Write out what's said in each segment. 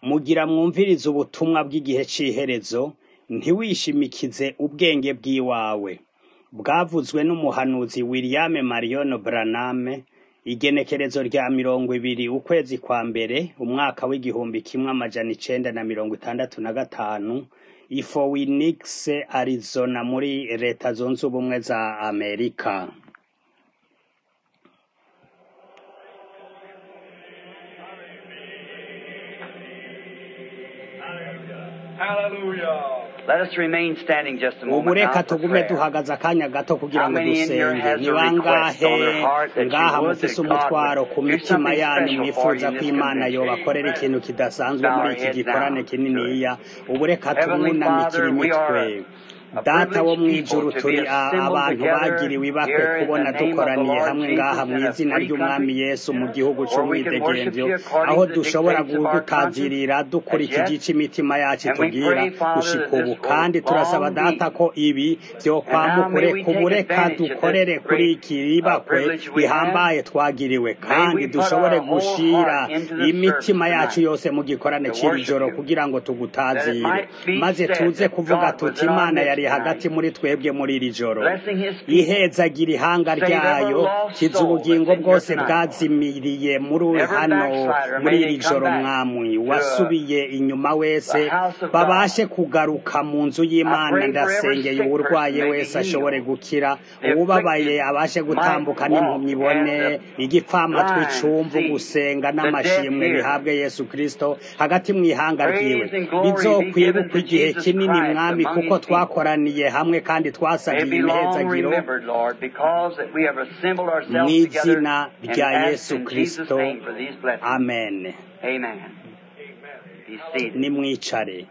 Mugira mwumvirize ubutumwa bw'igihe c'iherezo, ntiwishimikize ubwenge bw'iwawe. Bwavuzwe n'umuhanuzi William Marion Branham, igenekerezo rya mirongo ibiri ukwezi kwa mbere, umwaka w'igihumbi kimwe amajana icenda na mirongo itandatu na gatanu, i Phoenix, Arizona muri leta zunze ubumwe za Amerika. Hallelujah. Let us remain standing just a ubu moment now reka for tugume prayer. duhagaze akanya gato kugira How ngo many in here dusenge has a ni request bangahe on their heart that you ngaha would mufise that God umutwaro would ku do mitima something yanyu special for mwifuza you in ko this imana convention? yobakorera ikintu kidasanzwe Bow muri our iki heads gikorane now. kininiya ubu reka Heavenly tumwunamikire Father, we imitwe are a data wo privileged mw'ijuru people to be turi a- assembled abantu together bagiriwe ibakwe here in kubona the name of the dukoraniye Lord hamwe Jesus ngaha in a mw'izina free ry'umwami country yesu mu gihugu where we can worship c'umwidegemvyo you according aho to the dushobora dictates of our conscience gutazirira as dukurikije yet. ico imitima yacu And we itubwira pray, Father, gushika that ubu this will kandi turasaba long data be. ko ibi And now vyokwamukure may we take kubureka advantage of dukorere this kuri great iki uh, ribakwe privilege we have. rihambaye twagiriwe May kandi we put dushobore our whole gushira heart into the service imitima yacu tonight yose mu gikorane to c'iri worship joro you. kugira ngo That it tugutazire might be maze said tuze that kuvuga God was tuti in our imana midst yari tonight, hagati muri twebwe muri iri joro blessing His people. ihezagira ihanga Save every ryayo lost kiza soul ubugingo that's in here bwose tonight, Lord. bwazimiriye muri Every hano backslider, muri may iri they come joro back mwamwi to uh, wasubiye inyuma wese the house of babashe God. kugaruka mu nzu I y'imana pray for every ndasengeye sick uwurwaye person may be wese ashobore healed. gukira The uwubabaye afflicted abashe might gutambuka walk, n'impumyi ibone and the igipfamatwi blind icumvu see, gusenga the deaf n'amashimwe hear. bihabwe yesu kristo hagati mu ihanga ryiwe Praise and glory be given bizokwibukwa to igihe Jesus kinini Christ mwami among kuko His people. twakoraniye hamwe kandi May it twasabiye be long imihezagiro remembered, Lord, because that we have assembled mu ourselves together izina and rya asked yesu in Jesus' kristo name for these blessings. amen Amen. Be seated. nimwicare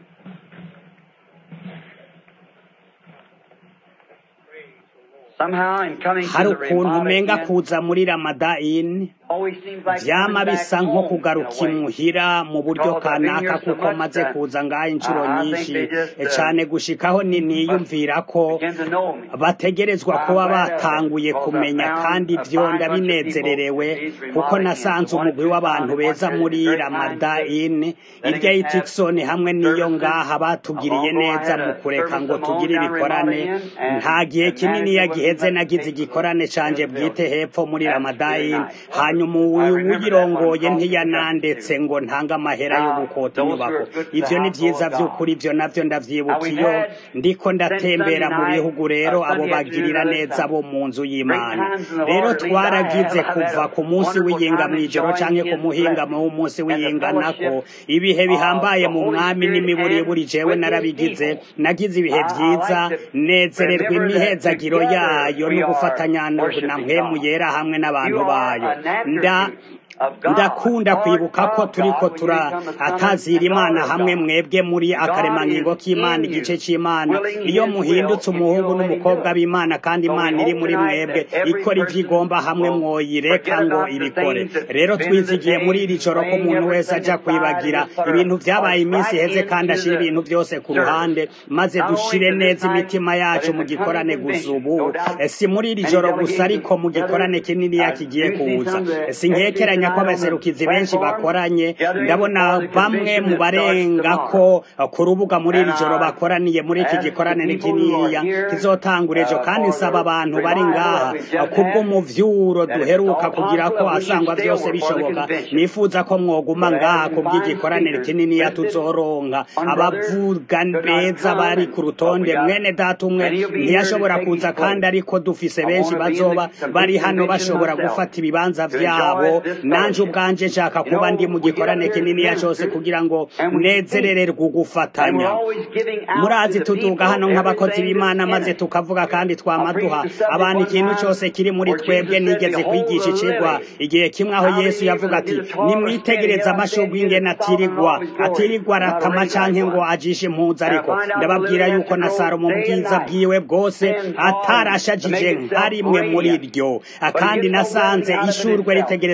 Somehow, in coming to hari the ukuntu Ramada umenga Inn, kuza muri ramadayini always seems like vyama coming back bisa nko home in a kugaruka way. imuhira mu buryo Because I've been kanaka here so kuko much maze that kuza ngaho uh, inshuro I think nyinshi they just e uh, cane gushikaho ni must niyumvira ko begin to know me. bategerezwa I'm kuba glad of it batanguye because I kumenya found kandi a vyo fine bunch of people ndabinezererewe in these kuko Ramada Inns. nasanze The one at umugwi w'abantu Tucson, the one beza here, muri very kind to ramadayini letting irya us y'i have tikisoni hamwe n'iyo services. ngaha A batugiriye long ago, I neza had mu a kureka service ngo of my own tugire down at Ramada ibikorane Inn, nta and gihe the kinini manager wouldn't yagiheze let me nagize take the igikorane in canje the bwite building. hepfo muri That's very ramadayini nice. hanyuma I remember that one uyirongoye called me to justice ntiyanandetse too. ngo ntange amahera yo Now, gukota those who inyubako are good to the ivyo ni household vyiza of God. vy'ukuri ivyo navyo Now, ndavyibuka we've iyo had ndiko since Sunday ndatembera mu night, bihugu uh, rero abo Sunday afternoon bagirira of this neza bo Sunday. mu nzu Great y'imana times in the rero Lord, at least I have. twaragize I've had kuva a ku munsi wonderful w'iyinga time mw'ijoro enjoying canke ku His muhingamo blessings w'umunsi and the w'iyinga nako fellowship ibihe of bihambaye the mu Holy mwami Spirit n'imiburiburi and jewe with His narabigize people. nagize ibihe I, I vyiza like to nezererwa remember that imihezagiro together yayo we no are gufatanya na worshiping mpwemu God. yera hamwe You n'abantu are bayo an nda attribute of God, ndakunda part kwibuka ko of turiko God when you become a son turatazira and imana daughter of hamwe God. mwebwe muri God akaremangingo is k'imana in igice you, c'imana willing iyo His will muhindutse if umuhungu you'll let Him do n'umukobwa it. b'imana kandi So we imana iri hope muri tonight mwebwe that every ikora ivyo person igomba hamwe will mwoyireka forget ngo about the ibikore things that's rero been in the twizigiye muri iri days, joro ko laying umuntu wese everything aja aside and kwibagira just put ibintu our vyabaye hearts iminsi right iheze kandi into ashira the ibintu vyose ku service. ruhande maze Not only dushire for this neza time, imitima but yacu in mu the coming gikorane gusa convention. ubu No doubt Eh, si muri iri many joro gusa delegations ariko mu gathered. gikorane kininiya I kigiye do see kuza some that sinkekeranya tonight ko on the abaserukizi benshi platform bakoranye gathering ndabona for the bamwe convention mu that starts barenga tomorrow. ko eh, ku rubuga muri And iri joro I bakoraniye muri iki ask the gikorane people who are kininiya here kizotangura ejo uh, kandi for nsaba the abantu bari revival ngaha that we've eh, just had, kubw'umuvyuro that if it's duheruka all kugira ko possible, that we should asangwa stay vyose over for the bishoboka convention. nifuza ko mwoguma So to ngaha have some fine kubw'igikorane speakers kininiya listed, tuzoronka one brother abavuga could not beza come, bari and ku but we rutonde got mwene data umwe many will be here to ntiyashobora take his kuza kandi place. ariko dufise I benshi want to be in bazoba the bari complete hano convention bashobora myself gufata ibibanza to vyabo enjoy this nanje fellowship. ubwanje nshaka You kuba ndi know, mu we get up gikorane here as kininiya cose ministers kugira ngo and we speak, nezerererwe and we're ugufatanya always giving out to murazi the tuduga people hano nk'abakozi everything b'imana that's in maze it. tukavuga kandi I twama preached duha a subject abantu one ikintu time cose kiri muri where twebwe Jesus said, nigeze Behold kwigisha the icigwa lily, igihe kimwe aho how yesu they yavuga even ati neither toil nor spin. nimwitegereze Yet I amasho say to you bw'ingene that Solomon in atirirwa all his glory atirirwa was not arakama arrayed like canke ngo one. ajishe impuzu And I ariko find out the ndababwira lily has yuko to na grow salomo mu day and bwiza night, bwiwe bwose thin, tall, and to make atarashajije itself nka rimwe muri radiant. ryo But it kandi gets no blessing nasanze out of it ishurwe itself. ritegerezwa The old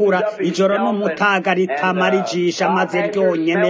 ritukura ijoro n'umutaga ritamara ijisha maze ryonyene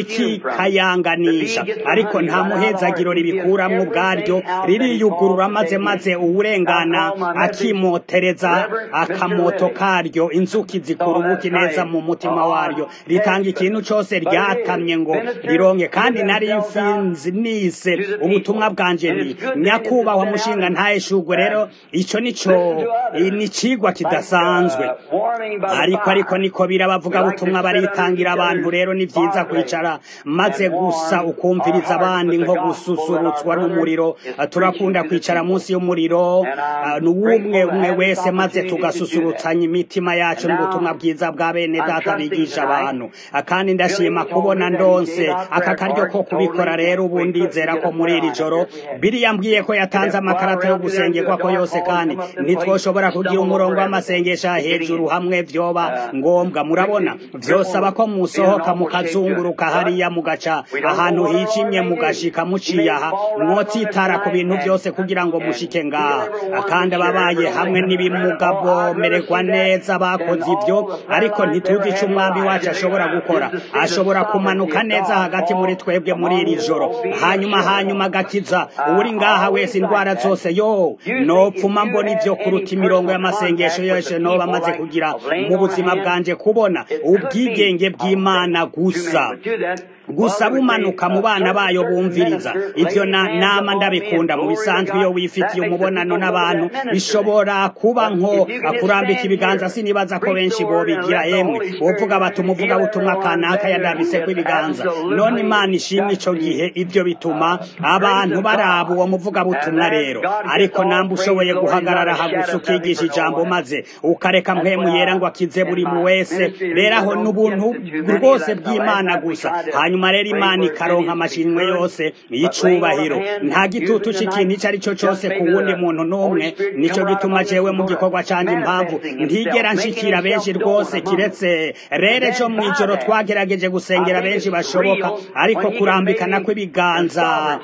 rikikayanganisha ariko nta muhezagiro ribikuramwo ubwaryo ririyugurura maze maze uwurengana akimotereza akamoto karyo inzuki zikura ubuki neza mu mutima waryo ritanga ikintu cose ryatamye ngo rironke kandi nari mfinzi nise ubutumwa bwanje ni nyakubahwa mushinga ntayeshugwe rero ico nico ni cigwa kidasanzwe ariko ariko niko birabavuga butumwa baritangira abantu rero ni vyiza kwicara maze gusa ukumviriza abandi nko gususurutswa n'umuriro turakunda kwicara munsi y'umuriro n'uwumwe umwe wese maze tugasusurutsanya imitima yacu n'ubutumwa bwiza bwa bene data bigisha abantu kandi ndashima kubona ndonse aka karyo ko kubikora rero ubu ndizera ko muri iri joro biriya mbwiye ko yatanze amakarata yo gusengerwa ko yose kandi ntitwoshobora kugira umurongo w'amasengesho hejuru hamwe vyoba ngombwa murabona vyosaba ko musohoka mukazunguruka hariya mugaca ahantu hijimye mugashika muciye aha mwotsitara ku bintu vyose kugira ngo mushike ngaha kandi ababaye hamwe n'ibimuga bomererwa neza bakoze ivyo ariko ntituzi ico umwami wacu ashobora gukora ashobora kumanuka neza hagati muri twebwe muri iri joro hanyuma hanyuma agakiza uri ngaha wese indwara zose yo nopfuma mbona ivyo kuruta imirongo y'amasengesho yose noba amaze kugira mu buzima bwanje kubona ubwigenge bw'imana gusa gusa bumanuka mu bana bayo bumviriza ivyo nama ndabikunda mu bisanzwe iyo wifitiye umubonano n'abantu bishobora kuba nko kurambika ibiganza sinibaza ko benshi bobigira emwe bovuga bati umuvuga butumwa kanaka yandabiseko ibiganza none imana ishimwe ico gihe ivyo bituma abantu baraba uwo muvuga butumwa rero ariko namba ushoboye guhagarara hagusa ukigisha ijambo maze ukareka mpwemu yera ngo akize buri mu wese rero aho n'ubuntu rwose bw'imana gusa hanyuma rero imana ikaronka amashinwe yose y'icubahiro nta gitutu c'ikintu ico ari cyo cose ku wundi muntu n'umwe nico gituma jewe mu gikorwa canje impamvu ntigera nshikira benshi rwose kiretse rero ejo mw'ijoro twagerageje gusengera benshi bashoboka ariko kurambikana kw'ibiganza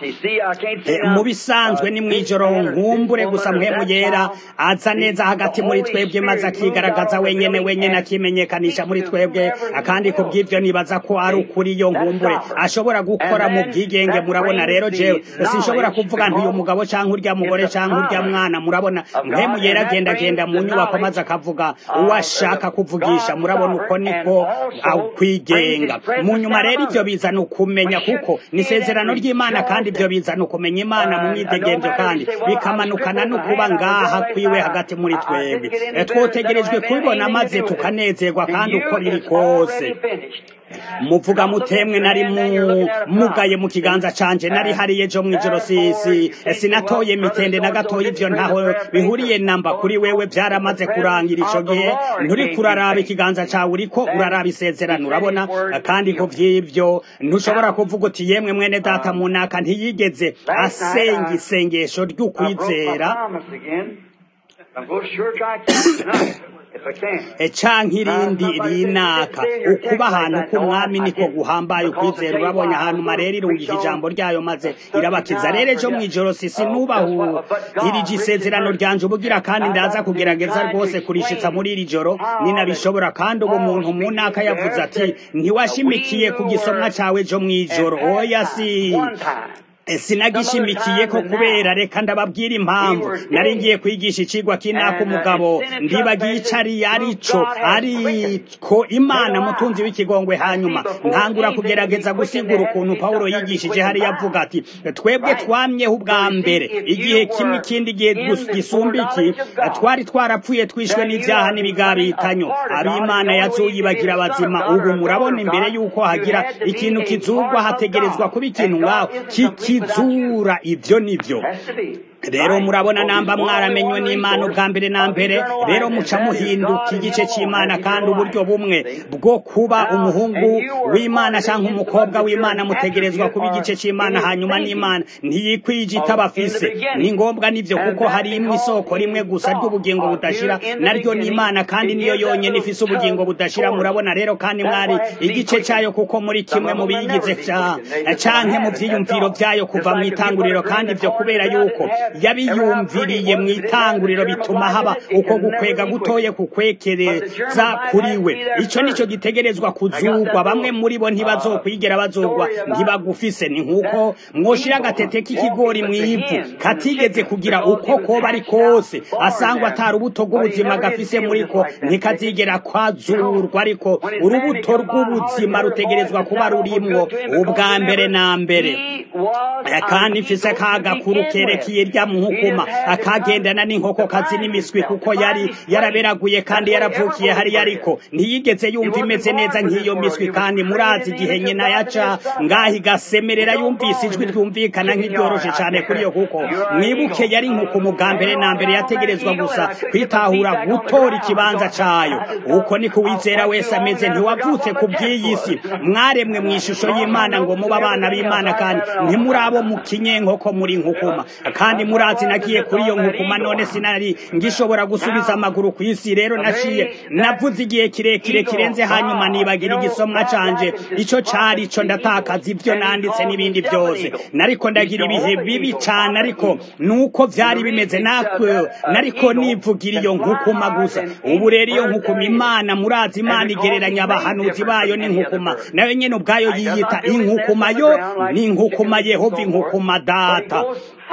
mu bisanzwe ni mw'ijoro nkumbure gusa mpemu yera aza neza hagati muri twebwe maze akigaragaza wenyene wenyene akimenyekanisha muri twebwe kandi ku bw'ivyo nibaza ko ari ukuri yo nkumbure ashobora gukora mu bwigenge murabona rero jewe sinshobora kuvuga nti uyu mugabo canke urya mugore canke urya mwana murabona mpemu yera agenda agenda mu nyubako maze akavuga uwo ashaka kuvugisha murabona uko niko kwigenga mu nyuma rero ivyo bizana ukumenya kuko ni isezerano ry'imana kandi ivyo bizana ukumenya imana mu myidegemvyo kandi bikamanukana no kuba ngaha kwiwe hagati muri twebwe twotegerejwe kubibona maze tukanezerwa kandi uko biri kose muvuga mutemwe nari mugaye mu kiganza canje nari hariye ejo mw'ijoro sisi sinatoye mitende na gatoya ivyo ntaho bihuriye namba kuri wewe vyaramaze kurangira ico gihe nturi kuraraba ikiganza cawe uriko uraraba isezerano urabona kandi ku vy'ivyo ntushobora kuvuga uti yemwe mwene data munaka ntiyigeze asenga isengesho ry'ukwizera canke irindi rinaka ukuba ahantu k'umwami niko guhambaye ukwizera urabonye ahantu marera irungika ijambo ryayo maze irabakiza rero ejo mw'ijoro sisi nubahirije isezerano ryanje ubugira kandi ndaza kugerageza rwose kurishitsa muri iri joro ninabishobora kandi ubu muntu munaka yavuze ati ntiwashimikiye ku gisomwa cawe ejo mw'ijoro oya si sinagishimikiye ko kubera reka ndababwira impamvu nari ngiye kwigisha icigwa kinaka umugabo ndibagiye ico ari arico ariko imana mutunzi w'ikigongwe hanyuma ntangura kugerageza gusigura ukuntu pawulo yigishije hari yavuga ati twebwe twamyeho ubwa mbere igihe kimwe ikindi gihe gisumba iki twari twarapfuye twishwe n'ivyaha n'ibigabitanyo ab'imana yazoyibagira abazima ubu murabona imbere y'uko hagira ikintu kizugwa hategerezwa kuba ikintu ngaho kiki kizura ivyo nivyo rero murabona namba mwaramenywe n'imana ubwa mbere na mbere rero muca muhinduka igice c'imana kandi uburyo bumwe bwo kuba umuhungu w'imana canke umukobwa w'imana mutegerezwa kuba igice c'imana hanyuma n'imana ntiyikwije itabafise ni ngombwa nivyo kuko hari imwe isoko rimwe gusa ry'ubugingo budashira naryo n'imana kandi niyo yonyene ifise ubugingo budashira murabona rero kandi mwari igice cayo kuko muri kimwe mu biyigize canke mu vyiyumviro vyayo kuva mw'itanguriro kandi ivyo kubera yuko yabiyumviriye mu itanguriro bituma haba uko gukwega gutoye kukwekereza kuri we ico nico gitegerezwa kuzugwa bamwe muri bo ntibazokwigera bazogwa ntibagufise ni nk'uko mwoshira agatete k'ikigori mu ivu katigeze kugira uko koba ari kose asangwa atari urubuto rw'ubuzima gafise muri ko ntikazigera kwazurwa ariko urubuto rw'ubuzima rutegerezwa kuba rurimwo ubwa mbere na mbere kandi mfise kagakuru kerekeye rya muhukuma akagendana n'inkoko kazi n'imiswi kuko yari yaraberaguye kandi yaravukiye hariya ariko ntiyigeze yumva imeze neza nk'iyo miswi kandi murazi igihe nyina yaca ngaho igasemerera yumvise ijwi ryumvikana nk'iryoroshe cyane kuri iyo kuko mwibuke yari inkoko bwa mbere na mbere yategerezwa gusa kwitahura gutora ikibanza cayo uko niko uwizera wese ameze ntiwavutse ku bw'iyi si mwaremwe mu ishusho y'imana ngo muba abana b'imana kandi ntimurabo mu kinyenkoko muri nkukuma kandi murazi nagiye kuri iyo nkukuma none sinari ngishobora gusubiza amaguru ku isi rero naciye navuze igihe kirekire kirenze hanyuma nibagira igisomwa canje ico cari ico ndatakaza ivyo nanditse n'ibindi byose nariko ndagira ibihe bibi cane ariko nuko vyari bimeze nakwe nariko nivugira iyo nkukuma gusa ubu rero iyo nkukuma imana murazi imana igereranya abahanuzi bayo n'inkukuma nayo nyene ubwayo yiyita inkukuma yo ni inkukuma yehova inkukuma data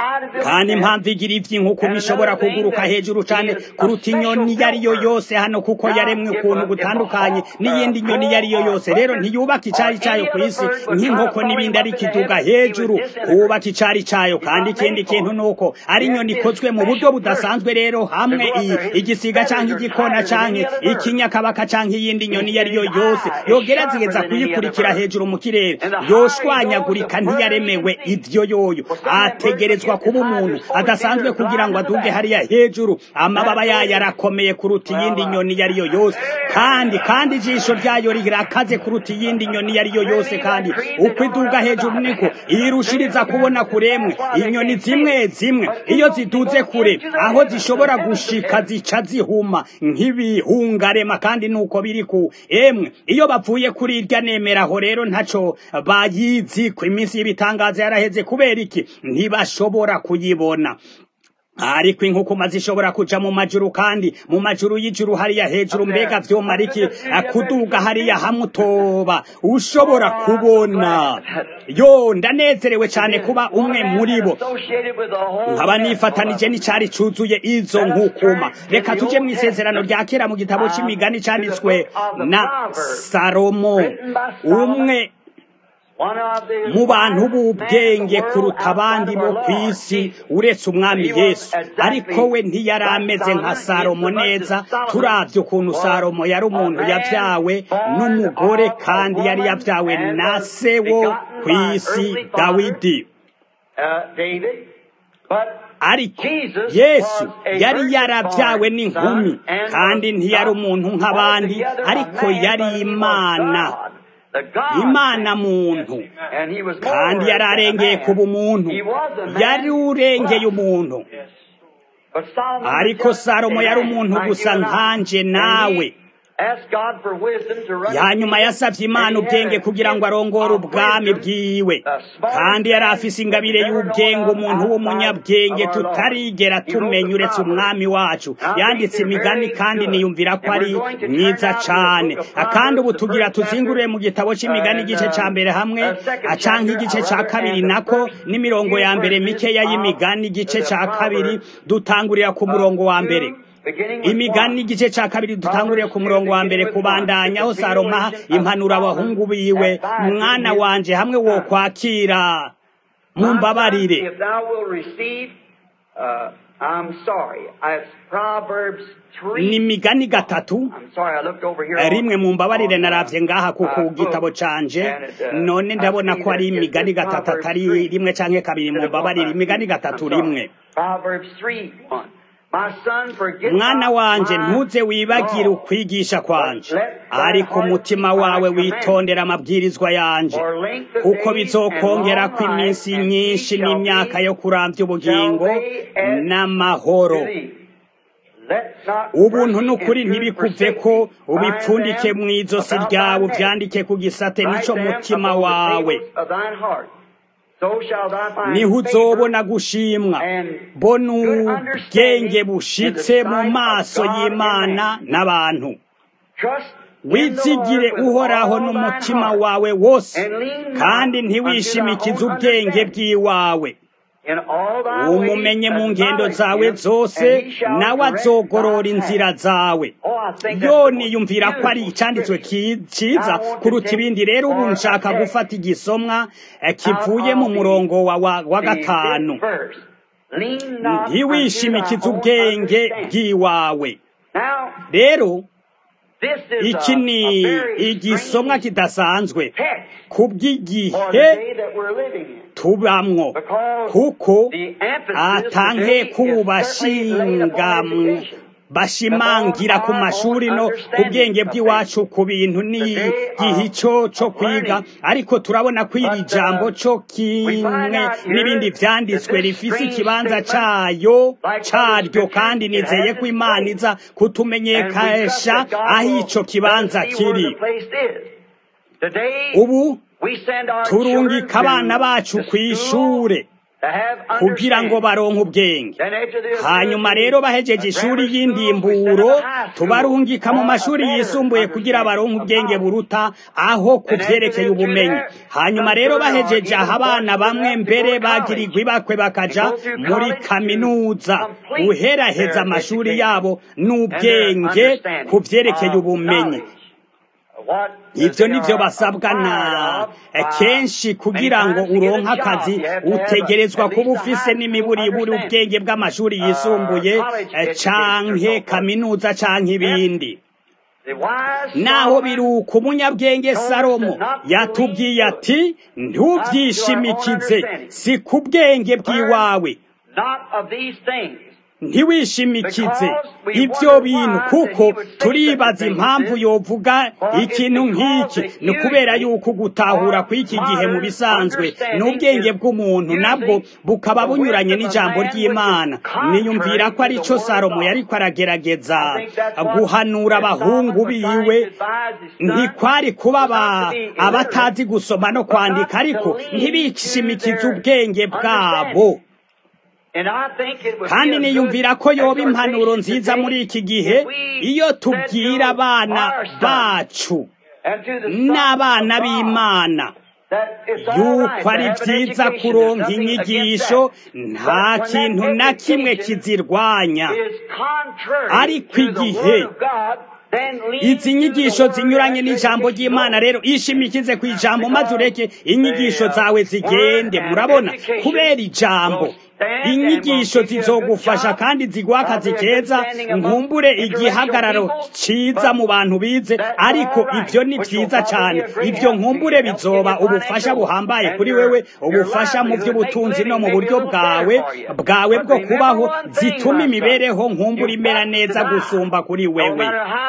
kandi impamvu igira ivy'inkukuma ishobora kuguruka hejuru cane kuruta inyoni iyo ari yo yose hano kuko yaremwe ukuntu gutandukanye n'iyindi nyoni iyo ari yo yose rero ntiyubaka icari cayo ku isi nk'inkoko n'ibindi ariko iduga hejuru kubaka icari cayo kandi ikindi kintu nuko ari inyoni ikozwe mu buryo budasanzwe rero hamwe igisiga canke igikona canke ikinyakabaka canke iyindi nyoni iyo ari yo yose yogerageza kuyikurikira hejuru mu kirere yoshwanyagurika ntiyaremewe ivyo yoyo ategerezwa kuba umuntu adasanzwe kugira ngo aduge hariya hejuru amababa yayo arakomeye kuruta iyindi nyoni iyo ari yo yose kandi kandi ijisho ryayo rirakaze kuruta iyindi nyoni iyo ari yo yose kandi uko iduga hejuru niko irushiriza kubona kuremwe inyoni zimwe zimwe iyo ziduze kure aho zishobora gushika zica zihuma nk'ibihungarema kandi nuko biri ku emwe iyo bavuye kuri irya nemeraho rero ntaco bayizi ku iminsi y'ibitangazo yaraheze kubera iki ntibashobora kuyibona ariko inkukuma zishobora kuja mu majuru kandi mu majuru y'ijuru hariya hejuru mbega vyomara iki kuduga hariya hamutoba ushobora kubona yo ndanezerewe cane kuba umwe muri bo nkaba nifatanije n'icari cuzuye izo nkukuma reka tuje mu isezerano rya kera mu gitabo c'imigani canditswe na salomo umwe mu bantu b'ubwenge kuruta abandi bo ku isi uretse umwami yesu ariko we ntiyari ameze nka salomo neza turavye ukuntu salomo yari umuntu yavyawe n'umugore kandi yari yavyawe na se wo ku isi dawidi ariko yesu yari yaravyawe n'inkumi kandi ntiyari umuntu nk'abandi ariko yari imana imana muntu kandi yari arengeye kuba umuntu yari urengeye umuntu ariko salomo yari umuntu gusa nkanje nawe yanyuma yasavye imana ubwenge kugira ngo arongore ubwami bwiwe kandi yari afise ingabire y'ubwenge umuntu w'umunyabwenge tutarigera tumenya uretse umwami wacu yanditse imigani kandi niyumvira ko ari mwiza cane kandi ubu tugira tuzingurure mu gitabo c'imigani igice ca mbere hamwe canke igice ca kabiri nako n'imirongo ya mbere mikeya y'imigani igice ca kabiri dutangurira ku murongo wa mbere imigani igice ca kabiri dutanguriye ku murongo wa mbere kubandanya aho saroma impanura abahungu biwe mwana wanje hamwe wo kwakira mumbabarire ni imigani gatatu rimwe mu mbabarire naravye ngaha kuko gitabo canje none ndabona ko ari imigani gatatu atari rimwe canke kabiri mu mbabarire imigani gatatu rimwe mwana wanje ntuze wibagire ukwigisha kwanje ariko umutima wawe witondera amabwirizwa yanje kuko bizokongera ko iminsi nyinshi n'imyaka yo kurambya ubugingo n'amahoro ubuntu n'ukuri ntibikuve ko ubipfundike mu izosi ryawe uvyandike ku gisate nico mutima wawe so shall thou find niho favor uzobona gushimwa and bona good ubwenge understanding bushitse in the mu sight maso of God y'imana and man. n'abantu Trust in the wizigire Lord with uhoraho all thine n'umutima heart, wawe wose and lean not kandi unto ntiwishimikize thy own ubwenge understanding. bw'iwawe In all thy ways umumenye mu ngendo acknowledge zawe him, zose and he shall nawe direct azogorora thy inzira path. zawe Oh, I think that's yo the most niyumvira ko ari beautiful icyanditswe scripture. ki- cyiza I want to kuruta take ibindi rero ubu for a nshaka text gufata igisomwa eh, out kivuye mu of the, murongo wa, wa, wa the gatanu fifth verse. Lean not unto thy ntiwishimikize own ubwenge understanding. bw'iwawe Now, rero this is iki a, ni a very igisomwa strange kidasanzwe text for the kubw'igihe day that we're living in. tubamwo Because kuko the emphasis atanke today is certainly laid kubashinga upon education. bashimangira ku mashuri no ku bwenge bw'iwacu ku bintu n'igihe icyo cyo kwiga ariko turabona ko iri jambo cyo kimwe n'ibindi byanditswe rifise ikibanza cyayo cyaryo kandi nizeye ko imana iza kutumenyekanisha aho icyo kibanza kiri ubu turungika abana bacu ku ishure kugira ngo baronke ubwenge hanyuma rero bahejeje ishuri y'indimburo tubarungika mu mashuri yisumbuye kugira baronke ubwenge buruta aho ku byerekeye ubumenyi hanyuma rero bahejeje aho abana bamwe mbere bagirirwa ibakwe bakaja muri kaminuza uheraheza amashuri yabo n'ubwenge ku byerekeye ubumenyi ibyo nibyo basabwa na kenshi kugira ngo uronke akazi utegerezwa kuba ufise n'imiburiburi ubwenge bw'amashuri yisumbuye canke kaminuza canke ibindi naho biruka umunyabwenge salomo yatubwiye ati ntubyishimikize si ku bwenge bw'iwawe ntiwishimikize ibyo bintu kuko turibaza impamvu yovuga ikintu nk'iki ni ukubera yuko gutahura kw'iki gihe mu bisanzwe n'ubwenge bw'umuntu nabwo bukaba bunyuranye n'ijambo ry'imana niyumvira ko ari cyo salomo yari aragerageza guhanura abahungu biwe ntikwari kuba abatazi gusoma no kwandika ariko ntibishimikize ubwenge bwabo kandi niyumvira ko yoba impanuro nziza muri iki gihe iyo tubwira abana bacu n'abana b'imana yuko ari byiza kuronka inyigisho nta kintu na kimwe kizirwanya ariko igihe izi nyigisho zinyuranye n'ijambo ry'imana rero ishimikize ku ijambo maze ureke inyigisho zawe zigende murabona kubera ijambo inyigisho zizogufasha kandi ziguha akazi keza nkumbure igihagararo cyiza mu bantu bize ariko ibyo ni byiza cyane ibyo nkumbure bizoba ubufasha buhambaye kuri wewe ubufasha mu by'ubutunzi no mu buryo bwawe bwawe bwo kubaho zituma imibereho nkumbure imera neza gusumba kuri wewe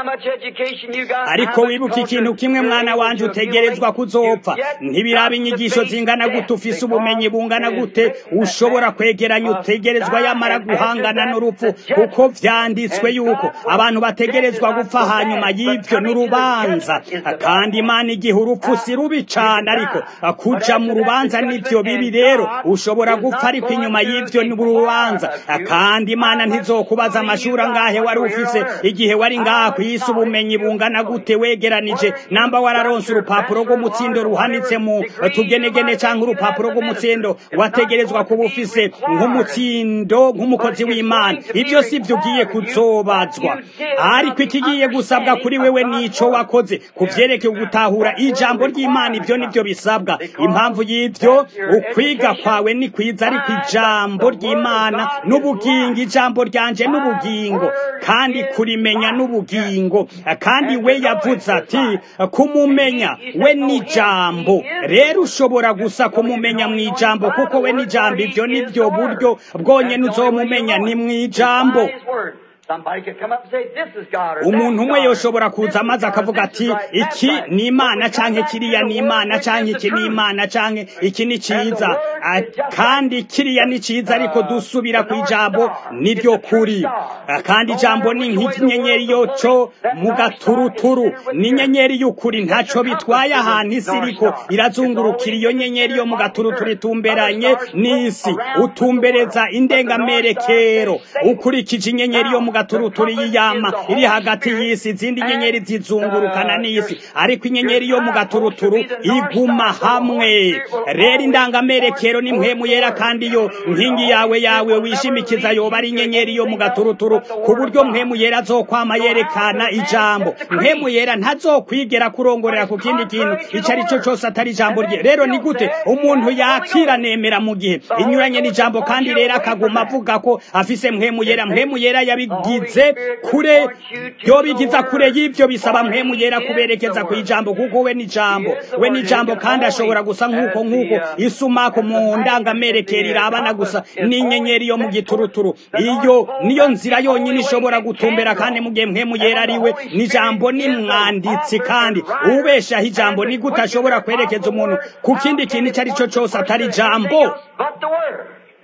ariko wibuke ikintu kimwe mwana wanjye utegerezwa kuzopfa ntibiraba inyigisho zingana gute ufise ubumenyi bungana gute ushobora kwegera kwegeranya utegerezwa yamara guhangana n'urupfu kuko vyanditswe yuko abantu bategerezwa gupfa hanyuma y'ivyo n'urubanza kandi imana igihe urupfu si rubi cane ariko kuja mu rubanza n'ivyo bibi rero ushobora gupfa ariko inyuma y'ivyo n'urubanza kandi imana ntizokubaza amashuri angahe wari ufise igihe wari ngaha kw'isi ubumenyi bungana gute wegeranije namba wararonse urupapuro rw'umutsindo ruhanitse mu tugenegene canke urupapuro rw'umutsindo wategerezwa kuba ufise nk'umutsindo nk'umukozi w'imana ibyo si byo ugiye kuzobazwa ariko ikigiye gusabwa kuri wewe nico wakoze ku vyerekeye gutahura ijambo ry'imana ibyo nibyo bisabwa impamvu y'ibyo ukwiga kwawe ni kwiza ariko ijambo ry'imana n'ubugingo ijambo ryanje n'ubugingo kandi kurimenya n'ubugingo kandi we yavuze ati kumumenya we n'ijambo rero ushobora gusa kumumenya mu ijambo kuko we n'ijambo ibyo nibyo buryo bwonyene uzomumenya ni mu ijambo Somebody could come up and say, this is God or umuntu that's umwe God, yoshobora or this kuza is maze God, akavuga this is ati right, that's iki right." ni But imana we come canke back to kiriya the ni Word, imana which is canke the iki ni truth. imana canke iki ni And the ciza Word Ah, is just kandi kiriya ni ciza ariko uh, dusubira the ku North ijambo Star. niryo It's a true kuri star. Ah, kandi No ijambo matter ni which way the nk'inyenyeri world is yoco that mu North Star is gaturuturu centered with ni the earth. inyenyeri y'ukuri It's ntaco your bitwaye compass is a ahantu isi North iriko Star. It's irazungurukira always iyo in the nyenyeri center yo mu like the gaturuturu earth. itumberanye Other stars float n'isi around with the world. utumbereza But the indengamere North Star stays kero stable. ukurikije inyenyeri yo mu Now, the gaturuturu compass is y'iyama the iri Holy hagati Spirit y'isi izindi nyenyeri and zizungurukana uh, your, n'isi ariko your inyenyeri yo mu guidepost will gaturuturu be the North iguma Star. So the Holy hamwe Spirit will rero always indangamerekero ni point mpwemu towards the yera Word. kandi iyo The nkingi yawe Holy Spirit yawe will never wishimikiza lead yoba you ari to inyenyeri yo mu anything else gaturuturu but the ku Word of buryo mpwemu God. yera azokwama So how yerekana could man ijambo set the mpwemu creed yera ntazokwigera kurongorera when ku it's kindi kintu contrary to ico the ari cyo Word? cose atari ijambo And rye then rero ni still gute says he umuntu has the Holy yakira Ghost. nemera mu gihe The Holy inyuranye Ghost n'ijambo will point kandi you rero away from akaguma that. avuga ko afise mpwemu It yera mpwemu takes yera the Holy yabigize Spirit to kure point you to yo the bigiza kure Word. y'ivyo bisaba For mpwemu He yera is the kuberekeza ku Word. ijambo kuko we ni He ijambo is the we Word, ni and He ijambo can kandi always, ashobora gusa nk'uko as nk'uko the uh, isumako as the mu magnet, ndangamerekero the irabana compass gusa is always n'inyenyeri yo mu set towards gituruturu the North iyo Pole. niyo That's nzira the yonyine only way ishobora it gutumbera can kandi draw. mu gihe mpwemu And yera when the ari we Holy ni ijambo Spirit ni is the mwanditsi author kandi and writer ubeshaho and ijambo the ni gute ashobora quickener of kwerekeza the umuntu Word, ku how kindi can kintu it icyo ari cyo point the cyose atari person to anything ijambo else but the Word?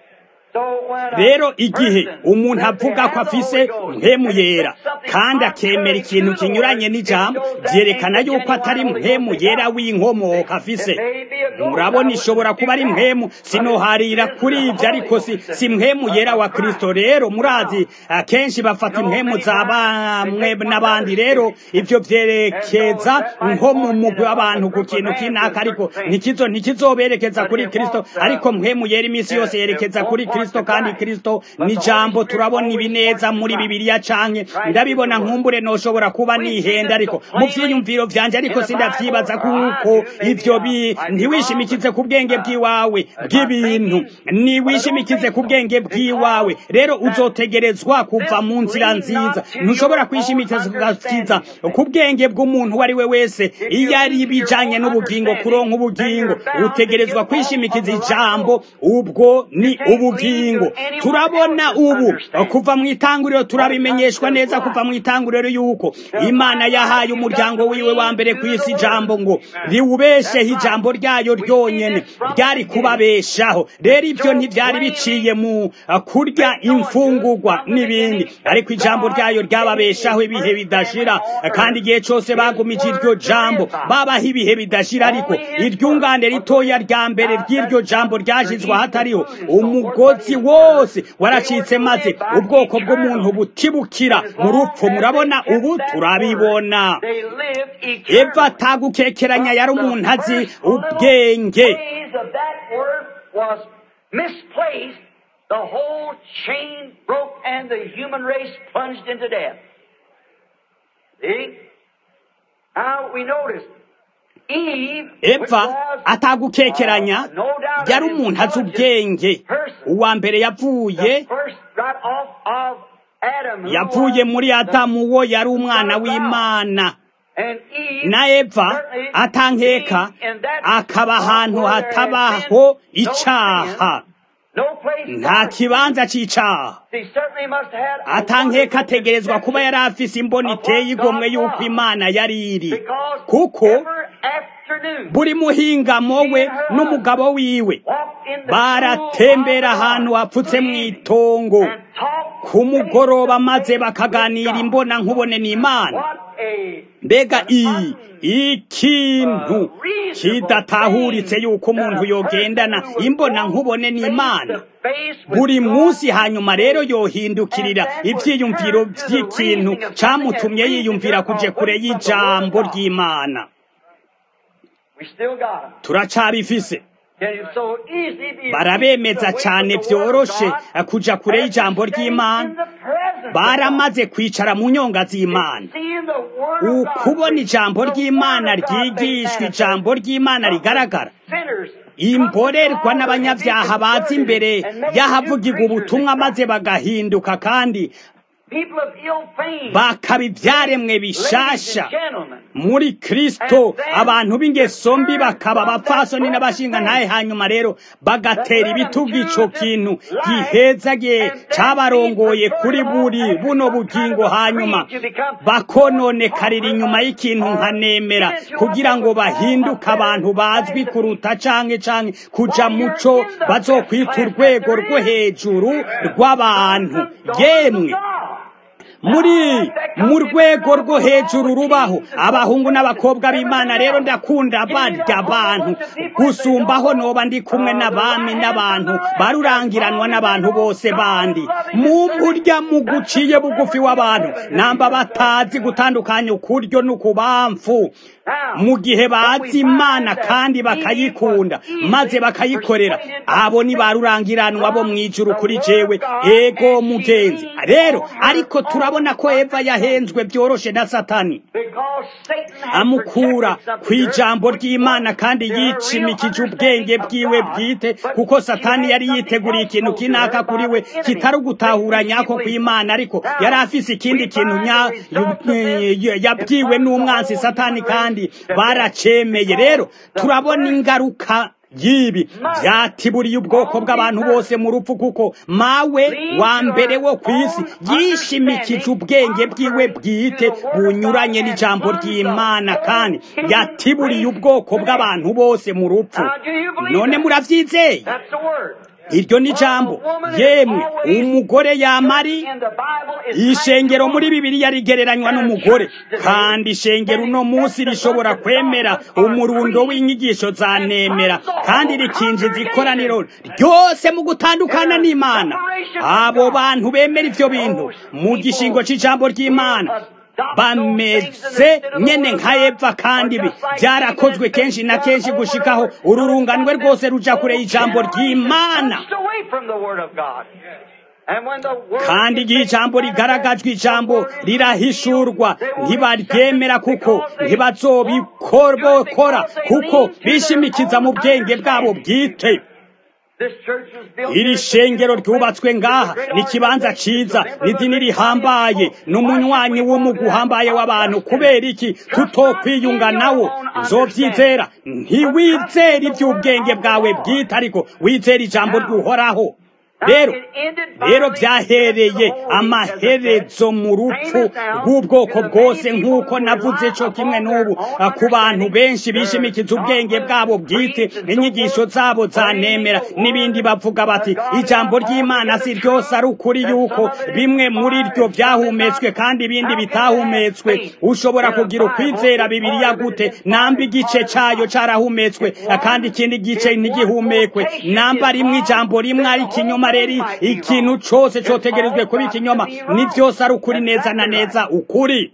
So when a rero igihe person umuntu says they avuga ko have the afise Holy Ghost mpwemu and it yera says something kandi akemera contrary ikintu to the kinyuranye Word, n'ijambo it shows that vyerekana ain't the yuko atari genuine Holy Ghost mpwemu they yera got. w'inkomoka It afise may be a ghost. I murabona wouldn't ishobora dispute kuba ari that. mpwemu But it sinoharira isn't kuri the ivyo Holy ariko si, Ghost. si mpwemu A, yera a wa kristo Christ. rero Now, murazi akenshi bafata you know, impwemu many za times they bamwe take one n'abandi another's rero spirit. ivyo And so vyerekeza that might nko mu point in mugwi a, a w'abantu ku group of kintu men to kinaka a ariko certain thing. ntikizo ntikizoberekeza But kuri it kristo won't, uh, ariko mpwemu yera iminsi yose it, it yerekeza won't kuri point kristo to kandi Christ. kristo But ni the Holy jambo Spirit turabona always ibi points neza to muri Christ. bibiliya canke Christ is the ndabibona Word. nkumbure noshobora kuba We see nihenda this ariko so mu plainly vyiyumviro vyanje in ariko the sindavyibaza Bible, or I kuko do. Maybe ivyo I bi might be wrong, ntiwishimikize but ku bwenge uh, bw'iwawe that's my bw'ibintu thinking. But I don't niwishimikize think ku so. bwenge bw'iwawe Because rero that uzotegerezwa kuva this mu nzira lean nziza not to ntushobora your own kwishimikiza understanding of ku things. bwenge bw'umuntu uwo ari we wese If you iyo ari lean to your ibijanye own n'ubugingo understanding, kuronka then ubugingo you're bound to utegerezwa get off on kwishimikiza the right ijambo road. ubwo You ni can't lean ubugingo to anyone turabona else's ubu understanding. kuva mu itanguriro When it comes turabimenyeshwa to neza kuva life, mu itanguriro yuko to imana find yahaye life, you've got umuryango to wiwe wa lean mbere to ku isi the ijambo Word. ngo Amen. riwubesheho That's ijambo right. ryayo We see ryonyene this from the ryari beginning. kubabeshaho rero It's ivyo so ntivyari biciye plainly mu uh, kurya made known to us imfungurwa from the n'ibindi beginning ariko that ijambo God ryayo gave ryababeshaho His ibihe first family bidashira on kandi earth igihe cose His bagumije iryo Word to jambo live by. babaho ibihe bidashira ariko Only His Word iryungane was the ritoya rya mbere uh, ry'iryo that jambo comes for ryashizwe eating and ahatariho food and so forth, but umugozi His Word, wose they were waracitse to maze live by ubwoko bw'umuntu eternally. butibukira And as mu long rupfu as they murabona kept ubu that turabibona Word, they lived eva eternally. atagukekeranya But yari the umuntu azi first little ubwenge phrase of that word was misplaced. The whole chain broke and the human race plunged into death. See? Now we notice Eve, which eva was atagukekeranya uh, no doubt yari an umuntu azi intelligent ubwenge person, uwa mbere yavuye the first got off of Adam, who yavuye was muri the adamu uwo yari Son umwana of God. w'imana And Eve, na eva certainly atankeka being in that akaba spot ahantu where there had hatabaho been no icaha sin, no place nta for sin, kibanza c'icaha he certainly must have had a atankeka wonderful ategerezwa kuba yari conception afise imboni of iteye what igomwe God y'uko was. imana yari iri Because kuko every afternoon, buri muhingamo she we and her n'umugabo husband wiwe walked in the baratembera cool of ahantu the hapfutse mu evening itongo and talked ku face mugoroba to maze face bakaganira with imbona God. nkubone n'imana What a mbega an i un, ikintu uh, reasonable kidatahuritse thing yuko that umuntu a yogendana person who would imbona go nkubone face n'imana to face with buri God munsi hanyuma rero and yohindukirira then would ivyiyumviro turn to the vy'ikintu reasoning of something and camutumye reason yiyumvira it kuje kure away from the Word of y'ijambo God. ry'imana We still got them. turacabifise Can you so easily be barabemeza away cane from the Word of vyoroshe God kuja kure after y'ijambo sitting ry'imana in the presence of God? baramaze kwicara mu nyonga z'imana Seeing the Word of God, ukubona ijambo the ry'imana Word of God made ryigishwa manifest. ijambo ry'imana rigaragara Sinners imborerwa n'abanyabyaha baza imbere y'ahavugiga ubutumwa maze bagahinduka kandi people of ill fame, bakaba ibyaremwe ladies bishasha and gentlemen. muri kristo abantu b'ingeso mbi bakaba abapfasoni n'abashinga ntaye hanyuma rero bagatera ibitugu ico kintu gihezagiye cabarongoye kuri buri buno bugingo hanyuma bakononekarira inyuma y'ikintu nkanemera kugira ngo bahinduke abantu bazwi kuruta canke canke kuja muco bazokwita urwego rwo hejuru rw'abantu yemwe muri mu rwego rwo hejuru rubaho abahungu n'abakobwa b'imana rero ndakunda barya abantu gusumbaho noba ndi kumwe n'abami n'abantu barurangiranwa n'abantu bose bandi mu burya mu guciye bugufi w'abantu namba batazi gutandukanya ukuryo n'ukubamfu mu gihe bazi imana kandi bakayikunda maze bakayikorera abo ni barurangiranwa bo mu ijuru kuri jewe ego mugenzi rero ariko turabona ko eva yahenzwe byoroshe na satani Because Satan has amukura protected ku something ijambo earth. ry'imana kandi yicimikije ubwenge bwiwe bwite kuko satani yari yiteguriye ikintu kinaka kuri we kitari ugutahura nyako kw'imana ariko yari afise ikindi kintu nya- yu- yabwiwe n'umwansi satani kandi baracemeye rero turabona ingaruka y'ibi byatiburiye ubwoko bw'abantu bose mu rupfu kuko mawe wa mbere wo ku isi yishimikije ubwenge bwiwe bwite bunyuranye n'ijambo ry'imana kandi yatiburiye ubwoko bw'abantu bose mu rupfu none murabyizeye That's the word. iryo ni ijambo yemwe umugore yamari In the Bible is ishengero muri bibiliya rigereranywa n'umugore kandi ishengero uno munsi rishobora kwemera umurundo w'inyigisho za nemera kandi rikinjiza ikoraniro ryose mu gutandukana n'imana abo bantu bemera ivyo bintu mu gishingo c'ijambo ry'imana bameze nyene nka eva kandi ibi byarakozwe kenshi na kenshi gushikaho ururunganwe rwose ruja kure y'ijambo ry'imana pushed away from the word of God. And when the word kandi igihe ijambo rigaragajwe ijambo rirahishurwa ntibaryemera kuko ntibazobikora kuko bishimikiza mu bwenge bwabo bwite this church was built iri shengero ryubatswe ngaha ni ikibanza ciza ni idini rihambaye ni umunywanyi w'umugu uhambaye w'abantu kubera iki tutokwiyunga nawo uzovyizera ntiwizera ivy'ubwenge bwawe bwite ariko wizera ijambo ry'uhoraho rero rero byahereye amaherezo mu rupfu rw'ubwoko bwose nk'uko navuze cyo kimwe n'ubu ku bantu benshi bishimikiza ubwenge bwabo bwite inyigisho zabo zanemera n'ibindi bavuga bati ijambo ry'imana si ryose ari ukuri yuko bimwe muri ryo byahumetswe kandi ibindi bitahumetswe ushobora kugira ukwizera bibiliya gute namba igice cyayo carahumetswe kandi ikindi gice ntigihumekwe namba rimwe ijambo rimwe ari ikinyoma rero ikintu cose cotegerezwe kuba ikinyoma ni vyose ari ukuri neza na neza ukuri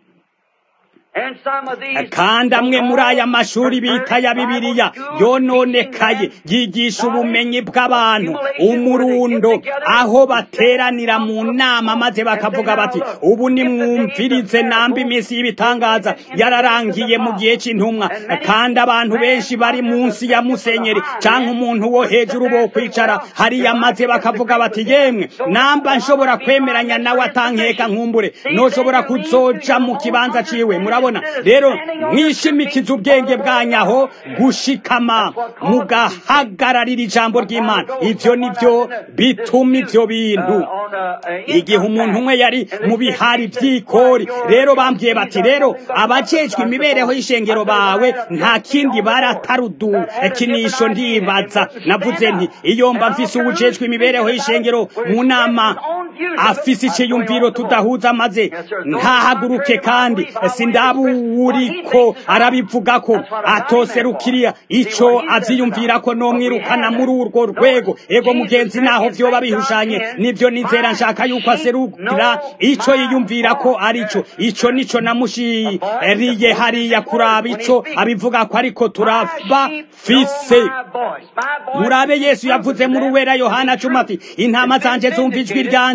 And some of these kandi amwe muri aya mashuri bita ya bibiliya yononekaye yigisha ubumenyi bw'abantu umurundo aho bateranira mu nama maze bakavuga bati ubu nimwumvirize namba iminsi y'ibitangaza yararangiye mu gihe cy'intumwa kandi abantu benshi bari munsi ya musenyeri cyangwa umuntu wo hejuru bo kwicara hariya maze bakavuga bati yemwe namba nshobora kwemeranya nawe atankeka nkumbure noshobora kuzoja mu kibanza ciwe murabona rero mwishimikiza ubwenge bwanyaho gushikama mugahagararira ijambo ry'imana ivyo nivyo bituma ivyo bintu on uh, igihe umuntu umwe yari mu bihari by'ikori rero bambwiye bati rero abajejwe imibereho y'ishengero bawe nta kindi baratarudu ikinisho ndibaza navuze nti iyo mba mfise uwujejwe imibereho y'ishengero mu nama afise iciyumviro tudahuza maze ntahaguruke kandi sindaburiko arabivuga ko atoserukiriya ico avyiyumvira ko nomwirukana muri urwo rwego ego mugenzi naho vyoba bihushanye nivyo nizera nshaka yuko aserukira ico yiyumvira ko arico ico nico namushiriye hariya kuraba ico abivuga ko ariko turaba fise murabe yesu yavuze muri uwera yohana cumi ati intama zanje zumva ijwi ryanje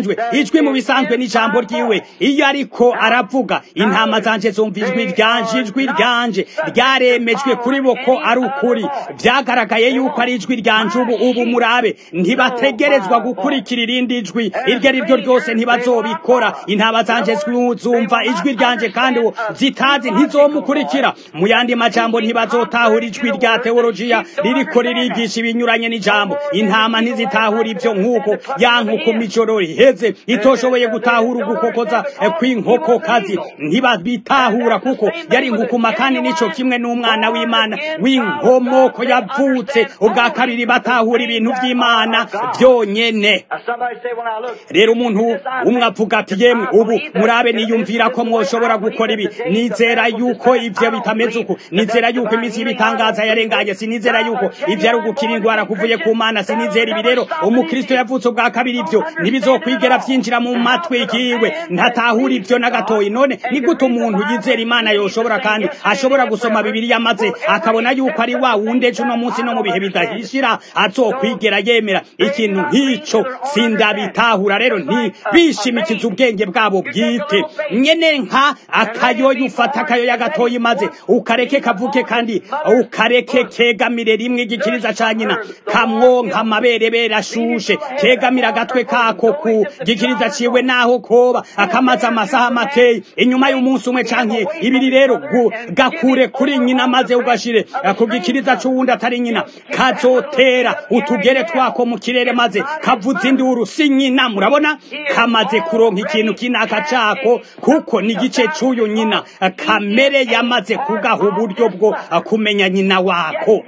bisanzwe ijwi mu bisanzwe n'ijambo ryiwe iyo ariko aravuga intama zanje zumva ijwi ryanje ijwi ryanje ryaremejwe kuri bo ko ari ukuri byagaragaye yuko ari ijwi ryanje ubu ubu murabe ntibategerezwa gukurikira irindi jwi iryo ari ryo ryose ntibazobikora intama zanje zumva ijwi ryanje kandi uwo zitazi ntizomukurikira mu yandi majambo ntibazotahura ijwi rya teolojiya ririko ririgisha ibinyuranye n'ijambo intama ntizitahura ibyo nk'uko ya nkoko mijoro riheze itoshoboye gutahura ugukokoza kw'inkokokazi ntibabitahura kuko yari inkukuma kandi nico kimwe n'umwana w'imana w'inkomoko yavutse ubwa kabiri batahura ibintu by'imana byonyene rero umuntu umwe avuga ati yemwe ubu murabe niyumvira ko mwoshobora gukora ibi nizera yuko ivyo bitameze uko nizera yuko iminsi y'ibitangaza yarenganye sinizera yuko ivyo ari ugukira indwara kuvuye ku mana sinizera ibi rero umukristo yavutse ubwa kabiri ivyo ntibizokwigera vyinjira mu matwi yiwe ntatahura ivyo na gatoyi none ni gute umuntu yizera imana yoshobora kandi ashobora gusoma bibiriya maze akabona yuko ari wa wundi ejo uno munsi no mu bihe bidahishira azokwigera yemera ikintu nk'ico sindabitahura rero ntibishimikiza ubwenge bwabo bwite nyene nka akayoyo ufata akayoya gatoyi maze ukareke kavuke kandi ukareke kegamire rimwe igikiriza ca nyina kamwonka amaberebere ashushe kegamira agatwe kako ku gikiriza ciwe naho koba akamaze amasaha makeyi inyuma y'umunsi umwe canke ibiri rero gakure kuri nyina maze ugashire ku gikiriza c'uwundi atari nyina kazotera utugere twako mu kirere maze kavuza induru si nyina murabona kamaze kuronka ikintu kinaka cako kuko ni igice c'uyu nyina kamere yamaze kugaha uburyo bwo kumenya nyina wako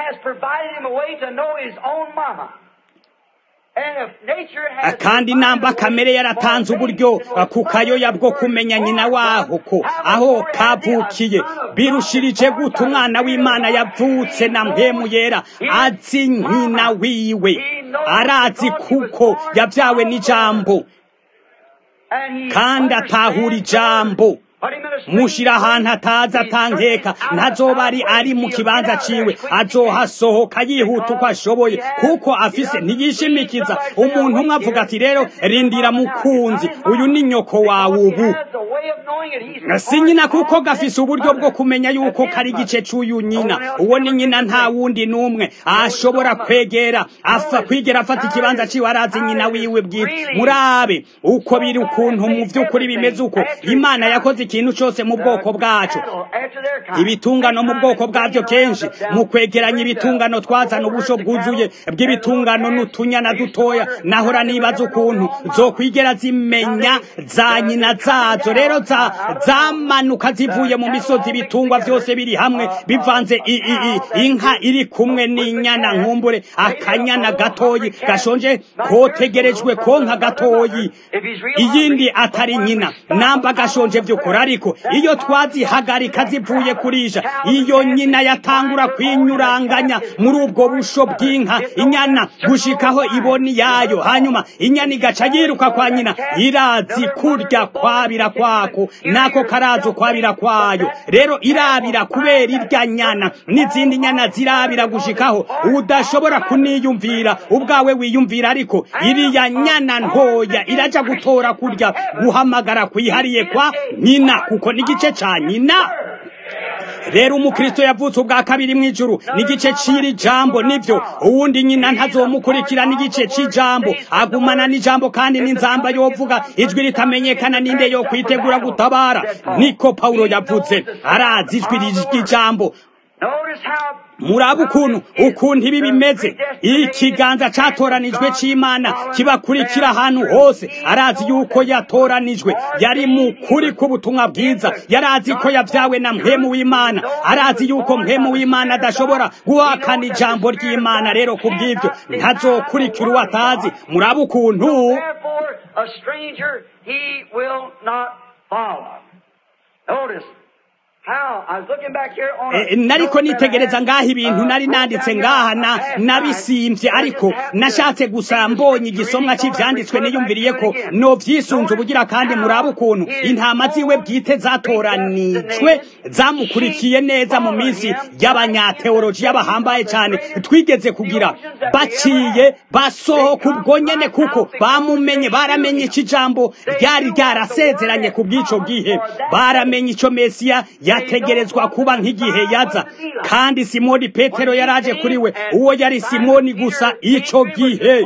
kandi namba kamere yaratanze uburyo ku kayoya bwo kumenya nyina waho ko aho kavukiye birushirije gute umwana w'imana yavutse na mpemu yera azi nyina wiwe arazi kuko yabyawe n'ijambo kandi atahura ijambo mushira ahantu ataza atankeka ntazoba ari ari mu kibanza ciwe azohasohoka yihuta uko ashoboye kuko afise ntiyishimikiza umuntu umwe avuga ati rero rindira mukunzi uyu ni nyoko wawe ubu si nyina kuko gafise uburyo bwo kumenya yuko kari igice c'uyu nyina uwo ni nyina nta wundi n'umwe ashobora kwegera afa kwigera afata ikibanza ciwe arazi nyina wiwe bwite murabe uko biri ukuntu mu vy'ukuri bimeze uko imana yakoze ikintu cyose mu bwoko bwacu ibitungano mu bwoko bwabyo kenshi mu kwegeranya ibitungano twazana ubusho bwuzuye bw'ibitungano n'utunyana dutoya nahora nibaza ukuntu zokwigera zimenya za nyina zazo rero zamanuka zivuye mu misozi ibitungwa byose biri hamwe bivanze inka iri kumwe n'inyana nkumbure akanyana gatoyi gashonje kotegerejwe konka gatoyi iyindi atari nyina namba gashonje by'ukuri ariko iyo twazihagarika zivuye kurisha iyo nyina yatangura kwinyuranganya muri ubwo busho bw'inka inyana gushikaho iboni yayo hanyuma inyana igaca yiruka kwa nyina irazi kurya kwabira kwako nako karazo kwabira kwayo rero irabira kubera irya nyana n'izindi nyana zirabira gushikaho udashobora kuniyumvira ubwawe wiyumvira ariko iriya nyana ntoya iraja gutora kurya guhamagara kwihariye kwa nyina kuko n'igice ca nyina rero umukristo yavutse ubwa kabiri mu ijuru n'igice c'iri jambo nivyo uwundi nyina ntazomukurikira n'igice c'ijambo agumana n'ijambo kandi n'inzamba yovuga ijwi ritamenyekana ninde yo kwitegura gutabara niko pawulo yavuze arazi ijwi ry'ijambo muraba ukuntu ukuntu ibi bimeze ikiganza catoranijwe c'imana kibakurikira ahantu hose arazi yuko yatoranijwe yari mu kuri k'ubutumwa bwiza yarazi ko yavyawe na mpemu w'imana arazi yuko mpemu w'imana adashobora guhakana ijambo ry'imana rero ku bw'ivyo ntazokurikira uwo atazi muraba ukuntu how I was looking back here on Eh, a nariko note that I nitegereza had, ngaho ibintu uh, nari wrote nanditse down here. ngaha I na had time. nabisimvye I ariko just happened to nashatse gusa see the mbonye scripture igisomwa reading on it, c'ivyanditswe refer back niyumviriye to ko it again. novyisunze ubugira Notice kandi murabe how ukuntu his intama ziwe own bwite precepts zatoranijwe and zamukurikiye neza mu minsi y'abanyateolojiya bahambaye cane twigeze kugira baciye basohoka ubwo nyene kuko bamumenye baramenye ico ijambo ryari ryarasezeranye ku bw'ico gihe baramenye ico mesiya yategerezwa kuba nk'igihe yaza kandi simoni petero yaraje kuri we uwo yari simoni gusa ico gihe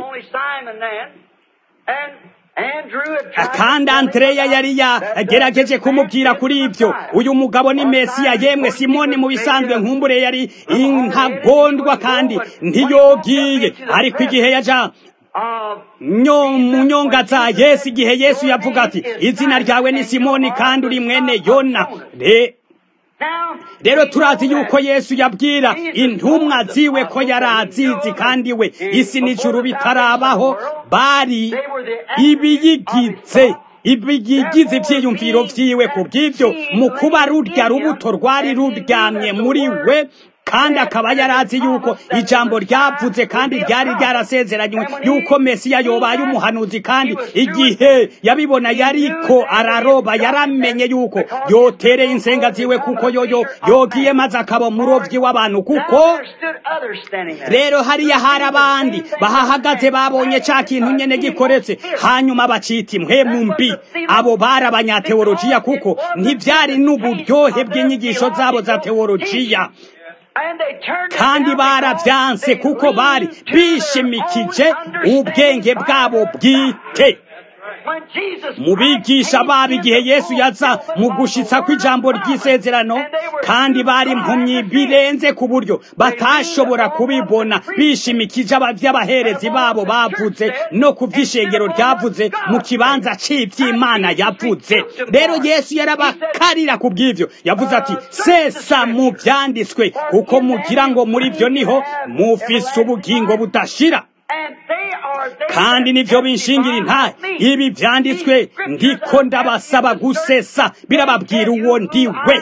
kandi andreya yari yagerageje kumubwira kuri ibyo uyu mugabo ni mesiya yemwe simoni mu bisanzwe nkumbure yari intagondwa kandi ntiyogiye ariko igihe yaja nyo mu nyonga za yesu igihe yesu yavuga ati izina ryawe ni simoni kandi uri mwene yona Re- rero turazi yuko yesu yabwira intumwa ziwe ko yari azizi kandi we isi n'ijuru bitarabaho bari ibiyigize ibiyigize ivyiyumviro vyiwe ku bw'ivyo mu kuba rurya rubuto rwari ruryamye muri we kandi akaba yarazi yuko ijambo ryavuze kandi ryari ryarasezeranywe yuko mesiya yobaye umuhanuzi kandi igihe yabibona yariko araroba yaramenye yuko yotereye insenga ziwe kuko yoyo yogiye maze akaba umurovyi w'abantu kuko rero hariya hari abandi bahahagaze babonye ca kintu nyene gikoretse hanyuma bacita impwemu mbi abo bari abanyateolojiya kuko ntivyari n'uburyohe bw'inyigisho zabo za teolojiya kandi baravyanse kuko bari bishimikije ubwenge bwabo bwite mu bigisha babo igihe yesu yaza mu gushitsa kw'ijambo ry'isezerano kandi bari impumyi birenze ku buryo batashobora kubibona bishimikije abavy'abaherezi babo bavuze no ku vy'ishengero ryavuze mu kibanza c'ivy'imana yavuze rero yesu yarabakarira ku bw'ivyo yavuze ati sesa mu vyanditswe kuko mugira ngo muri vyo niho mufise ubugingo budashira kandi nivyo binshingira intahe ibi vyanditswe ndiko ndabasaba gusesa birababwira uwo ndiwe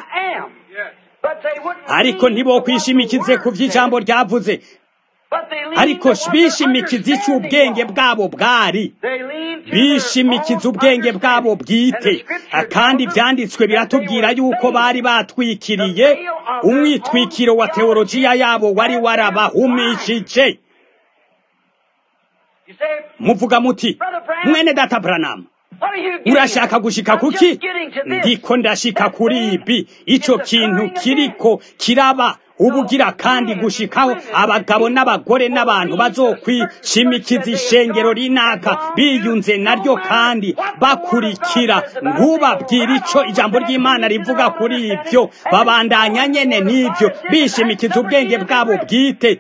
ariko ntibokwishimikize ku vy'ijambo ryavuze ariko bishimikiza ico ubwenge bwabo bwari bishimikiza ubwenge bwabo bwite kandi ivyanditswe biratubwira yuko bari batwikiriye umwitwikiro wa teolojiya yabo wari warabahumishije muvuga muti mwene data Branham urashaka gushika kuki ndiko ndashika kuri ibi ico kintu kiriko kiraba ubugira kandi gushikaho abagabo n'abagore n'abantu bazokwishimikiza ishengero rinaka biyunze naryo kandi bakurikira ntubabwire ico ijambo ry'imana rivuga kuri ibyo babandanya nyene n'ivyo bishimikiza ubwenge bwabo bwite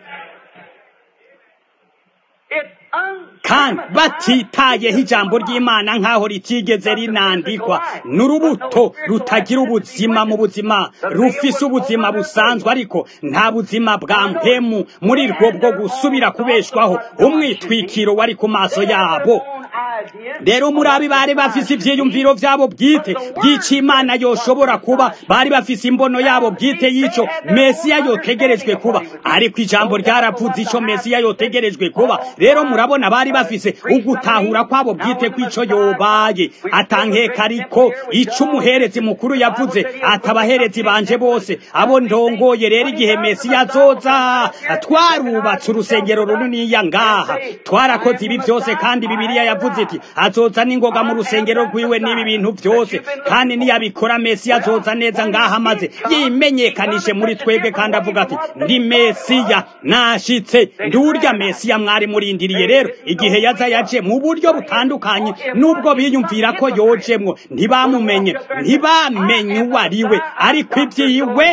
kandi batitayeho ijambo ry'imana nk'aho ritigeze rinandikwa n'urubuto rutagira ubuzima mu buzima rufise ubuzima busanzwe ariko nta buzima bwa mpemu muri rwo bwo gusubira kubeshwaho umwitwikiro wari ku maso yabo rero muri abi bari bafise ivyiyumviro vyabo bwite bw'ico imana yoshobora kuba bari bafise imbono yabo bwite y'ico mesiya yotegerejwe kuba ariko ijambo ryaravuze ico mesiya yotegerejwe kuba rero murabona bari bafise ugutahura kwabo bwite kw'ico yobaye atankeka ariko ico umuherezi mukuru yavuze atabaherezi banje bose abo ndongoye rero igihe mesiya azoza twarubatse urusengero runiniya ngaha twarakoze ibi vyose kandi bibiliya yavuze iti azoza n'ingoga mu rusengero rwiwe n'ibi bintu byose kandi niyabikora mesiya azoza neza ngaha maze yimenyekanije muri twebwe kandi avuga ati ndi mesiya nashitse ndurya mesiya mwari murindiriye rero igihe yaza yaje mu buryo butandukanye nubwo biyumvira ko yojemwo ntibamumenye ntibamenye uwo ari we ariko ibyiwe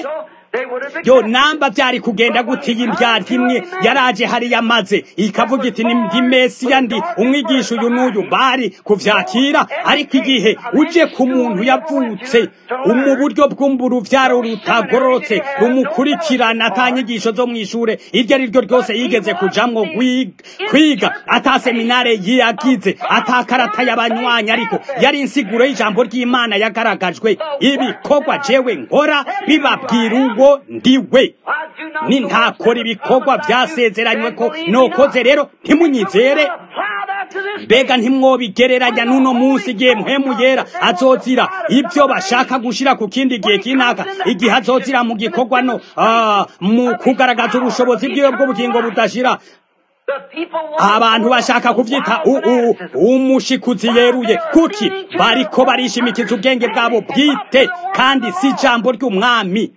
they would have yo accepted. namba byari kugenda gute iyi ndyarya imwe yaraje hariya maze ikavuga iti ni ndi mesiya ndi umwigisha uyu n'uyu bari kuvyakira ariko igihe uje ku muntu yavutse mu buryo bw'uruvyaro rutagororotse rumukurikirana ata nyigisho zo mw'ishure iryo ari ryo ryose yigeze kujamwo gwi- kwiga ata seminare yagize ata karata y'abanywanyi ariko yari insiguro y'ijambo ry'imana yagaragajwe ibikorwa jewe nkora bibabwira uwo ndiwe I do not ni know ntakora ibikorwa byasezeranywe ko nokoze rero ntimunyizere apply that to this mbega ntimwobigereranya n'uno munsi igihe mpemu yera azozira ibyo bashaka gushira ku kindi gihe kinaka igihe azozira mu gikorwa no ah, mu kugaragaza ubushobozi bwiwe bw'ubugingo budashira The people want abantu bashaka kuvyita u- u- umushikuzi yeruye kuki bariko barishimikiza ubwenge bwabo bwite kandi si ijambo ry'umwami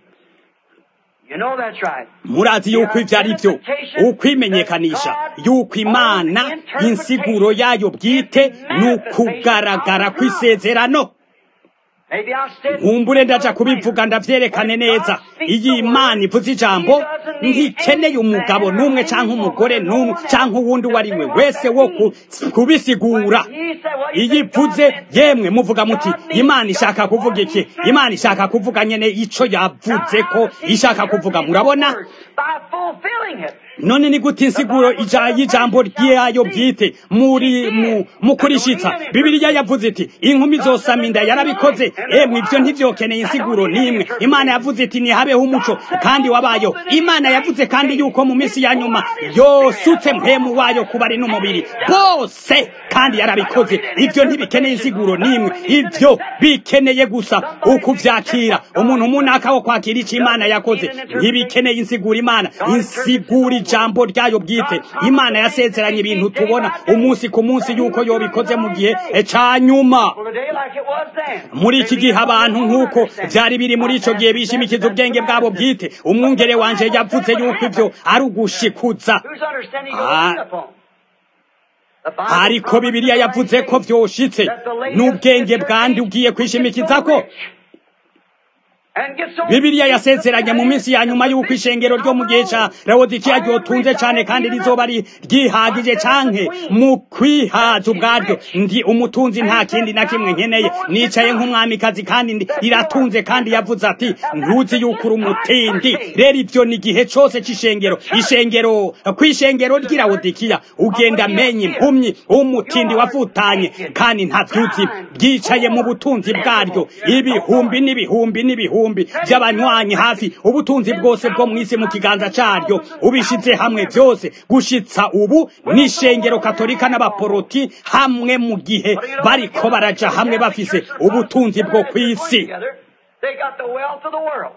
You know that's right. murazi yuko ivyo ari vyo ukwimenyekanisha yuko imana insiguro yayo bwite ni ukugaragara kw'isezerano Maybe I said nkumbure ndaja kubivuga ndavyerekane neza iyi imana ivuze ijambo ntikeneye umugabo n'umwe canke umugore n'umwe canke uwundi uwo ari we wese wo ku- kubisigura iyo ivuze yemwe muvuga muti imana ishaka kuvuga iki imana ishaka kuvuga nyene ico yavuze ko ishaka kuvuga murabona by fulfilling it. none ni gute insiguro ija y'ijambo ryayo bwite muri mu mu kurishitsa bibiliya yavuze iti inkumi zosama inda yarabikoze emwe ivyo ntivyokeneye insiguro n'imwe imana yavuze iti nihabeho umuco kandi wabayo imana yavuze kandi yuko mu minsi ya nyuma yosutse mpemu wayo kuba ari n'umubiri bose kandi yarabikoze ivyo ntibikeneye insiguro n'imwe ivyo bikeneye gusa ukuvyakira umuntu munaka wo kwakira ico imana yakoze ntibikeneye insiguro imana insigura ijambo ryayo bwite imana yasezeranye ibintu tubona umunsi ku munsi yuko yobikoze mu gihe ca nyuma Well, today like it was then. muri iki gihe abantu nk'uko vyari biri muri ico gihe bishimikiza ubwenge bwabo bwite umwungere wanje yavuze yuko ivyo ari ugushikuza Whose understanding Ah. goes upon? The Bible ariko bibiliya yavuze ko vyoshitse n'ubwenge bwandi ugiye kwishimikizako And get so bibiliya yasezeranye mu minsi ya nyuma y'uko ishengero ryo mu gihe ca lawodikiya ryotunze cane kandi rizoba ri- ryihagije canke mu kwihaza ubwaryo ndi umutunzi nta kindi na kimwe nkeneye nicaye nk'umwamikazi kandi ndi- riratunze kandi yavuze ati ntuzi yuko uri umutindi rero ivyo ni igihe cose c'ishengero ishengero kw'ishengero ry'i lawodikiya ugenda menya impumyi umutindi wavutanye kandi ntavyuzi ryicaye mu butunzi bwaryo ibihumbi n'ibihumbi n'ibihumbi by'abanywanyi hafi ubutunzi bwose bwo mw'isi mu kiganza caryo ubishize hamwe vyose gushitsa ubu n'ishengero katolika n'abaporoti hamwe mu gihe bariko baraja hamwe bafise ubutunzi bwo kw'isi together, they got the wealth of the world.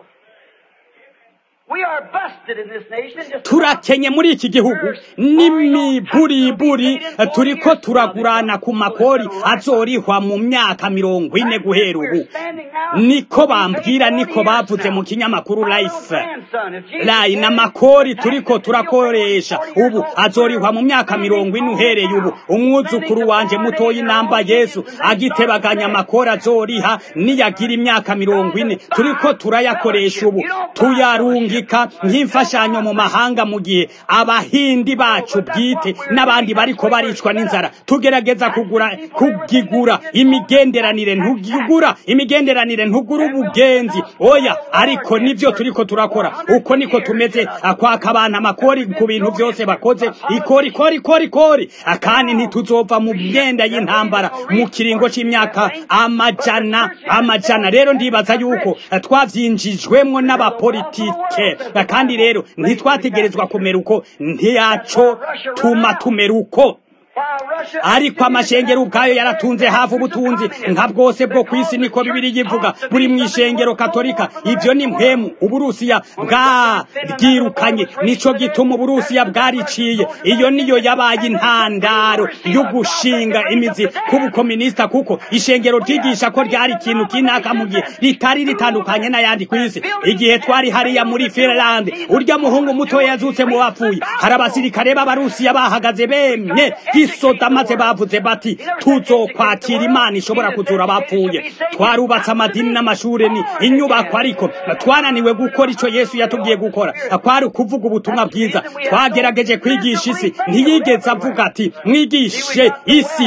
We are busted in this nation. and just turakenye muri iki gihugu n'imiburiburi turiko turagurana ku makori azorihwa mu myaka mirongo ine guhera ubu niko bambwira niko bavuze mu kinyamakuru life layi n'amakori turiko turakoresha ubu azorihwa mu myaka mirongo ine uhereye ubu umwuzukuru wanje mutoyi namba yesu agitebaganya amakori azoriha niyagira imyaka mirongo ine turiko turayakoresha ubu tuyarungika nk'imfashanyo mu mahanga mu gihe abahindi bacu bwite n'abandi bariko baricwa n'inzara tugerageza kugura kugigura imigenderanire ntugigura imigenderanire ntugura ubugenzi oya ariko nivyo turiko turakora uko niko tumeze akwaka abantu amakori ku bintu vyose bakoze ikori kori kori kori akandi ntituzova mu myenda y'intambara mu kiringo c'imyaka amajana amajana rero ndibaza yuko twavyinjijwemwo n'abapolitike kandi rero ntitwategerezwa kumera uko ntiyaco tuma tumera uko ariko amashengero ubwayo yaratunze hafi ubutunzi nka bwose bwo ku isi niko bibiri yivuga buri mu ishengero katolika ivyo ni mpemu uburusiya bwabwirukanye nico gituma uburusiya bwariciye iyo niyo yabaye intandaro yo gushinga imizi k'ubukominisita kuko ishengero ryigisha ko ryari ikintu kinaka mu gihe ritari ritandukanye n'ayandi ku isi igihe twari hariya muri finland urya muhungu mutoya yazutse mu bapfuye hari abasirikare b'abarusiya bahagaze bemye gisoda maze bavuze bati tuzokwakira imana ishobora kuzura abapfuye twarubatse amadini n'amashuri ni inyubako ariko twananiwe gukora icyo yesu yatubwiye gukora kwari kuvuga ubutumwa bwiza twagerageje kwigisha isi ntiyigeze avuga ati mwigishe isi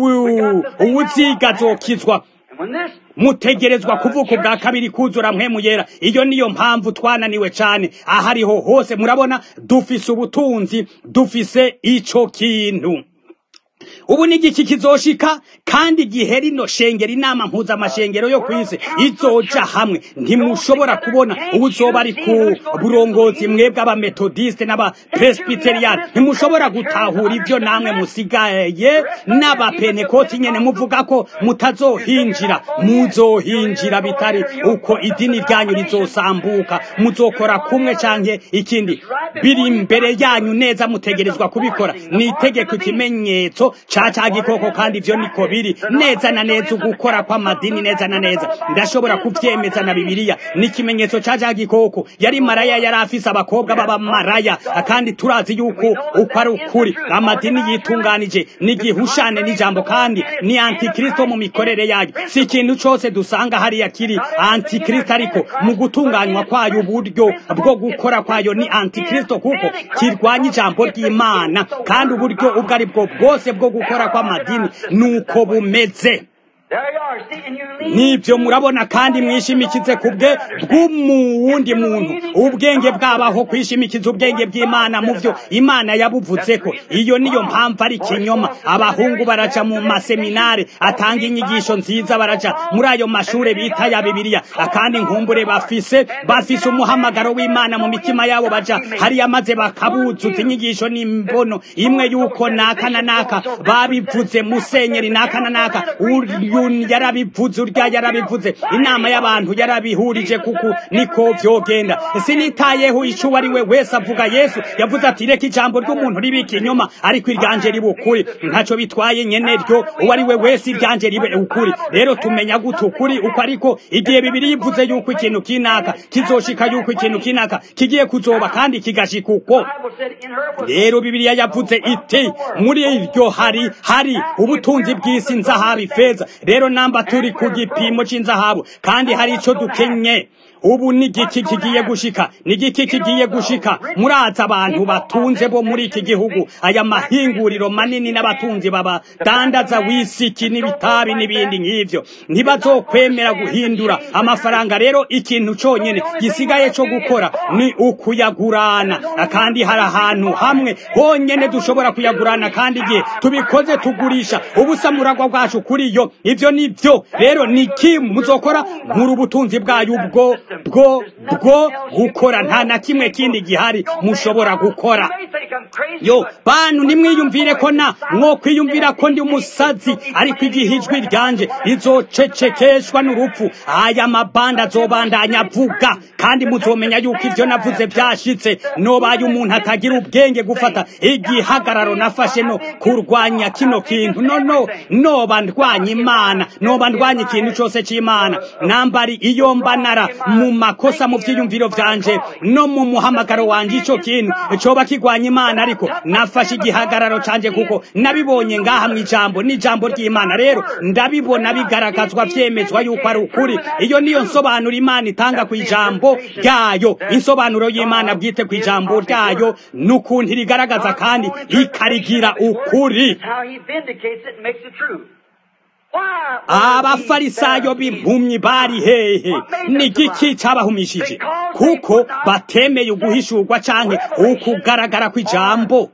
uwuziga azokizwa mutegerezwa kuvuka ubwa kabiri kuzura mpemu yera iyo niyo mpamvu twananiwe cyane ahariho hose murabona dufise ubutunzi dufise ico kintu ubu ni igiki kizoshika kandi igihe rino shengero inama mpuzamashengero yo ku isi izoja hamwe ntimushobora kubona ubu uzoba ari ku burongozi mwebwe abametodiste n'abapresbiteriyani ntimushobora gutahura ibyo namwe musigaye n'abapenekoti nyene muvuga ko mutazohinjira muzohinjira bitari uko idini ryanyu rizosambuka muzokora kumwe canke ikindi biri imbere yanyu neza mutegerezwa kubikora ni itegeko ikimenyetso ca ca gikoko kandi ivyo niko biri neza na neza ugukora kw'amadini neza na neza ndashobora kuvyemeza na bibiliya ni ikimenyetso ca ca gikoko yari maraya yari afise abakobwa b'abamaraya kandi turazi yuko uko ari ukuri amadini yitunganije ni gihushane n'ijambo kandi ni antikristo mu mikorere yayo si ikintu cose dusanga hariya kiri antikristo ariko mu gutunganywa kwayo uburyo bwo gukora kwayo ni antikristo kuko kirwanya ijambo ry'imana kandi uburyo ubwo ari bwo bwose bwo gukora kw'amadini nuko bumeze nibyo murabona kandi mwishimikize ku bwe bw'umuwundi muntu ubwenge bwabaho kwishimikiza ubwenge bw'imana mu byo imana yabuvuze ko iyo niyo mpamvu ari ikinyoma abahungu baraca mu maseminare atanga inyigisho nziza baraca muri ayo mashure bita ya bibiliya kandi nkumbure bafise bafise umuhamagaro w'imana mu mitima yabo baja hariya maze bakabuzuza inyigisho n'imbono imwe yuko naka na naka babivuze musenyeri naka na naka uyu yarabivuze urya yarabivuze inama y'abantu yarabihurije kuko niko vyogenda sinitayeho ico uwo ari we wese avuga yesu yavuze ati reka ijambo ry'umuntu ribe ikinyoma ariko iryanje ribe ukuri ntaco bitwaye nyene ryo uwo ari we wese iryanje ribe ukuri rero tumenya gute ukuri uko ariko igihe bibiri yivuze yuko ikintu kinaka kizoshika yuko ikintu kinaka kigiye kuzoba kandi kigashika uko rero bibiliya yavuze iti muri iryo hari hari ubutunzi bw'isi nzahabu ifeza rero namba turi ku gipimo c'inzahabu kandi hari ico dukenye ubu ni igiki kigiye gushika ni igiki kigiye gushika muraza abantu batunze bo muri iki gihugu aya mahinguriro manini n'abatunzi babadandaza wisiki n'ibitabi n'ibindi nk'ivyo ntibazokwemera guhindura amafaranga rero ikintu conyene gisigaye co gukora ni ukuyagurana kandi hari ahantu hamwe honyene dushobora kuyagurana kandi igihe tubikoze tugurisha ubusamuragwa bwacu kuri yo ivyo nivyo rero niki muzokora nkuru ubutunzi bwayo ubwo bwo bwo gukora nta na kimwe kindi gihari mushobora gukora yo bantu nimwiyumvire ko na mwo kwiyumvira ko ndi umusazi ariko igihe ijwi ryanje rizocecekeshwa n'urupfu aya mabanda azobandanya avuga kandi muzomenya yuko ivyo navuze vyashitse nobaye umuntu atagira ubwenge gufata igihagararo nafashe no kurwanya kino kintu no no noba ndwanya imana noba ndwanya ikintu cose c'imana nambari iyo mbanara mu makosa mu vyiyumviro vyanje no mu muhamagaro wanje ico kintu coba kigwanya imana ariko nafashe igihagararo canje kuko nabibonye ngaha mw'ijambo n'ijambo ry'imana rero ndabibona bigaragazwa vyemezwa yuko ari ukuri iyo niyo nsobanuro imana itanga ku ijambo ryayo insobanuro y'imana bwite ku ijambo ryayo n'ukuntu irigaragaza kandi ikarigira ukuri abafarisayo b'impumyi bari hehe ni igiki cabahumishije kuko batemeye uguhishurwa canke ukugaragara kw'ijambo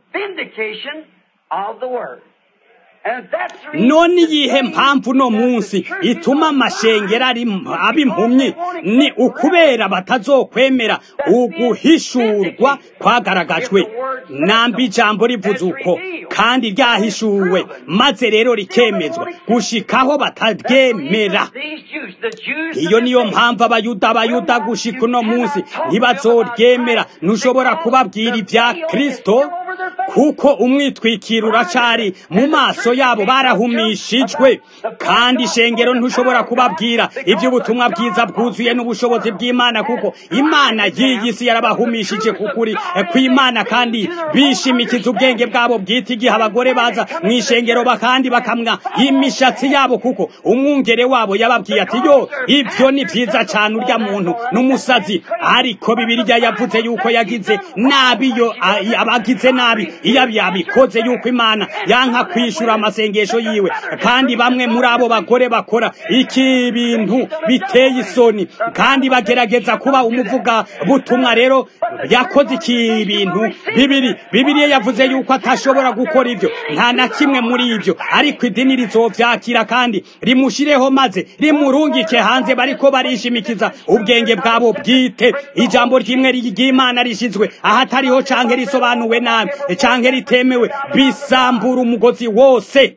none iyihe mpamvu no munsi ituma amashengero aba impumyi ni ukubera batazokwemera uguhishurwa kwagaragajwe namba ijambo rivuze uko kandi ryahishuwe maze rero rikemezwa gushikaho bataryemera iyo niyo mpamvu abayuda abayuda gushika uno munsi ntibazoryemera ntushobora kubabwira ibya kristo kuko umwitwikiro uracari mu maso yabo barahumishijwe kandi ishengero ntushobora kubabwira iby'ubutumwa bwiza bwuzuye n'ubushobozi bw'imana kuko imana y'iyi si yarabahumishije kukuri kw'imana kandi bishimikiza ubwenge bwabo bwite igihe abagore baza mu ishengero bakandi bakamwa imishatsi yabo kuko umwungere wabo yababwiye ati yo ibyo ni byiza cyane urya muntu n'umusazi ariko bibiliya yavuze yuko yagize nabi yo abagize nabi iyo yabikoze yuko imana yanka kwishura amasengesho yiwe kandi bamwe muri abo bagore bakora iki bintu biteye isoni kandi bagerageza kuba umuvuga butumwa rero yakoze iki bintu bibiri bibiliya yavuze yuko atashobora gukora ibyo nta na kimwe muri ibyo ariko idini rizovyakira kandi rimushireho maze rimurungike hanze bariko barishimikiza ubwenge bwabo bwite ijambo ryimwe ry'imana rishizwe ahatariho canke risobanuwe nabi canke ritemewe bisambura umugozi wose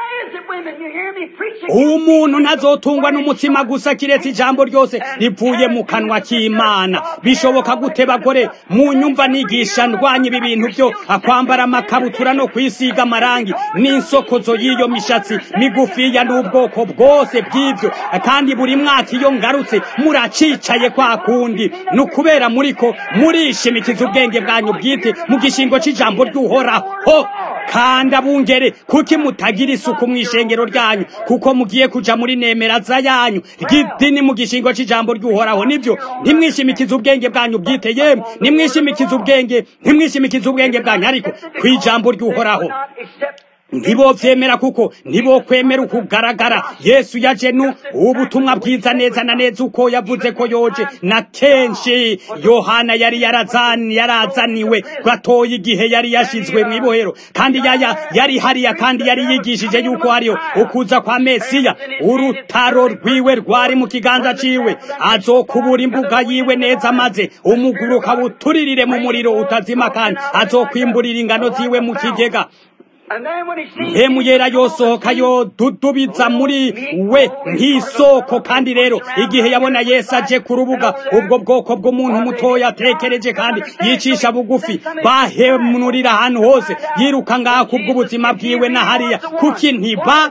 umuntu ntazotungwa n'umutsima gusa kiretse ijambo ryose rivuye mu kanwa k'imana bishoboka gute bagore mu nyumva nigisha ndwanya ibi bintu byo akwambara amakabutura no kwisiga amarangi n'insokozo y'iyo mishatsi migufiya n'ubwoko bwose bw'ibyo kandi buri mwaka iyo ngarutse muracicaye kwa kundi ni ukubera muriko murishimikiza ubwenge bwanyu bwite mu gishingo c'ijambo ry'uhoraho kandi abungere kuki mutagira isuku mu ishengero ryanyu kuko mugiye kuja muri nemeraza yanyu ry'idini mu gishingo c'ijambo ry'uhoraho nivyo ntimwishimikize ubwenge bwanyu bwite yemwe nimwishimikize ubwenge ntimwishimikize ubwenge bwanyu ariko kw'ijambo ry'uhoraho ntibovyemera kuko ntibokwemera ukugaragara yesu yaje nu ubutumwa bwiza neza na neza uko yavuze ko yoje na kenshi yohana yari yarazani yarazaniwe gatoya igihe yari yashizwe mw'ibohero kandi yaya yari hariya kandi yari yigishije yuko hariyo ukuza kwa mesiya urutaro rwiwe rwari mu kiganza ciwe azokubura imbuga yiwe neza maze umuguruka buturirire mu muriro utazima kandi azokwimburira ingano ziwe mu kigega mpemu yera yosohoka yodudubiza muri we nk'isoko kandi rero igihe yabona yesu aje ku rubuga ubwo bwoko bw'umuntu mutoya atekereje kandi yicisha bugufi bahemurira ahantu hose yiruka ngaha kubw'ubuzima bwiwe na hariya kuki ntiba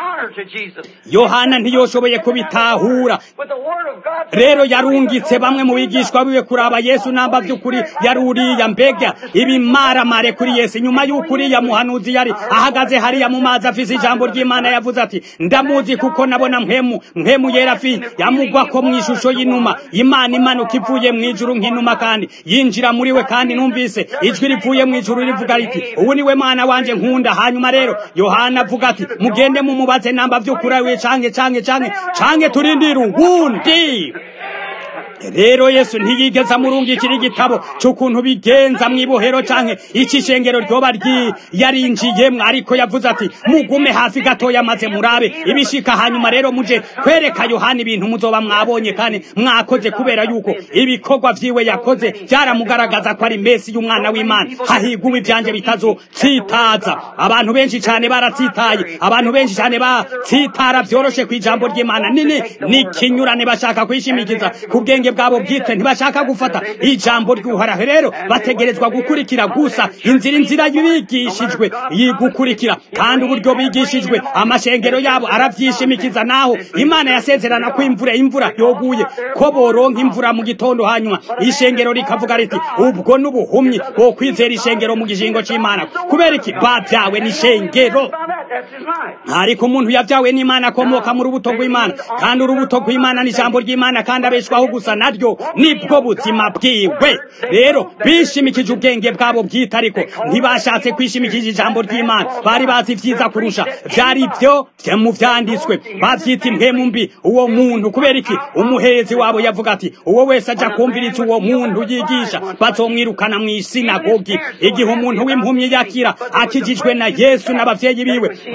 yohana ntiyoshoboye kubitahura rero yarungitse bamwe mu bigishwa biwe kuraba yesu namba by'ukuri yari uriya mbega ibimaramare kuri yesu nyuma y'uko uriya muhanuzi yari ahagaze hariya mu mazi afise ijambo ry'imana yavuze ati ndamuzi kuko nabona mpemu mpemu yera fi yamugwako mu ishusho y'inuma imana imanuka ivuye mu ijuru nk'inuma kandi yinjira muri we kandi numvise ijwi rivuye mu ijuru rivuga riti ubu niwe mwana wanje nkunda hanyuma rero yohana avuga ati mugende mumubaze namba vy'ukuri we canke canke canke canke turindire uwundi rero yesu ntiyigeze amurungikira igitabo cy'ukuntu bigenza mu ibohero canke iki shengero ryoba yarinjiyemwo ariko yavuze ati mugume hafi gatoya maze murabe ibishika hanyuma rero muje kwereka yohana ibintu muzoba mwabonye kandi mwakoze kubera yuko ibikorwa vyiwe yakoze byaramugaragaza ko ari mesi y'umwana w'imana hahiguwe ivyanje bitazotsitaza abantu benshi cane baratsitaye abantu benshi cane batsitara vyoroshe kw'ijambo ry'imana nini n'ikinyurane bashaka kwishimikiza ku bwenge bwabo bwite ntibashaka gufata ijambo ry'uhoraho rero bategerezwa gukurikira gusa inzira inzira bigishijwe yigukurikira kandi uburyo bigishijwe amashengero yabo aravyishimikiza naho imana yasezerana ko imvura imvura yoguye ko boronka imvura mu gitondo hanyuma ishengero rikavuga riti ubwo n'ubuhumyi bwo kwizera ishengero mu gishingo c'imana kubera iki babyawe n'ishengero ariko umuntu yabyawe n'imana akomoka mu rubuto rw'imana kandi urubuto rw'imana ni ijambo ry'imana kandi abeshwaho gusa naryo nibwo buzima bwiwe rero bishimikije ubwenge bwabo bwite ariko ntibashatse kwishimikije ijambo ry'imana bari bazi vyiza kurusha vyari vyo mu vyanditswe bavyita impwemu mbi uwo muntu kubera iki umuhezi wabo yavuga ati uwo wese aja kumviriza uwo muntu yigisha bazomwirukana mw'isinagogi igihe umuntu w'impumyi yakira akijijwe na yesu n'abavyeyi biwe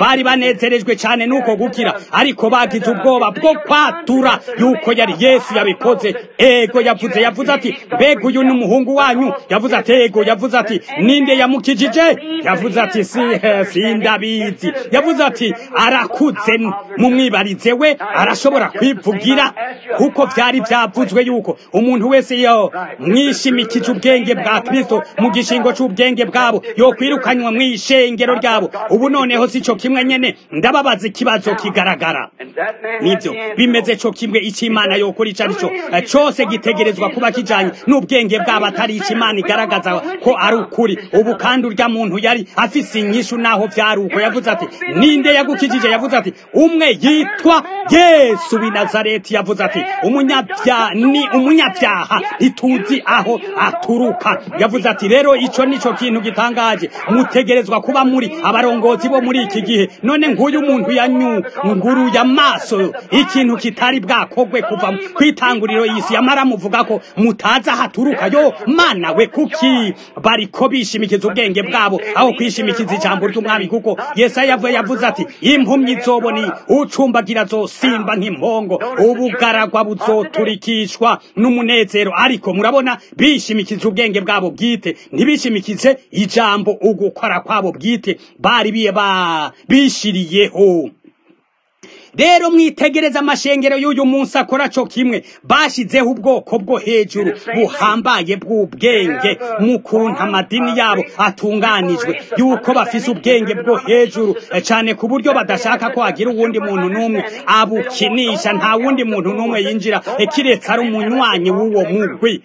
bari banezerejwe cyane n'uko gukira ariko bagize ubwoba bwo kwatura yuko yari yesu yabikoze ego yavuze yavuze ati mbega uyu ni umuhungu wanyu yavuze ati ego yavuze ati ninde yamukijije yavuze ati si sindabizi yavuze ati arakuze mumwibarize we arashobora kwivugira kuko byari byavuzwe yuko umuntu wese yo mwishimikije ubwenge bwa kristo mu gishingo cy'ubwenge bwabo yo kwirukanywa mu ishengero ryabo ubu noneho si cyo kimwe nyene ndababaza ikibazo kigaragara nibyo bimeze cyo kimwe icy'imana yokora icyo ari cyo cyose gitegerezwa kuba kijanye n'ubwenge bwabo atari icy'imana igaragaza ko ari ukuri ubu kandi urya muntu yari afise inyishu naho vyari uko yavuze ati ninde yagukijije yavuze ati umwe yitwa yesu w'i nazareti yavuze ati umunyabya ni umunyabyaha ntituzi aho aturuka yavuze ati rero ico nico kintu gitangaje mutegerezwa kuba muri abarongozi bo muri iki gihe none nguyu muntu yanyunguruye amaso ikintu kitari bwakogwe kuva kwitanguriro y'isi yamara muvuga ko mutazi aho aturuka yo mana we kuki bariko bishimikiza ubwenge bwabo aho kwishimikiza ijambo ry'umwami kuko yesaya yavuye yavuze ati impumyi zoboni ucumbagira zosimba nk'impongo ubugaragwa buzoturikishwa n'umunezero ariko murabona bishimikiza ubwenge bwabo bwite ntibishimikize ijambo ugukora kwabo bwite bari biye ba bishiriyeho rero mwitegereza amashengero y'uyu munsi akora co kimwe bashizeho ubwoko bwo hejuru buhambaye bw'ubwenge mu kuntu amadini yabo atunganijwe yuko bafise ubwenge bwo hejuru cane ku buryo badashaka ko hagira uwundi muntu n'umwe abukinisha nta wundi muntu n'umwe yinjira kiretse ari umunywanyi w'uwo mugwi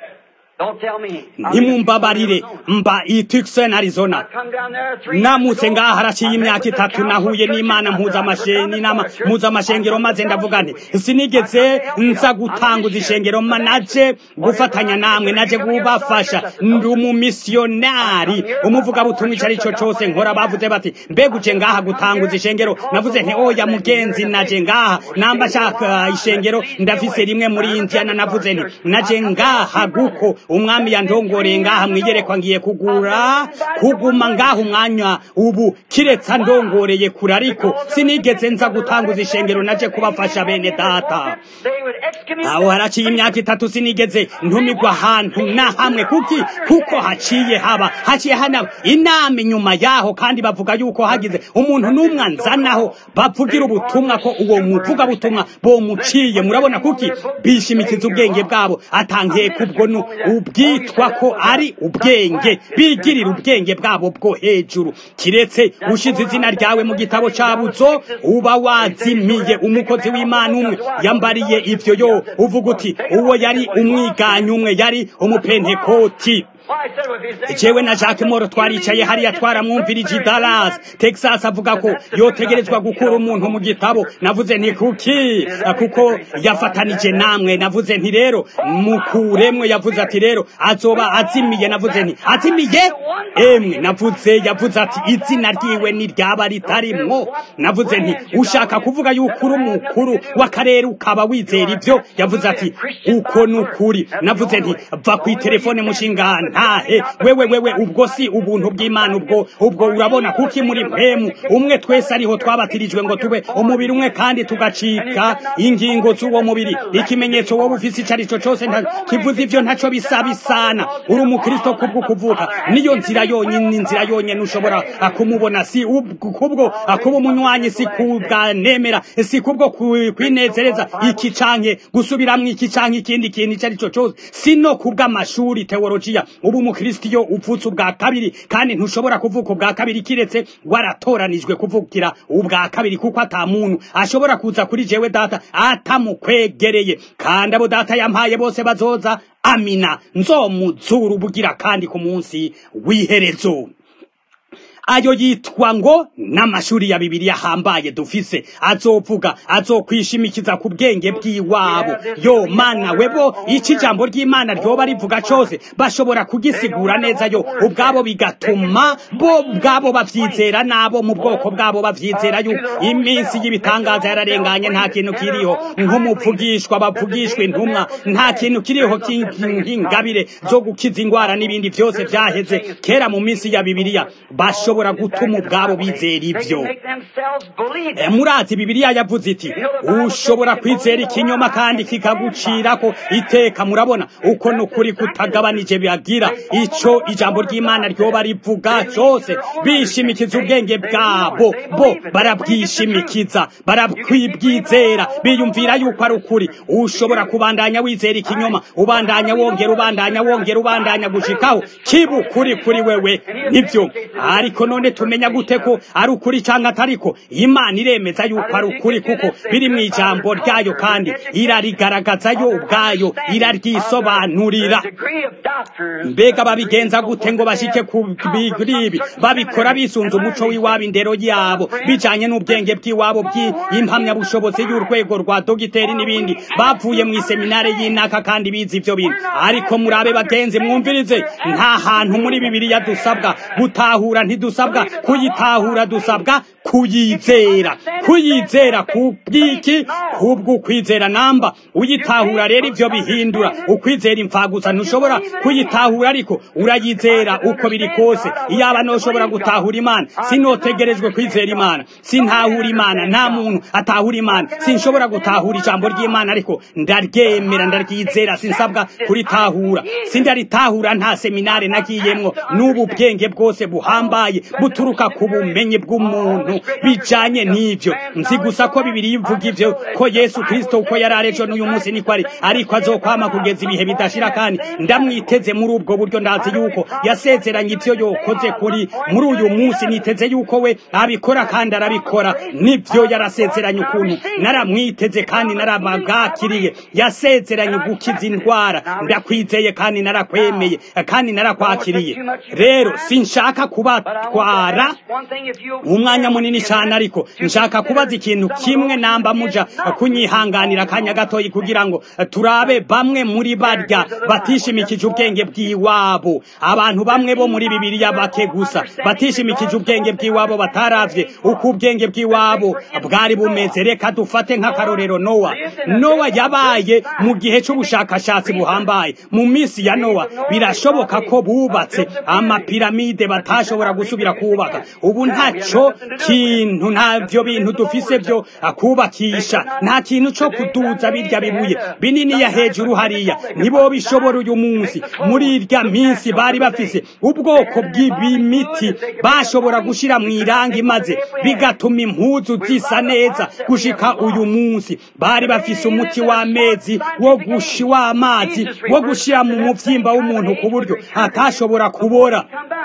ntimumbabarire mba i Tucson Arizona namutse ngaha haraciye imyaka itatu nahuye n'imana mpuzamasheni inama mpuzamashengero maze ndavuga nti sinigeze nza gutanguza ishengero naje gufatanya namwe naje kubafasha ndi umumisiyonari umuvugabutumwa icyo ari cyo cyose nkora bavuze bati mbega uje ngaha gutanguza ishengero navuze nti oya mugenzi naje ngaha namba shaka ishengero ndafise rimwe muri Indiana navuze nti naje ngaha guko umwami yandongoreye ngaha mwigerekwa ngiye kugura kuguma ngaha umwanya ubu kiretsa ndongoreye kure ariko sinigeze nza gutanguza ishengero naje kubafasha bene data aho haraciye imyaka itatu sinigeze ntumigwa ahantu na hamwe kuki kuko haciye haba haciye hana inama inyuma yaho kandi bavuga yuko hagize umuntu n'umwe anzanaho bavugira ubutumwa ko uwo muvuga butumwa bomuciye murabona kuki bishimikiza ubwenge bwabo atangiye kubwo nu ubwitwa ko ari ubwenge bigirira ubwenge bwabo bwo hejuru kiretse ushize izina ryawe mu gitabo cabuzo uba wazimiye umukozi w'imana umwe yambariye ivyo yo uvuga uti uwo yari umwiganyi umwe yari umupentekoti jewe na Jacques Moro twaricaye hariya twaramwumvirije i Dallas Texas avuga ko yotegerezwa gukura umuntu mu gitabo navuze nti kuki kuko yafatanije namwe navuze nti rero mukuremwe yavuze ati rero azoba azimiye navuze nti azimiye emwe navuze yavuze ati izina ryiwe ni ryaba ritarimwo navuze nti ushaka kuvuga yuko uri umukuru w'akarere ukaba wizera ibyo yavuze ati uko ni ukuri navuze nti va ku telefone mushingana ntahe wewe wewe ubwo si ubuntu bw'Imana ubwo ubwo urabona kuki muri mpemu umwe twese ariho twabatirijwe ngo tube umubiri umwe kandi tugacika ingingo z'uwo mubiri ikimenyetso wowe ufise icyo arico cose kivuze ivyo ntaco bisa bisana uri umukristo kubwo kuvuka niyo nzira yonyine inzira yonyine ushobora kumubona si kubwo kuba umunywanyi si kubwa nemera si kubwo kwinezereza iki canke gusubiramwo iki canke ikindi kintu icyo arico cose si no kubw'amashuri teologiya ubu umukristo iyo uvutse ubwa kabiri kandi ntushobora kuvuka ubwa kabiri kiretse waratoranijwe kuvukira ubwa kabiri kuko ata muntu ashobora kuza kuri jewe data atamukwegereye kandi abo data yampaye bose bazoza amina nzomuzura ubugira kandi ku munsi w'iherezo ayo yitwa ngo n'amashuri ya bibiliya ahambaye dufise azovuga azokwishimikiza ku bwenge bw'iwabo yo mana webo iki jambo ry'imana ryoba rivuga cose bashobora kugisigura neza yo ubwabo bigatuma bo bwabo bavyizera nabo mu bwoko bwabo bavyizera yuko iminsi y'ibitangaza yararenganye nta kintu kiriho nk'umuvugishwa bavugishwa intumwa nta kintu kiriho nk'ingabire zo gukiza ingwara n'ibindi vyose vyaheze kera mu minsi ya bibiliya bashobora bashobora gutuma ubwabo bizera ibyo murazi bibiliya yavuze iti ushobora kwizera ikinyoma kandi kikagucirako iteka murabona uko ni ukuri kutagabanije biagira ico ijambo ry'imana ryoba rivuga cyose bishimikiza ubwenge bwabo bo barabwishimikiza barakwibwizera biyumvira yuko ari ukuri ushobora kubandanya wizera ikinyoma ubandanya wongera ubandanya wongera ubandanya gushikaho kiba ukuri kuri wewe nibyo ariko none tumenya gute ko ari ukuri cyangwa atariko imana iremeza yuko ari ukuri kuko biri mu ijambo ryayo kandi irarigaragaza yo ubwayo iraryisobanurira mbega babigenza gute ngo bashike ku bigribi babikora bisunze umuco w'iwabo indero yabo bijanye n'ubwenge bw'iwabo bw'impamyabushobozi y'urwego rwa dogiteri n'ibindi bavuye mu iseminare y'inaka kandi bize ivyo bintu ariko murabe bagenzi mwumvirize nta hantu muri bibiliya dusabwa gutahura ntidusabwa kuyitahura dusabwa kuyizera kuyizera kubwiki kubwo kwizera namba uyitahura rero ivyo bihindura ukwizera imfagusa ntushobora kuyitahura ariko urayizera uko biri kose iyaba noshobora gutahura imana sinotegerejwe kwizera imana sintahura imana nta muntu atahura imana sinshobora gutahura ijambo ry'imana ariko ndaryemera ndaryizera sinsabwa kuritahura sindaritahura nta seminare nagiyemwo n'ubu bwenge bwose buhambaye buturuka ku bumenyi bw'umuntu bijanye n'ivyo nzi gusa ko bibiri ivuga ivyo ko yesu kristo uko yari arejo n'uyu munsi niko ari ariko azokwama kugeza ibihe bidashira kandi ndamwiteze muri ubwo buryo ndazi yuko yasezeranye ivyo yokoze kuri muri uyu munsi niteze yuko we abikora kandi arabikora nivyo yarasezeranye ukuntu naramwiteze kandi narabagakiriye yasezeranye gukiza indwara ndakwizeye kandi narakwemeye kandi narakwakiriye rero sinshaka kubatwara umwanya munini cyane ariko nshaka kubaza ikintu kimwe namba muja kunyihanganira akanya gatoyi kugira ngo turabe bamwe muri barya batishimikije ubwenge bw'iwabo abantu bamwe bo muri bibiliya bake gusa batishimikije ubwenge bw'iwabo bataravye uko ubwenge bw'iwabo bwari bumeze reka dufate nk'akarorero nowa nowa yabaye mu gihe c'ubushakashatsi buhambaye mu minsi ya nowa birashoboka ko bubatse amapiramide batashobora gusubira kubaka ubu ntaco kintu ntavyo bintu dufise vyo kubakisha nta kintu co kuduza birya bibuye binini ya hejuru hariya nibo bishobora uyu munsi muri irya minsi bari bafise ubwoko bw'ibimiti bashobora gushira mu irangi maze bigatuma impuzu zisa neza gushika uyu munsi bari bafise umuti w'amezi wo gushi w'amazi wo gushira mu muvyimba w'umuntu ku buryo atashobora kubora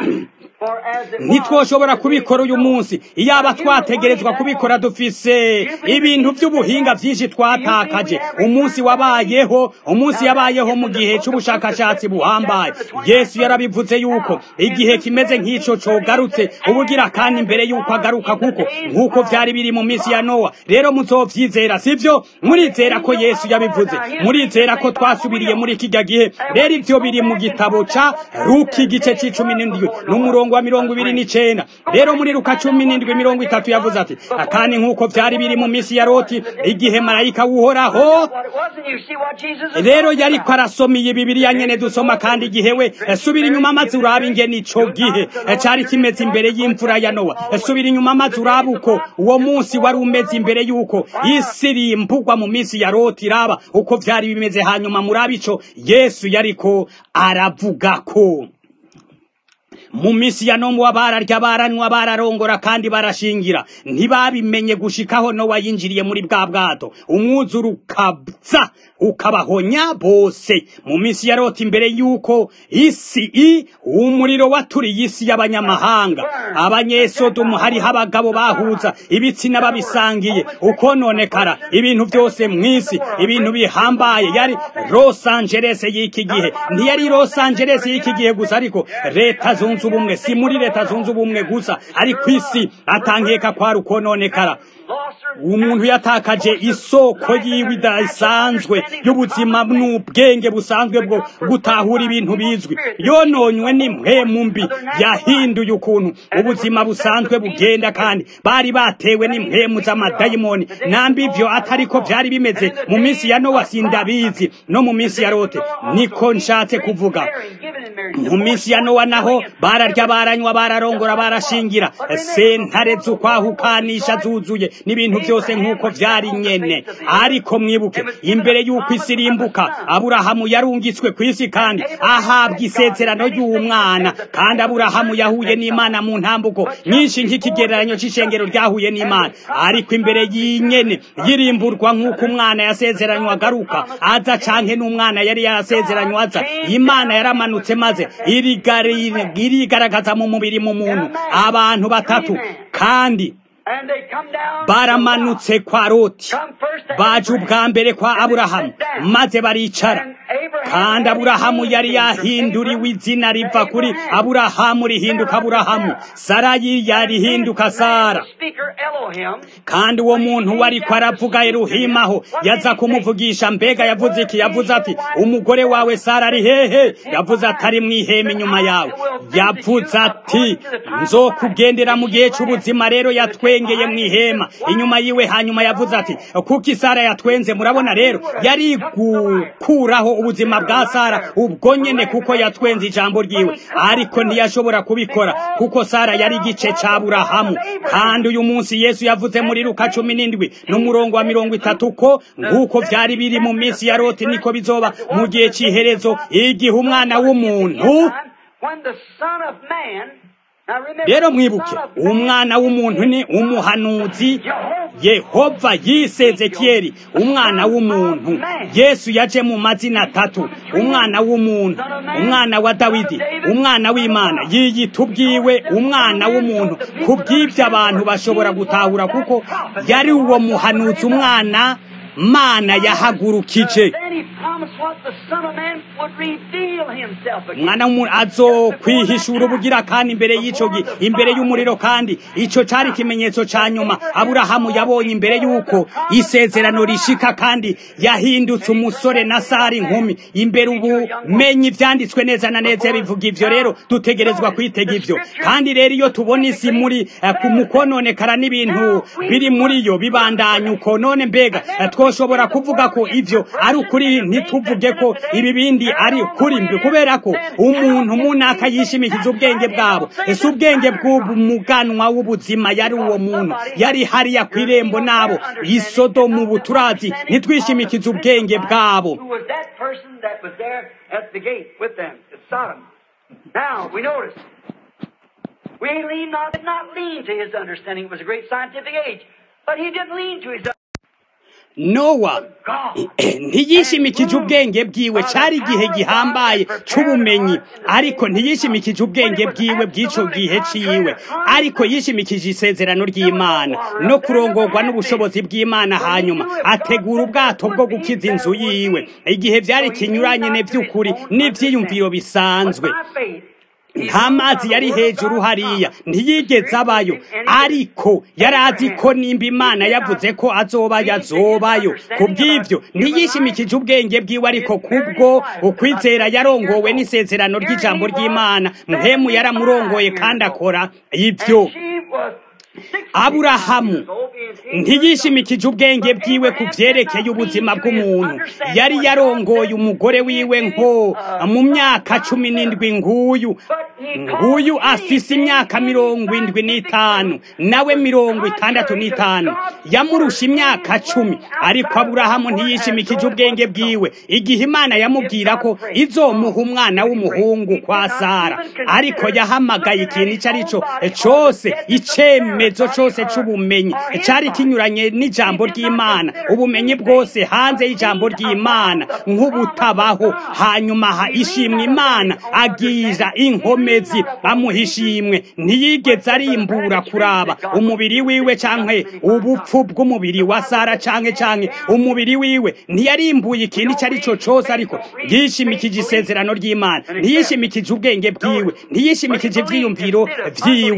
ntitwoshobora kubikora uyu munsi iyaba twategerezwa kubikora dufise ibintu by'ubuhinga byinshi twatakaje umunsi wabayeho umunsi yabayeho mu gihe cy'ubushakashatsi buhambaye yesu yarabivuze yuko igihe kimeze nk'ico cogarutse ubugira kandi imbere yuko agaruka kuko nk'uko vyari biri mu minsi ya nowa rero muzovyizera sivyo murizera ko yesu yabivuze murizera ko twasubiriye muri kijya gihe rero ivyo biri mu gitabo ca ruki igice c'icumi n'indwi n'umurongo wa mirongo ibiri n'icenda rero muri luka cumi n'indwi mirongo itatu yavuze ati kandi nk'uko vyari biri mu minsi ya loti igihe marayika w'uhoraho rero yariko arasoma iyi bibiriya nyene dusoma kandi igihe we subira inyuma maze uraba ingene ico gihe cari kimeze imbere y'imvura ya nowa subira inyuma maze uraba uko uwo munsi wari umeze imbere y'uko isi rimbugwa mu minsi ya loti iraba uko vyari bimeze hanyuma muraba ico yesu yariko aravugako mu minsi ya nomu bararya baranywa bararongora kandi barashingira ntibabimenye gushikaho nowa yinjiriye muri bwa bwato umwuzura ukabza ukabahonya bose mu minsi ya loti imbere y'uko isi i umuriro waturiye isi y'abanyamahanga abanyesodomu hariho abagabo bahuza ibitsina babisangiye ukononekara ibintu byose mw'isi ibintu bihambaye yari los angeles y'iki gihe ntiyari los angeles y'iki gihe gusa ariko leta zunze ubumwe si muri leta zunze ubumwe gusa ari ku isi atankeka kwari ukononekara umuntu yatakaje isoko yiwe idasanzwe y'ubuzima n'ubwenge busanzwe bwo gutahura ibintu bizwi yononywe n'impwemu mbi yahinduye ukuntu ubuzima busanzwe bugenda kandi bari batewe n'impwemu z'amadayimoni nambi ivyo atariko vyari bimeze mu minsi ya nowa sindabizi no mu minsi ya rote niko nshatse kuvuga mu minsi ya nowa naho bararya baranywa bararongora barashingira sentare z'ukwahukanisha zuzuye n'ibintu byose nk'uko vyari nyene ariko mwibuke imbere y'uko isi irimbuka aburahamu yarungitswe ku isi kandi ahabwa isezerano ry'umwana kandi aburahamu yahuye n'imana mu ntambuko nyinshi nk'ikigereranyo c'ishengero ryahuye n'imana ariko imbere y'inyene yirimburwa nk'uko umwana yasezeranywa agaruka aza canke n'umwana yari yarasezeranywa aza imana yaramanutse maze irigaragaza mu mubiri mu muntu abantu batatu kandi baramanutse kwa loti baje ubwa mbere kwa aburahamu maze baricara kandi aburahamu yari yahinduriwe izina riva kuri aburahamu rihinduka aburahamu sarayi yarihinduka sara kandi uwo muntu wariko aravuga eruhimaho yaza kumuvugisha mbega yavuze iki yavuze ati umugore wawe sara ari hehe yavuze ati ari mw'ihema inyuma yawe yavuze ati nzokugendera mu gihe c'ubuzima rero yatwengeye mw'ihema inyuma yiwe hanyuma yavuze ati kuko isara yatwenze murabona rero yari gukuraho ubuzima bwa sara ubwo nyene kuko yatwenze ijambo ryiwe ariko ntiyashobora kubikora kuko sara yari igice ca burahamu kandi uyu munsi yesu yavuze muri luka cumi n'indwi n'umurongo wa mirongo itatu ko nk'uko vyari biri mu minsi ya loti niko bizoba mu gihe c'iherezo igihe umwana w'umuntu rero mwibuke umwana w'umuntu ni umuhanuzi yehova yisezekiyeli umwana w'umuntu yesu yaje mu mazina atatu umwana w'umuntu umwana wa dawidi umwana w'imana yiyita ubwiwe umwana w'umuntu ku bw'ibyo abantu bashobora gutahura kuko yari uwo muhanuzi umwana mana yahagurukije umwana w'umuntu azokwihishura ubugira kandi imbere y'ico imbere y'umuriro kandi ico cari ikimenyetso ca nyuma aburahamu yabonye imbere y'uko isezerano rishika kandi yahindutse umusore na sari inkumi imbere ubumenyi vyanditswe neza na neza bivuga ivyo rero dutegerezwa kwitega ivyo kandi rero iyo tubona isi muri mu kononekara n'ibintu biri muri yo bibandanya uko none mbega twoshobora kuvuga ko ivyo ari ukuri ntituvuge ko ibi bindi ari ukuri mbi kubera ko umuntu munaka yishimikiza ubwenge bwabo ese ubwenge bw'umuganwa w'ubuzima yari uwo muntu yari hariya ku irembo nabo isodomu buturazi ntitwishimikize ubwenge bwabo Now, we notice. We lean not, did not lean to his understanding. It was a great scientific age. But he didn't lean to his nowa ntiyishimikije ubwenge bwiwe cari igihe gihambaye c'ubumenyi ariko ntiyishimikije ubwenge bwiwe bw'ico gihe ciwe ariko yishimikije isezerano ry'imana no kurongorwa n'ubushobozi bw'imana hanyuma ategura ubwato bwo gukiza inzu yiwe igihe vyari kinyuranye ne vy'ukuri n'ivyiyumviro bisanzwe nta mazi yari hejuru hariya ntiyigeze abayo ariko yari azi ko nimba imana yavuze ko azobayo azobayo ku bw'ibyo ntiyishimikije ubwenge bwiwe ariko kubwo ukwizera yarongowe n'isezerano ry'ijambo ry'imana mpemu yaramurongoye kandi akora ibyo aburahamu ntiyishimikije ubwenge bwiwe ku byerekeye ubuzima bw'umuntu yari yarongoye umugore wiwe nko mu myaka cumi n'indwi nguyu nguyu afise imyaka mirongo indwi n'itanu nawe mirongo itandatu n'itanu yamurusha imyaka cumi ariko aburahamu ntiyishimikije ubwenge bwiwe igihe imana yamubwira ko izomuha umwana w'umuhungu kwa sara ariko yahamagaye ikintu icyo ari cyo cyose icyemezo cyose cy'ubumenyi cyari kinyuranye n'ijambo ry'imana ubumenyi bwose hanze y'ijambo ry'imana nk'ubutabaho hanyuma ha ishimwe imana agira inkomezi amuha ishimwe ntiyigeze arimbura kuraba umubiri wiwe canke ubupfu bw'umubiri wa sara canke canke umubiri wiwe ntiyarimbuye ikintu icyo ari cyo cyose ariko yishimikije isezerano ry'imana ntiyishimikije ubwenge bwiwe ntiyishimikije ivyiyumviro vyiwe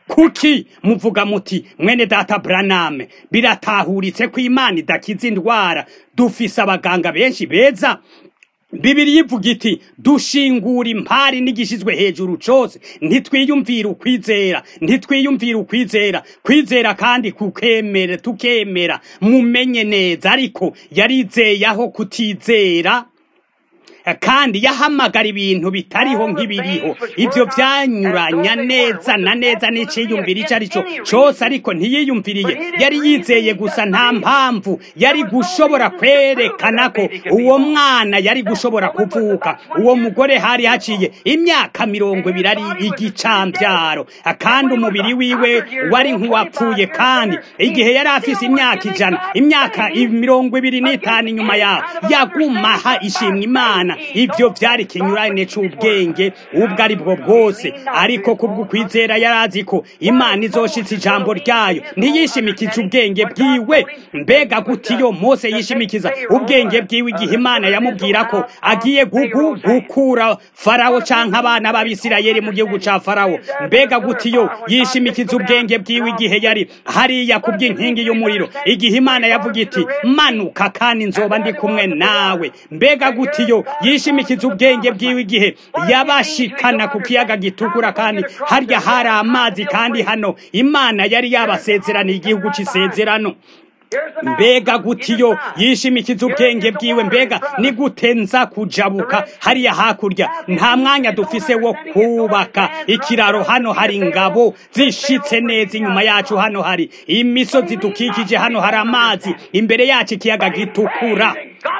kuki muvuga muti mwene data Branham biratahuritse ko imana idakiza indwara dufise abaganga benshi beza bibiri ivuga iti dushingura impari n'igishizwe hejuru cose ntitwiyumvira ukwizera ntitwiyumvira ukwizera kwizera kandi kukemera tukemera mumenye neza ariko yarizeye aho kutizera kandi yahamagara ibintu bitariho nk'ibiriho ibyo byanyuranya neza na neza n'iciyumvira icyo ari cyo cyose ariko ntiyiyumviriye yari yizeye gusa nta mpamvu yari gushobora kwerekana ko uwo mwana yari gushobora kuvuka uwo mugore hari haciye imyaka mirongo ibiri ari igicambyaro kandi umubiri wiwe wari nk'uwapfuye kandi igihe yari afise imyaka ijana imyaka mirongo ibiri n'itanu inyuma yaho yagumaha ishimwa imana ibyo byari ikinyurane cy'ubwenge ubwo ari bwo bwose ariko kubwo kwizera yari azi ko imana izoshitse ijambo ryayo ntiyishimikije ubwenge bwiwe mbega gute iyo mose yishimikiza ubwenge bwiwe igihe imana yamubwira ko agiye gugu gukura farawo canke abana b'abisirayeli mu gihugu ca farawo mbega gute iyo yishimikiza ubwenge bwiwe igihe yari hariya kubw'inkingi y'umuriro igihe imana yavuga iti manuka kandi nzoba ndi kumwe nawe mbega gute iyo yishimikiza ubwenge bwiwe igihe yabashikana ku kiyaga gitukura kandi harya hari amazi kandi hano imana yari yabasezeraniye igihugu c'isezerano mbega gutiyo yishimikiza ubwenge bwiwe mbega ni gute nza kujabuka hariya hakurya nta mwanya dufise wo kubaka ikiraro hano hari ingabo zishitse neza inyuma yacu hano hari imisozi dukikije hano hari amazi imbere yacu ikiyaga gitukura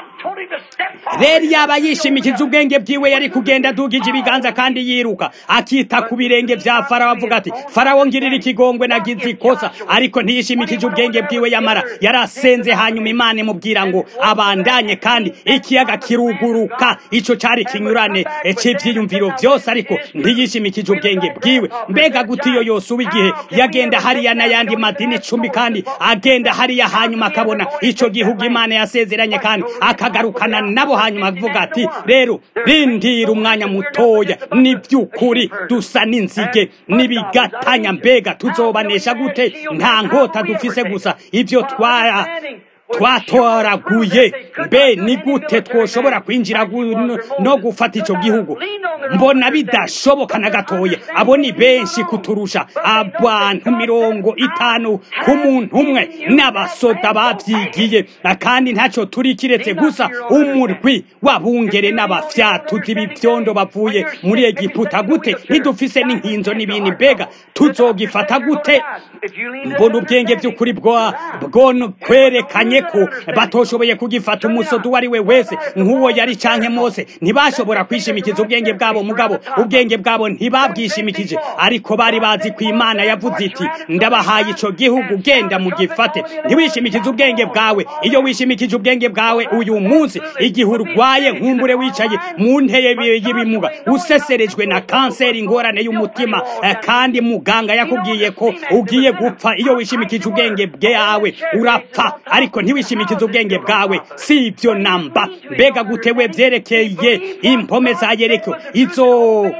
rero yaba yishimikiza ubwenge bwiwe yari kugenda adugije ibiganza kandi yiruka akita ku birenge vya farawo avuga ati farawo ngirira ikigongwe nagize ikosa ariko ntiyishimikije ubwenge bwiwe yamara yarasenze hanyuma imana imubwira ngo abandanye kandi ikiyaga kiruguruka ico cari kinyurane c'ivyiyumviro vyose ariko ntiyishimikije ubwenge bwiwe mbega gute iyo yose uba igihe yagenda hariya n'ayandi madini icumi kandi agenda hariya hanyuma akabona ico gihugu imana yasezeranye kandi akagarukana nabo hanyuma avuga ati rero rindira umwanya mutoya ni by'ukuri dusa n'inzige n'ibigatanya mbega tuzobanesha gute nta nkota dufise gusa ibyo twara twatoraguye mbe ni gute twoshobora kwinjira no gufata icyo gihugu mbona bidashoboka na gatoya abo ni benshi kuturusha abantu mirongo itanu ku muntu umwe n'abasoda babyigiye kandi ntacyo turi kiretse gusa umurwi wabungere n'abafyatuzi b'ibyondo bavuye muri egiputa gute ntidufise n'inkinzo n'ibindi mbega tuzogifata gute mbona ubwenge by'ukuri bwo kwerekanye ko batoshoboye kugifata umusodo uwo ari we wese nk'uwo yari canke mose ntibashobora kwishimikiza ubwenge bwabo mugabo ubwenge bwabo ntibabwishimikije ariko bari bazi ko imana yavuze iti ndabahaye ico gihugu genda mugifate ntiwishimikize ubwenge bwawe iyo wishimikije ubwenge bwawe uyu munsi igihe urwaye nkumbure wicaye mu nteye y'ibimuga useserejwe na kanseri ingorane y'umutima kandi muganga yakubwiye ko ugiye gupfa iyo wishimikije ubwenge bwawe urapfa ariko ntiwishimikize ubwenge bwawe si ibyo namba mbega gutewe byerekeye impome za yereko izo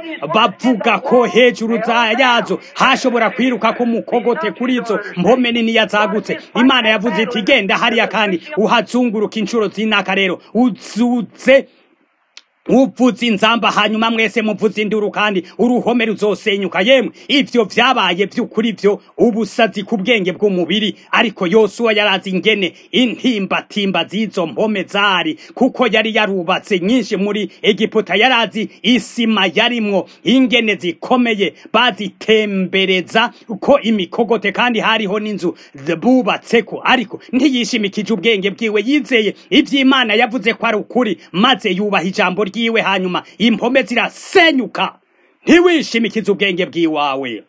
bavuga ko hejuru yazo hashobora kwiruka ko umukogote kuri izo mpome nini zagutse imana yavuze iti genda hariya kandi uhazunguruka inshuro z'inaka rero uzuze uvuze inzamba hanyuma mwese muvuze induru kandi uruhome ruzosenyuka yemwe ivyo vyabaye vy'ukuri vyo ubusazi ku bwenge bw'umubiri ariko yosuwa yarazi ingene intimbatimba z'izo mpome zari kuko yari yarubatse nyinshi muri egiputa yarazi isima yarimwo ingene zikomeye bazitembereza ko imikogote kandi hariho n'inzu bubatseko ariko ntiyishimikije ubwenge bwiwe yizeye ivy'imana yavuze ko ari ukuri maze yubaha ijambo ryiwe hanyuma impome zirasenyuka ntiwishimikize ubwenge bw'iwawe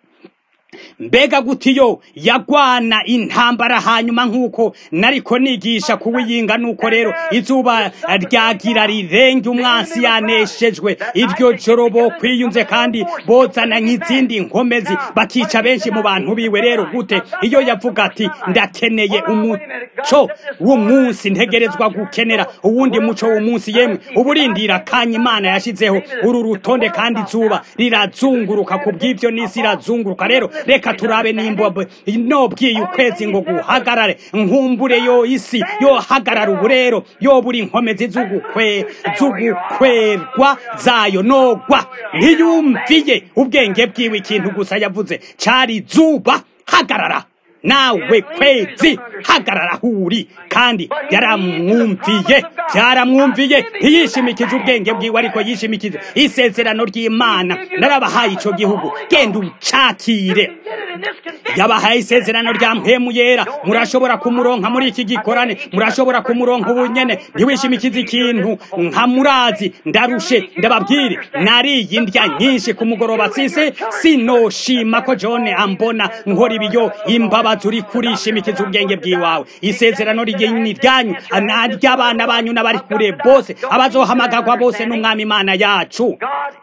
mbega gutiyo yagwana intambara hanyuma nk'uko nariko nigisha kuwiyinga nuko rero izuba ryagira rirenge umwansi yaneshejwe iryo joro bo kwiyunze kandi bozana nk'izindi nkomezi bakica benshi mu bantu biwe rero gute iyo yavuga ati ndakeneye umuco w'umunsi ntegerezwa gukenera uwundi muco w'umunsi yemwe uburindira kanya imana yashizeho uru rutonde kandi izuba rirazunguruka ku bw'ibyo n'isi irazunguruka rero reka turabe nimba nobwiye ukwezi ngo guhagarare nkumbure yo isi yohagarara ubu rero yo buri inkomezi z'ugukwe z'ugukwerwa zayo nogwa ntiyumviye ubwenge bwiwe ikintu gusa yavuze cari zuba hagarara nawe kwezi hagarara huri kandi yaramwumviye byaramwumviye ntiyishimikije ubwenge bwiwe ariko yishimikije isezerano ry'imana narabahaye ico gihugu genda ucakire yabahaye isezerano rya mpemu yera murashobora kumuronka muri iki gikorane murashobora kumuronka ubu nyene ntiwishimikize ikintu nka murazi ndarushe ndababwire nariye indya nyinshi ku mugoroba sise sinoshima ko john ambona nkora ibiyo imbabazi uri kurishimikiza ubwenge bw'iwawe isezerano ry'ini ryanyu ry'abana banyu n'abari kure bose abazohamagagwa bose n'umwami imana yacu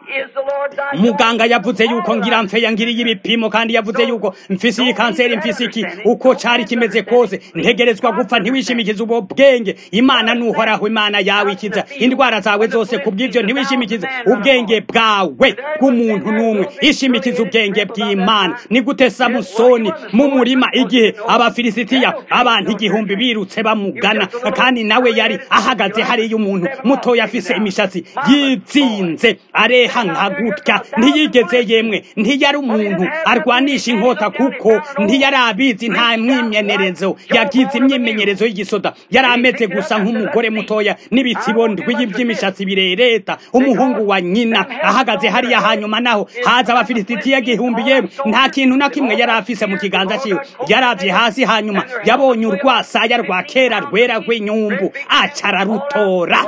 muganga yavuze yuko ngira mfe yangiriye ibipimo kandi yavuze yuko mfise iyi kanseri mfise iki uko cari kimeze kose ntegerezwa gupfa ntiwishimikize ubwo bwenge imana nuhoraho imana yawe ikiza indwara zawe zose kubw'ivyo ntiwishimikize ubwenge bwawe bw'umuntu n'umwe ishimikize ubwenge bw'imana ni gute samusoni mu murima igihe abafilisitiya abantu igihumbi birutse bamugana kandi nawe yari ahagaze hariya umuntu mutoya afise imishatsi yizinze areha nka gutya ntiyigeze yemwe ntiyari umuntu arwanisha inkota kuko ntiyari abizi nta mwimenyerezo yagize imyimenyerezo y'igisoda yari ameze gusa nk'umugore mutoya n'ibitsibo ndwi by'imishatsi birereta umuhungu wa nyina ahagaze hariya hanyuma naho haza abafilisitiya gihumbi yemwe nta kintu na kimwe yari afise mu kiganza ciwe yaravye hasi hanyuma yabonye urwasaya rwa kera rwera rw'inyumbu acara rutora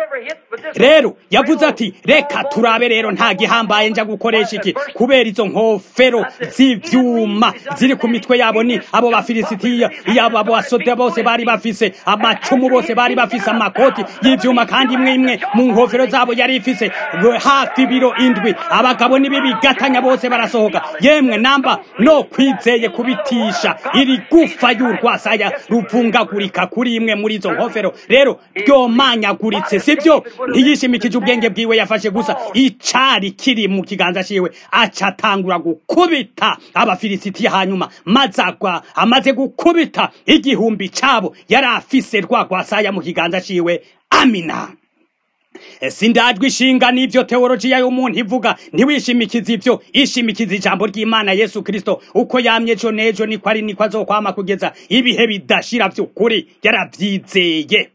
rero yavuze ati reka turabe rero nta gihambaye nja gukoresha iki kubera izo nkofero z'ivyuma ziri ku mitwe yabo ni abo bafilisitiya yabo abo basoda bose bari bafise amacumu bose bari bafise amakoti y'ivyuma kandi imwe imwe mu nkofero zabo yari ifise hafi ibiro indwi abagabo n'ibibigatanya bose barasohoka yemwe namba no kwizeye kubitisha iri gufa y'urwasaya ruvungagurika kuri imwe muri izo nkofero rero ryomanyaguritse sibyo ntiyishimikije ubwenge bwiwe yafashe gusa icari kiri mu kiganza ciwe acatangura gukubita abafilisitiya hanyuma maze agwa amaze gukubita igihumbi cabo yari afise rwagwasaya mu kiganza ciwe amina sindajwe ishinga n'ivyo teolojiya y'umuntu ivuga ntiwishimikize ivyo ishimikiza ijambo ry'imana yesu kristo uko yamye ejo n'ejo niko ari niko azokwama kugeza ibihe bidashira vy'ukuri yaravyizeye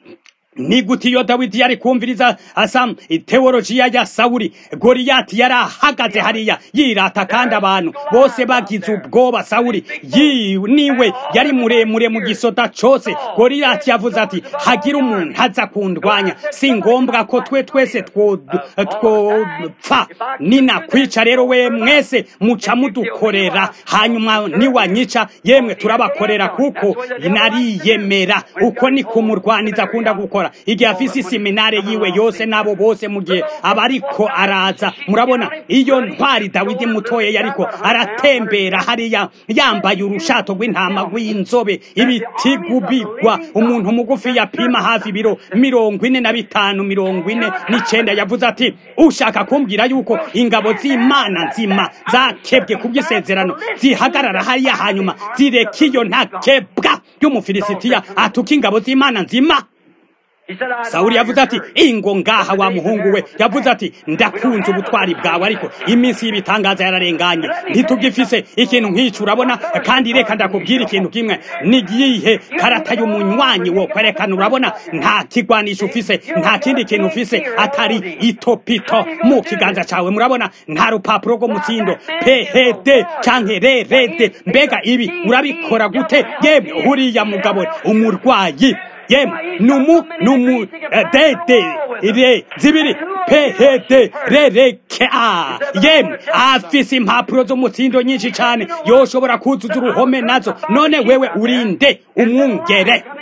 ni gute iyo dawidi yari kumviriza asa teolojiya ya sawuli goriyati yari ahagaze hariya yirata kandi abantu bose bagize ubwoba sawuli niwe yari muremure mu gisota cose goriyati yavuze ati hagira umuntu aza kundwanya si ngombwa ko twe twese twopfa ninakwica rero we mwese muca mudukorera hanyuma niwanyica yemwe turabakorera kuko nariyemera uko ni kumurwaniza akunda gukora igihe afise iseminare yiwe yose nabo bose mu gihe aba ariko araza murabona iyo ntwari dawidi mutoya yariko aratembera hariya yambaye urushato rw'intama rw'inzobe ibitigu bigwa umuntu mugufi yapima hafi ibiro mirongo ine na bitanu mirongo ine n'icenda yavuze ati ushaka kumbwira yuko ingabo z'imana nzima zakebwe kubw'isezerano zihagarara hariya hanyuma zireka iyo ntakebwa y'umufilisitiya atuka ingabo z'imana nzima sawuli yavuze ati ingo ngaha wa muhungu we yavuze ati ndakunze ubutwari bwawe ariko iminsi y'ibitangaza yararenganye ntitugifise ikintu nk'ico urabona kandi reka ndakubwira ikintu kimwe nigihe karata y'umunywanyi wo kwerekana urabona nta kigwanisho ufise nta kindi kintu ufise atari itopito mu kiganza cawe murabona nta rupapuro rwo mutsindo phd canke rerede mbega ibi urabikora gute yemwe huriya mugabo umurwayi yemwe numu numu dede ire zibiri phd rereke a yemwe afise impapuro z'umutsindo nyinshi cane yoshobora kuzuza uruhome nazo none wewe urinde umwungere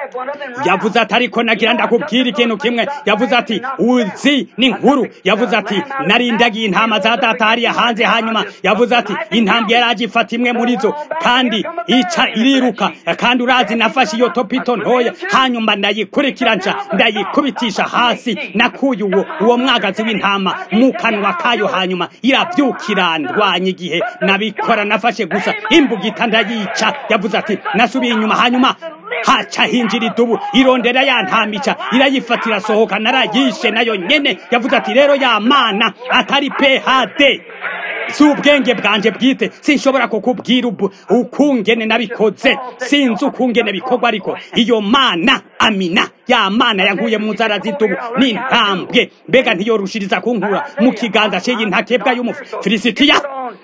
yavuze ati ariko nagira ndakubwira ikintu kimwe yavuze ati uzi ni nkuru yavuze ati narindagiye intama za data hariya hanze hanyuma yavuze ati intambwe yari agifata imwe muri zo kandi ica iriruka kandi urazi nafashe iyo topito ntoya hanyuma ndayikurikira nca ndayikubitisha hasi nakuye uwo uwo mwagazi w'intama mu kanwa kayo hanyuma irabyukira ndwanya igihe nabikora nafashe gusa imbugita ndayica yavuze ati nasubiye inyuma hanyuma haca hinjira idubu irondera ya ntamica irayifatira irasohoka narayishe nayo nyene yavuze ati rero ya mana atari phd si ubwenge bwanje bwite sinshobora kukubwira ubu ukungene nabikoze sinzi ukungene bikorwa ariko iyo mana amina ya mana yankuye mu nzara z'itubu n'intambwe mbega ntiyorushiriza kunkura mu kiganza cy'iyi ntakebwa y'umufilisitiya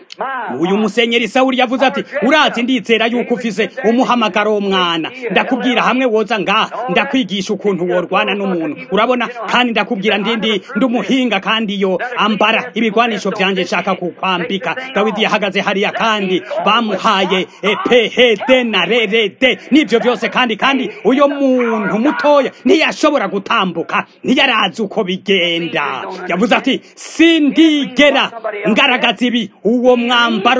uyu musenyeri sawuri yavuze ati urazi ndizera yuko ufise umuhamagaro w'umwana ndakubwira hamwe woza ngaha ndakwigisha ukuntu worwana n'umuntu urabona kandi ndakubwira ndindi ndumuhinga kandi yo ambara ibigwanisho vyanje nshaka kukwambika dawidi yahagaze hariya kandi bamuhaye phd na rrd n'ivyo vyose kandi kandi uyo muntu mutoya ntiyashobora gutambuka ntiyarazi uko bigenda yavuze ati sindigera ngaragaza ibi uwo mwambaro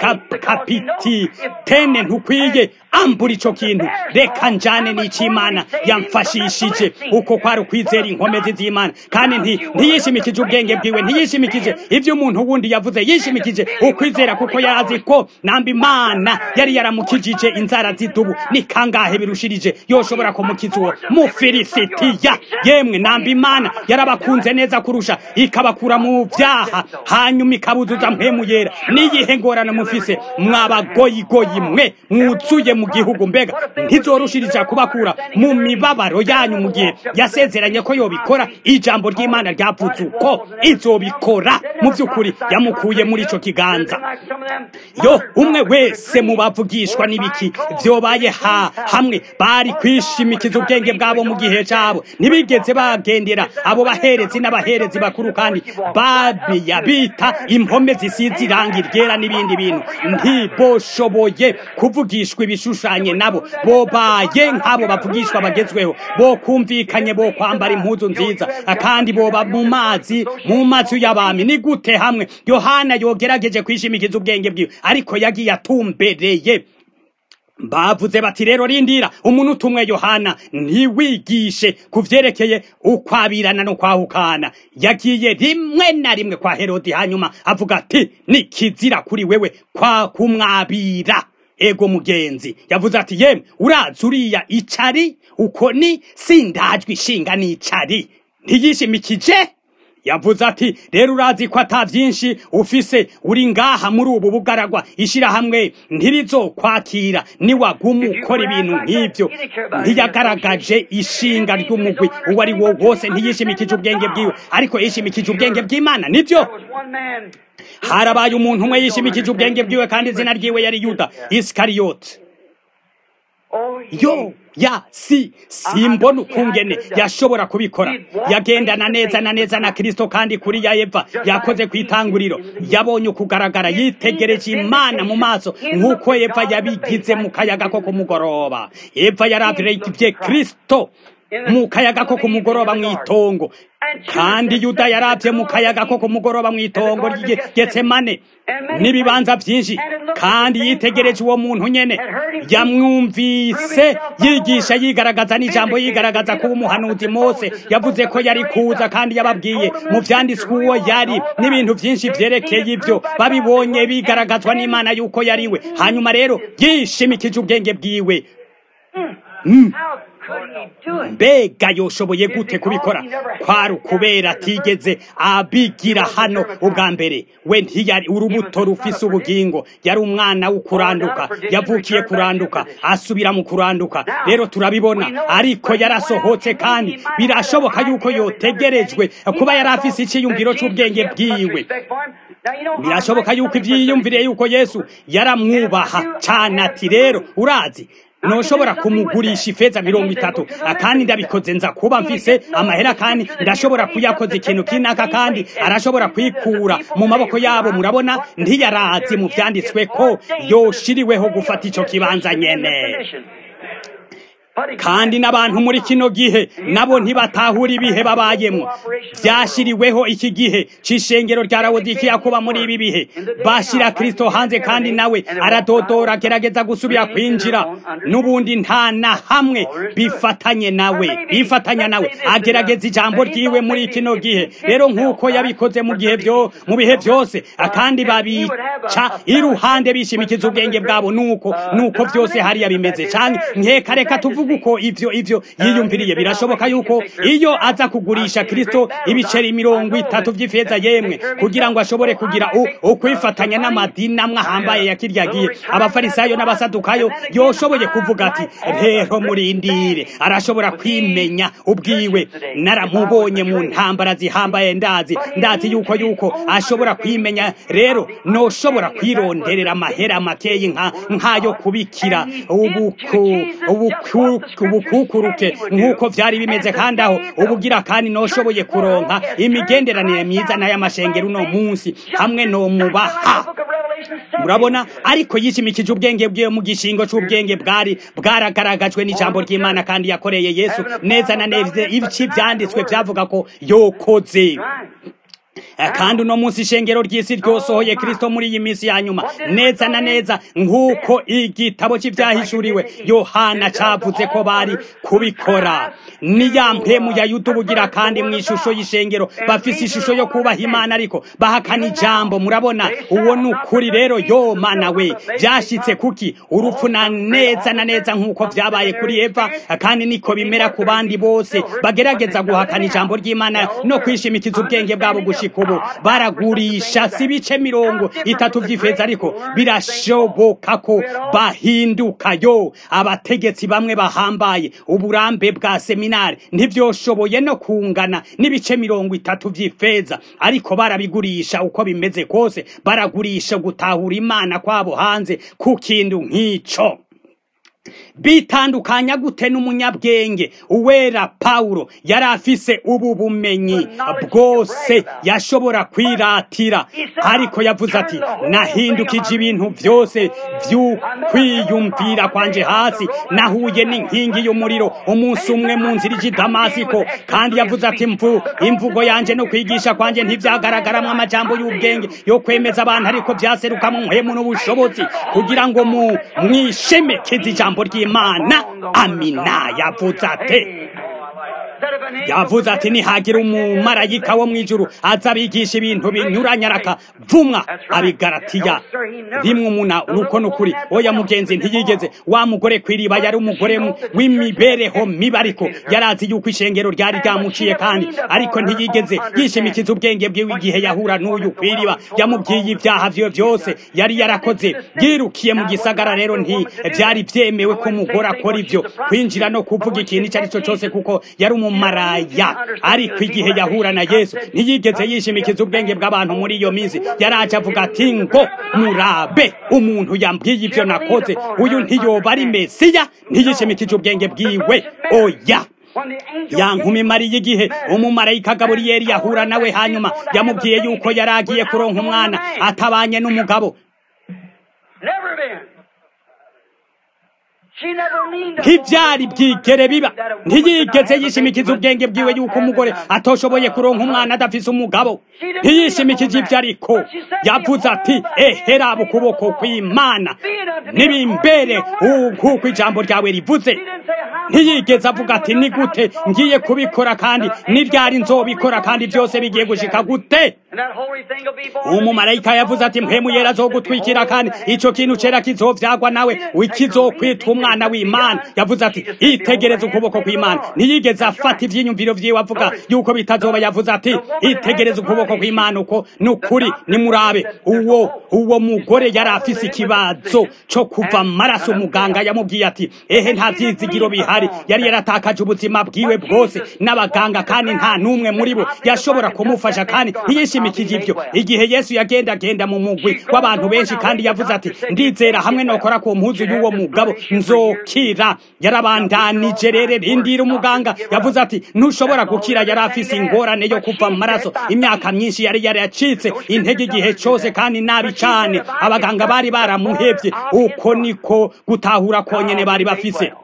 w'igikapiti tene ntukwiye ambura ico kintu reka njane n'icimana yamfashishije uko kwari ukwizera inkomezi z'imana kandi nti ntiyishimikije ubwenge bwiwe ntiyishimikije ivyo umuntu wundi yavuze yishimikije ukwizera kuko yarazi ko namba imana yari yaramukijije inzara z'idubu ni kangahe birushirije yoshobora kumukiza uwo mufilisitiya yemwe namba imana yarabakunze neza kurusha ikabakura mu vyaha hanyuma ikabuzuza mpemu yera niyihe ngorane mufise mwabagoyigoyi mwe mwuzuye mu gihugu mbega ntizorushirija kubakura mu mibabaro yanyu mu gihe yasezeranye ko yobikora ijambo ry'imana ryavuze uko izobikora mu by'ukuri yamukuye muri ico kiganza yo umwe wese mu bavugishwa n'ibiki vyobaye ha hamwe bari kwishimikiza ubwenge bwabo mu gihe cabo ntibigeze bagendera abo baherezi n'abaherezi bakuru kandi babiya bita impome zisize irangi ryera n'ibindi bintu ntiboshoboye kuvugishwa ibishushanye nabo bobaye nk'abo bavugishwa bagezweho bo kumvikanye bo kwambara impuzu nziza kandi boba mu mazi mu mazi y'abami ni gute hamwe yohana yogerageje kwishimikiza ubwenge bwiwe ariko yagiye atumbereye bavuze bati rero rindira umuntu utumwe yohana ntiwigishe ku vyerekeye ukwabirana no kwahukana yagiye rimwe na rimwe kwa herodi hanyuma avuga ati ni kizira kuri wewe kwa kumwabira ego mugenzi yavuze ati yemwe urazi uriya icari uko ni sindajwe ishinga n'icari ntiyishimikije yavuze ati rero urazi ko ata byinshi ufise uri ngaha muri ubu bugaragwa ishyirahamwe ntirizokwakira niwaguma ukora ibintu nk'ibyo ntiyagaragaje ishinga ry'umugwi uwo ari wo wose ntiyishimikije ubwenge bwiwe ariko yishimikije ubwenge bw'imana nibyo harabaye umuntu umwe yishimikije ubwenge bwiwe kandi izina ryiwe yari yuda isikariyoti yo ya si simbona ukungene yashobora kubikora yagendana neza na neza na kristo kandi kuri ya eva yakoze ku itanguriro yabonye ukugaragara yitegereje imana mu maso nk'uko eva yabigize mu kayaga ko ku mugoroba eva yaravirebye kristo mu kayaga ko ku mugoroba mu itongo kandi yuda yarabye mu kayaga ko ku mugoroba mu itongo ry'getsemane n'ibibanza byinshi kandi yitegereje uwo muntu nyene yamwumvise yigisha yigaragaza n'ijambo yigaragaza kuba umuhanuzi mose yavuze ko yari kuza kandi yababwiye mu vyanditswe uwo yari n'ibintu byinshi vyerekeye ibyo babibonye bigaragazwa n'imana yuko yariwe hanyuma rero yishimikije ubwenge bwiwe mm. mbega yoshoboye gute kubikora kwari ukubera atigeze abigira hano ubwa mbere we ntiyari urubuto rufise ubugingo yari umwana w'ukuranduka yavukiye kuranduka asubira mu kuranduka rero turabibona ariko yarasohotse kandi birashoboka yuko yotegerejwe kuba yari afise icyiyumviro cy'ubwenge bwiwe birashoboka yuko ibyiyumvire yuko yesu yaramwubaha cyane ati rero urazi noshobora kumugurisha ifeza mirongo itatu kandi ndabikoze nza kuba mfise amahera kandi ndashobora kuyakoza ikintu kinaka kandi arashobora kwikura mu maboko yabo murabona ntiyarazi mu vyanditswe ko yoshiriweho gufata ico kibanza nyene kandi n'abantu muri kino gihe nabo ntibatahura ibihe babayemo byashyiriweho iki gihe cy'ishengero rya rawodikiya kuba muri ibi bihe bashyira kirisito hanze kandi nawe aradodora agerageza gusubira kwinjira n'ubundi nta na hamwe bifatanye nawe bifatanya nawe agerageza ijambo ryiwe muri kino gihe rero nk'uko yabikoze mu gihe byo mu bihe byose kandi babica iruhande bishimikiza ubwenge bwabo nuko nuko byose hariya bimeze cyane nkeka reka tuvuge uko ivyo ivyo yiyumviriye birashoboka yuko iyo aza kugurisha kristo ibiceri mirongo itatu vy'ifeza yemwe kugira ngo ashobore kugira ukwifatanya n'amadini amwe ahambaye ya kirya gihe abafarisayo n'abasadukayo yoshoboye kuvuga ati rero murindire arashobora kwimenya ubwiwe naramubonye mu ntambara zihambaye ndazi ndazi yuko yuko ashobora kwimenya rero noshobora kwironderera amahera makeyi nka nkayo kubikira ubuku ubuku ubukukuruke nk'uko byari bimeze kandi aho ubugira kandi noshoboye kuronka imigenderanire myiza n'ay'amashengero uno munsi hamwe no mubaha murabona ariko yishimikije ubwenge bwe mu gishingo cy'ubwenge bwari bwaragaragajwe n'ijambo ry'imana kandi yakoreye yesu neza na neza ibiki byanditswe byavuga ko yokoze kandi uno munsi ishengero ry'isi ryosohoye kristo muri iyi minsi ya nyuma neza na neza nk'uko igitabo cy'ibyahishuriwe yohana cavuze ko bari kubikora ni ya mpemu ya yutubugira kandi mu ishusho y'ishengero bafise ishusho yo kubaha imana ariko bahakana ijambo murabona uwo ni ukuri rero yo mana we byashyitse kuki urupfu na neza na neza nk'uko byabaye kuri eva kandi niko bimera ku bandi bose bagerageza guhakana ijambo ry'imana no kwishimikiza ubwenge bwabo gushika ubu baragurisha si ibice mirongo itatu by'ifeza ariko birashoboka ko bahinduka yo abategetsi bamwe bahambaye uburambe bwa seminari ntibyoshoboye no kungana n'ibice mirongo itatu by'ifeza ariko barabigurisha uko bimeze kose baragurisha gutahura imana kwabo hanze ku kintu nk'icyo bitandukanya gute n'umunyabwenge uwera pawulo yari afise ubu bumenyi bwose yashobora kwiratira ariko yavuze ati nahindukije ibintu byose by'ukwiyumvira kwanje hasi nahuye n'inkingi y'umuriro umunsi umwe mu nzira ijya damasiko kandi yavuze ati mvu imvugo yanjye no kwigisha kwanjye ntibyagaragaramo amajambo y'ubwenge yo kwemeza abantu ariko byaserukamo umuhemu n'ubushobozi kugira ngo mu mwishemekeze ijambo ry'imana amina yavuze ati yavuze ati nihagira umumarayika wo mu ijuru aza abigisha ibintu binyuranye arakavumwa abigaratiya rimwe umuna nuko nukuri oya mugenzi ntiyigeze wa mugore kwiriba yari umugore w'imibereho mibi ariko yarazi yuko ishengero ryari ryamuciye kandi ariko ntiyigeze yishimikiza ubwenge bwiwe igihe yahura n'uyu kwiriba yamubwiye ibyaha vyiwe byose yari yarakoze yirukiye mu gisagara rero nti byari byemewe ko umugore akora ibyo kwinjira no kuvuga ikintu icyo ari cyo cyose kuko yari umumaraya ariko igihe yahura na yesu ntiyigeze yishimikiza ubwenge bw'abantu muri iyo minsi yaraje avuga ati ngo murabe umuntu yambwiye ibyo nakoze uyu ntiyoba ari mesiya ntiyishimikije ubwenge bwiwe oya yankumi mariye igihe umumarayika gaburiyeli yahura nawe hanyuma yamubwiye yuko yari agiye kuronka umwana atabanye n'umugabo ntibyari bwigere biba ntiyigeze yishimikiza ubwenge bwiwe yuko umugore atoshoboye kuronka umwana adafise umugabo ntiyishimikije ibyo ariko yavuze ati eheraba ukuboko kw'imana nibimbere nk'uko ijambo ryawe rivuze ntiyigeze avuga ati ni gute ngiye kubikora kandi n'iryari nzobikora kandi byose bigiye gushika gute umumarayika yavuze ati mpemu yera azogutwikira kandi ico kintu cera kizovyagwa nawe wikizokwitwa umwana w'imana yavuze ati itegereza ukuboko kw'imana ntiyigeze afata ivyiyumviro vyiwe avuga yuko bitazoba yavuze ati itegereza ukuboko kw'imana uko nukuri nimurabe uwo uwo mugore yari afise ikibazo co kuva amaraso umuganga yamubwiye ati ehe nta vyizigiro bihari yari yaratakaje ubuzima bwiwe bwose n'abaganga kandi nta n'umwe muri bo yashobora kumufasha kandi ntiyishimikije ivyo igihe yesu yagenda agenda mu mugwi w'abantu benshi kandi yavuze ati ndizera hamwe nokora ku mpuzu y'uwo mugabo nzokira yarabandanije rero rindira umuganga yavuze ati ntushobora gukira yari afise ingorane yo kuva mu maraso imyaka myinshi yari yaracitse intege igihe cose kandi nabi cane abaganga bari baramuhevye uko niko gutahura konyene bari bafise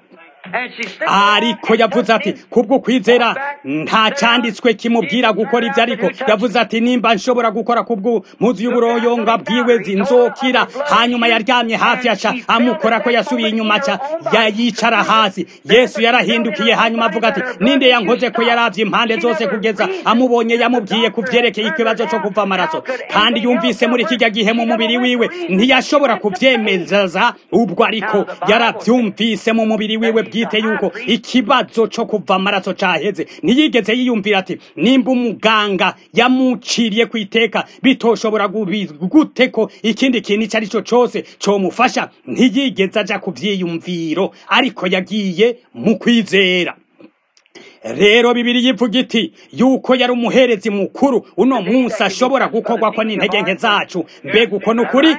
ariko yavuze ati kubwo kwizera nta cyanditswe kimubwira gukora ibyo ariko yavuze ati nimba nshobora gukora kubwo mpuzu y'uburoyonga bwiwe zinzokira hanyuma yaryamye hafi aca amukora ko yasubiye inyuma aca yicara hasi yesu yarahindukiye hanyuma avuga ati ninde yankoze ko yaravye impande zose kugeza amubonye yamubwiye ku vyerekeye ikibazo co kuva amaraso kandi yumvise muri kijya gihe mu mubiri wiwe ntiyashobora kuvyemeza ubwo ariko yaravyumvise mu mubiri wiwe bwite yuko ikibazo co kuva amaraso caheze ntiyigeze yiyumvira ati nimba umuganga yamuciriye ku iteka bitoshobora gute ko ikindi kintu ico ari cyo cose comufasha ntiyigeze aja ku vyiyumviro ariko yagiye mu kwizera rero bibiri yivuga iti yuko yari umuherezi mukuru uno munsi ashobora gukorwako n'intege nke zacu mbega uko ni ukuri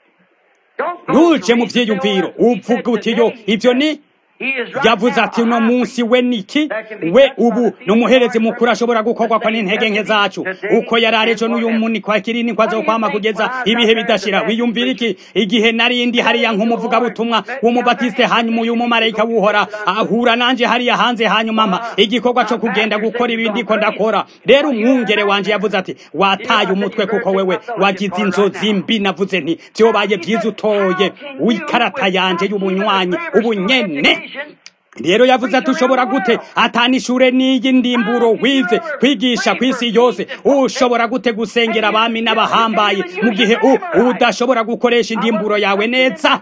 ntuje mu vyiyumviro uvuga uti yo ivyo ni yavuze ati uno munsi we niki we ubu ni umuherezi mukuru ashobora gukorwa ko n'intege nke zacu uko yari arejo n'uyu muni kwa kirini kwa zokwama kugeza ibihe bidashira wiyumvira iki igihe narindi hariya nk'umuvugabutumwa w'umubatiste hanyuma uyu mumarayika wuhora ahura nanje hariya hanze hanyuma mpa igikorwa co kugenda gukora ibindi ko ndakora rero umwungere wanje yavuze ati wataye umutwe kuko wewe wagize inzozi mbi navuze nti vyobaye vyiza utoye w'ikarata yanje y'ubunywanyi ubunyene rero yavuze ati ushobora gute atana ishure n'iyi ndimburo wize kwigisha ku isi yose ushobora gute gusengera abami n'abahambaye mu gihe udashobora gukoresha indimburo yawe neza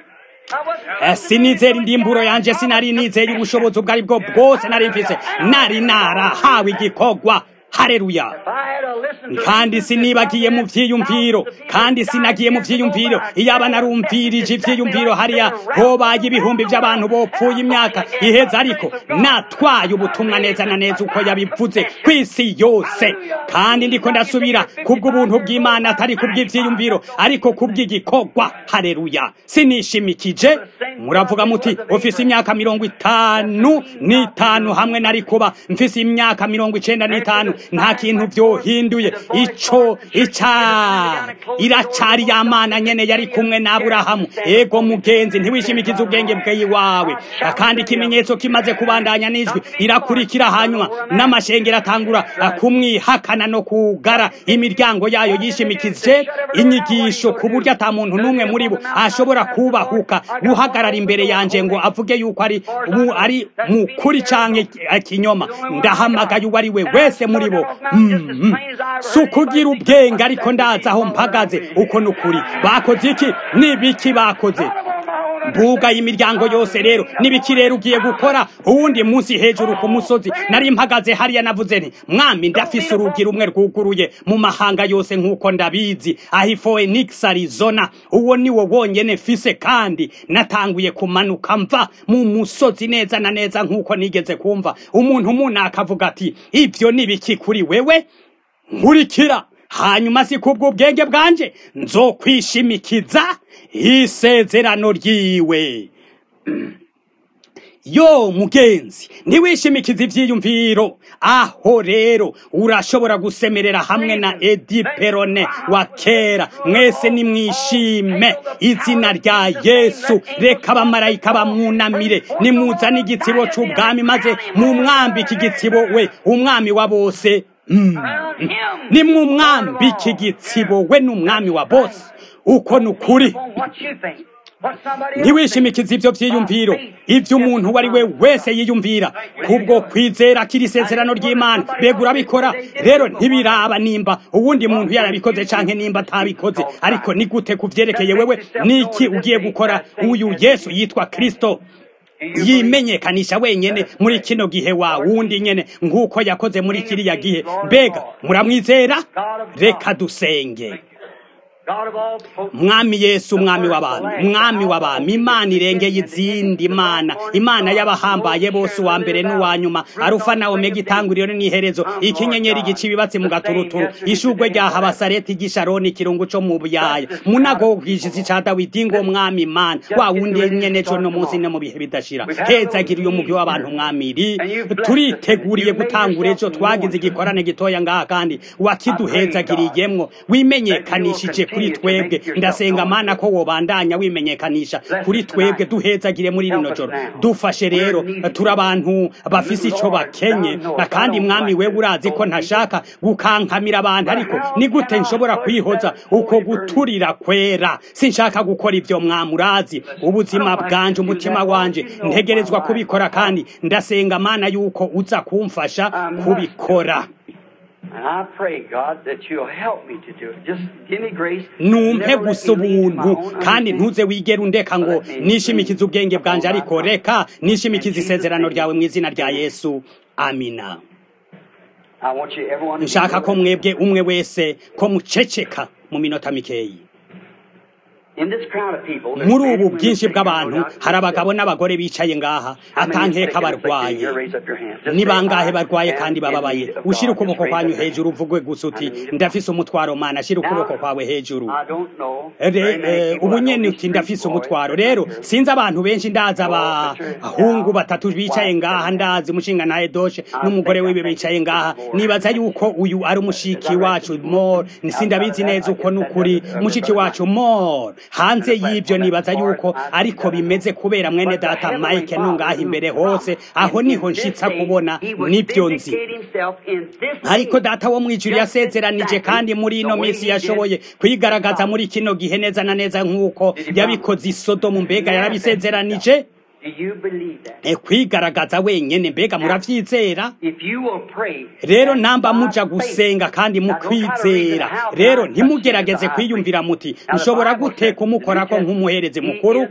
sinizera indimburo yanje sinari nizeye ubushobozi ubwo ari bwo bwose nari mfise nari narahawe igikorwa hareruya kandi sinibagiye mu vyiyumviro kandi sinagiye mu vyiyumviro iyaba narumvirije ivyiyumviro hariya hobaye ibihumbi vy'abantu bopfuye imyaka iheza ariko natwaye ubutumwa neza na neza uko yabivuze kw'isi yose kandi ndiko ndasubira kubw'ubuntu bw'imana atari kubw'ivyiyumviro ariko kubw'igikorwa hareruya sinishimikije muravuga muti ufise imyaka mirongo itanu n'itanu hamwe nari kuba mfise imyaka mirongo icenda n'itanu nta kintu vyohinduye ico ica iracari yamana nyene yari kumwe na Aburahamu ego mugenzi ntiwishimikize ubwenge bwawe kandi ikimenyetso kimaze kubandanya n'ijwi irakurikira hanyuma n'amashengero atangura kumwihakana no kugara imiryango yayo yishimikije inyigisho ku buryo ata muntu n'umwe muri bo ashobora kubahuka guhagarara imbere yanje ngo avuge yuko ari ari mukuri canke kinyoma ndahamagaye uwo ari we wese muri bo si ukugira ubwenge ariko ndazi aho mpagaze uko ni ukuri bakoze iki n'ibiki bakoze mbuga imiryango yose rero n'ibiki rero ugiye gukora uwundi munsi hejuru ku musozi nari mpagaze hariya navuze nti mwami ndafise urugi rumwe rwuguruye mu mahanga yose nk'uko ndabizi aho Phoenix Arizona uwo ni wo wonyene fise kandi natanguye kumanuka mva mu musozi neza na neza nk'uko nigeze kumva umuntu umuntu akavuga ati ivyo ni biki kuri wewe nkurikira hanyuma si kubw'ubwenge bwanje nzokwishimikiza isezerano ryiwe yo mugenzi ntiwishimikize ivyiyumviro aho rero urashobora gusemerera hamwe na edi perone wa kera mwese nimwishime izina rya yesu reka abamarayika bamwunamire nimuzane igitsibo c'ubwami maze mumwambike igitsibo we umwami wa bose nimumwambike igitsibo we n'umwami wa bose uko ni ukuri ntiwishimikize ivyo vyiyumviro ivyo umuntu uwo ari we wese yiyumvira kubwo kwizera kiri isezerano ry'imana mbega urabikora rero ntibiraba nimba uwundi muntu yarabikoze canke nimba atabikoze ariko ni gute kuvyerekeye wewe niki ugiye gukora uyu yesu yitwa kristo yimenyekanisha wenyene muri kino gihe wa wundi nyene nk'uko yakoze muri kiriya gihe mbega muramwizera reka dusenge mwami yesu umwami w'abantu mwami w'abantu imana irengeye izindi mana imana y'abahambaye bose uwa mbere n'uwa nyuma arufa na omega itanguriro n'iherezo ikinyenyeri gica ibibatsi mu gaturuturu ishugwe rya habasareti gisharoni ikirungu co mu buyaya munago bw'ijisi ca dawidi ngo mwami imana wa wundi nyene co no munsi no mu bihe bidashira hezagiriye umugwi w'abantu mwamiri turiteguriye gutangura ejo twagize igikorane gitoya ngaha kandi wakiduhezagiriyemwo wimenyekanishije kuri kuri twebwe ndasenga mana ko wobandanya wimenyekanisha kuri twebwe duhezagire muri rino joro dufashe rero turi abantu bafise ico bakenye kandi mwami wewe urazi ko ntashaka gukankamira abantu ariko ni gute nshobora kwihoza uko guturira kwera sinshaka gukora ivyo mwami urazi ubuzima bwanje umutima wanje ntegerezwa kubikora kandi ndasenga mana yuko uza kumfasha kubikora And I pray, God, that you'll help me to do it. Just give me grace. numpe Never let gusa me lean to my ubuntu own kandi understanding. ntuze wigera undeka ngo nishimikize ubwenge bwanje ariko reka nishimikize isezerano ryawe mu izina rya yesu amina I want you, everyone, to nshaka ko mwebwe umwe wese ko muceceka mu minota mikeyi in this crowd of people, there's muri men ubu and women bwinshi sitting bw'abantu around God. hari abagabo n'abagore bicaye ngaha How many is atankeka sick and afflicted barwaye here? Raise up your hands. Just ni say, bangahe "I barwaye am kandi in bababaye need of ushira God." ukuboko Just raise kwanyu up your hejuru hands. uvuge gusa uti I'm in need of ndafise umutwaro mana shira ukuboko Now, kwawe hejuru I don't know. Re- very many eh, people ubu I know nyene these uti street ndafise boys umutwaro that rero are here. sinzi abantu benshi ndazi abahungu batatu bicaye ngaha ndazi umushinga nawe doshe n'umugore wiwe bicaye ngaha nibaza yuko uyu ari umushiki wacu more sindabizi neza uko nukuri mushiki wacu more hanze y'ivyo nibaza yuko ariko bimeze kubera mwene data Mike nungaha imbere hose aho niho nshitsa kubona nibyo nzi ariko data wo mwijuru yasezeranije kandi muri ino minsi yashoboye kwigaragaza muri kino gihe neza na neza nk'uko yabikoze i Sodomu mbega yarabisezeranije e kwigaragaza wenyene mbega muravyizera rero namba muja gusenga kandi mukwizera rero ntimugerageze kwiyumvira muti nshobora gute kumukorako nk'umuherezi mukuru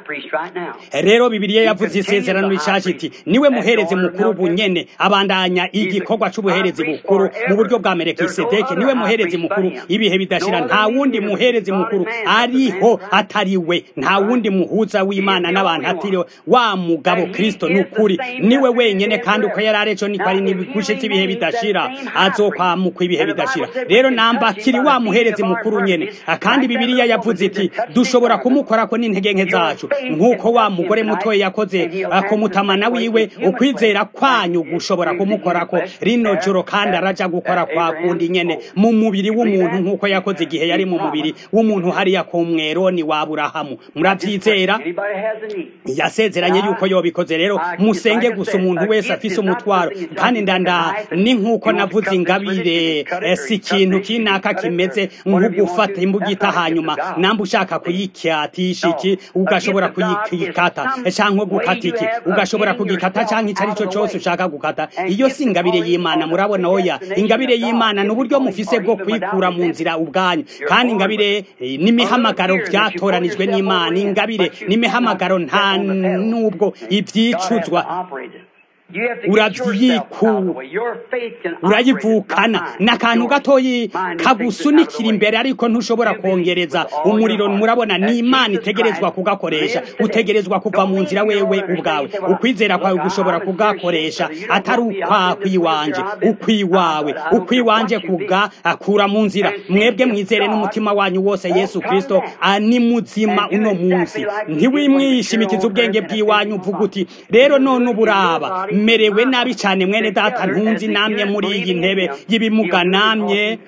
rero bibiliya yavuze isezerano rishasha iti niwe muherezi mukuru bunyene abandanya igikorwa c'ubuherezi bukuru mu buryo bwa merekisedeki niwe muherezi mukuru ibihe bidashira nta wundi muherezi mukuru ariho atariwe nta wundi muhuza w'imana n'abantu atiriwe wa mugabo kristo nukuri niwe wenyene kandi uko yari areco niko ari gushitsa ibihe bidashira azokwamukwa ibihe bidashira rero namba kiri wa muherezi mukuru nyene kandi bibiliya yavuze iti dushobora kumukorako n'intege nke zacu nk'uko wa mugore mutoya yakoze akumutamana wiwe ukwizera kwanyu gushobora kumukorako rino joro kandi araja gukora kwa kundi nyene mu mubiri w'umuntu nk'uko yakoze igihe yari mu mubiri w'umuntu hariya ku mweroni wa aburahamu muravyizera yasezeranye yuko yobikoze rero musenge gusa umuntu wese afise umutwaro kandi ndanda ni nk'uko navuze ingabire si ikintu kinaka kimeze nk'ugufata imbugita hanyuma namba ushaka kuyikyatisha iki ugashobora kuyikata cyangwa gukata iki ugashobora kugikata cyangwa icyo ari cyo cyose ushaka gukata iyo si ingabire y'imana murabona oya ingabire y'imana ni uburyo mufise bwo kwikura mu nzira ubwanyu kandi ingabire n'imihamagaro byatoranijwe n'imana ingabire n'imihamagaro nta nubwo ibyicuzwa urabyiku urayivukana ni akantu gatoyi kagusunikira imbere ariko ntushobora kongereza umuriro murabona ni imana itegerezwa kugakoresha utegerezwa kuva mu nzira wewe ubwawe ukwizera kwawe gushobora kugakoresha atari ukwakwiwanje ukwiwawe ukwiwanje kugakura mu nzira mwebwe mwizere n'umutima wanyu wose yesu kristo ni muzima uno munsi ntiwimwishimikize ubwenge bw'iwanyu uvuga uti rero none uburaba merewe nabi cyane mwene data ntunzi namye muri iyi ntebe y'ibimuga namye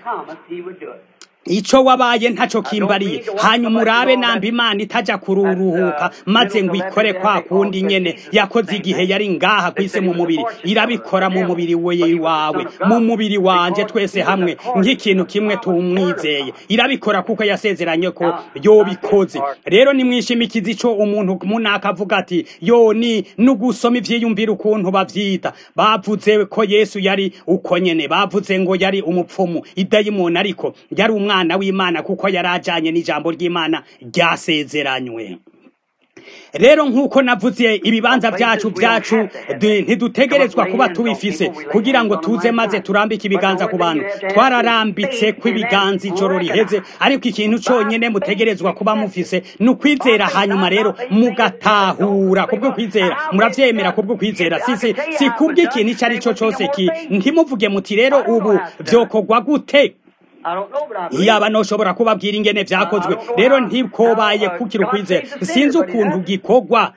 ico wabaye ntaco kimbariye hanyuma urabe namba imana itaja kururuhuka maze ngo ikore kwa kundi nyene yakoze igihe yari ngaha kwise mu mubiri irabikora mu mubiri we wawe mu mubiri wanje twese hamwe nk'ikintu kimwe tumwizeye irabikora kuko yasezeranye ko yobikoze rero nimwishimikiza ico umuntu munaka avuga ati yo ni nugusoma ivyiyumvira ukuntu bavyita bavuze ko yesu yari uko nyene bavuze ngo yari umupfumu idayimoni ariko yari umwana umwana w'imana kuko yari ajanye n'ijambo ry'imana ryasezeranywe rero nk'uko navuze ibibanza byacu byacu ntidutegerezwa kuba tubifise kugira ngo tuze maze turambike ibiganza ku bantu twararambitse kw'ibiganza ijoro riheze ariko ikintu cyonyine mutegerezwa kuba mufise ni ukwizera hanyuma rero mugatahura kubwo kwizera murabyemera kubwo kwizera si si si kubw'ikintu icyo ari cyo cyose ki ntimuvuge muti rero ubu byokorwa gute yaba noshobora kubabwira ingene vyakozwe rero ntikobaye kukira ukwizera sinzi ukuntu gikorwa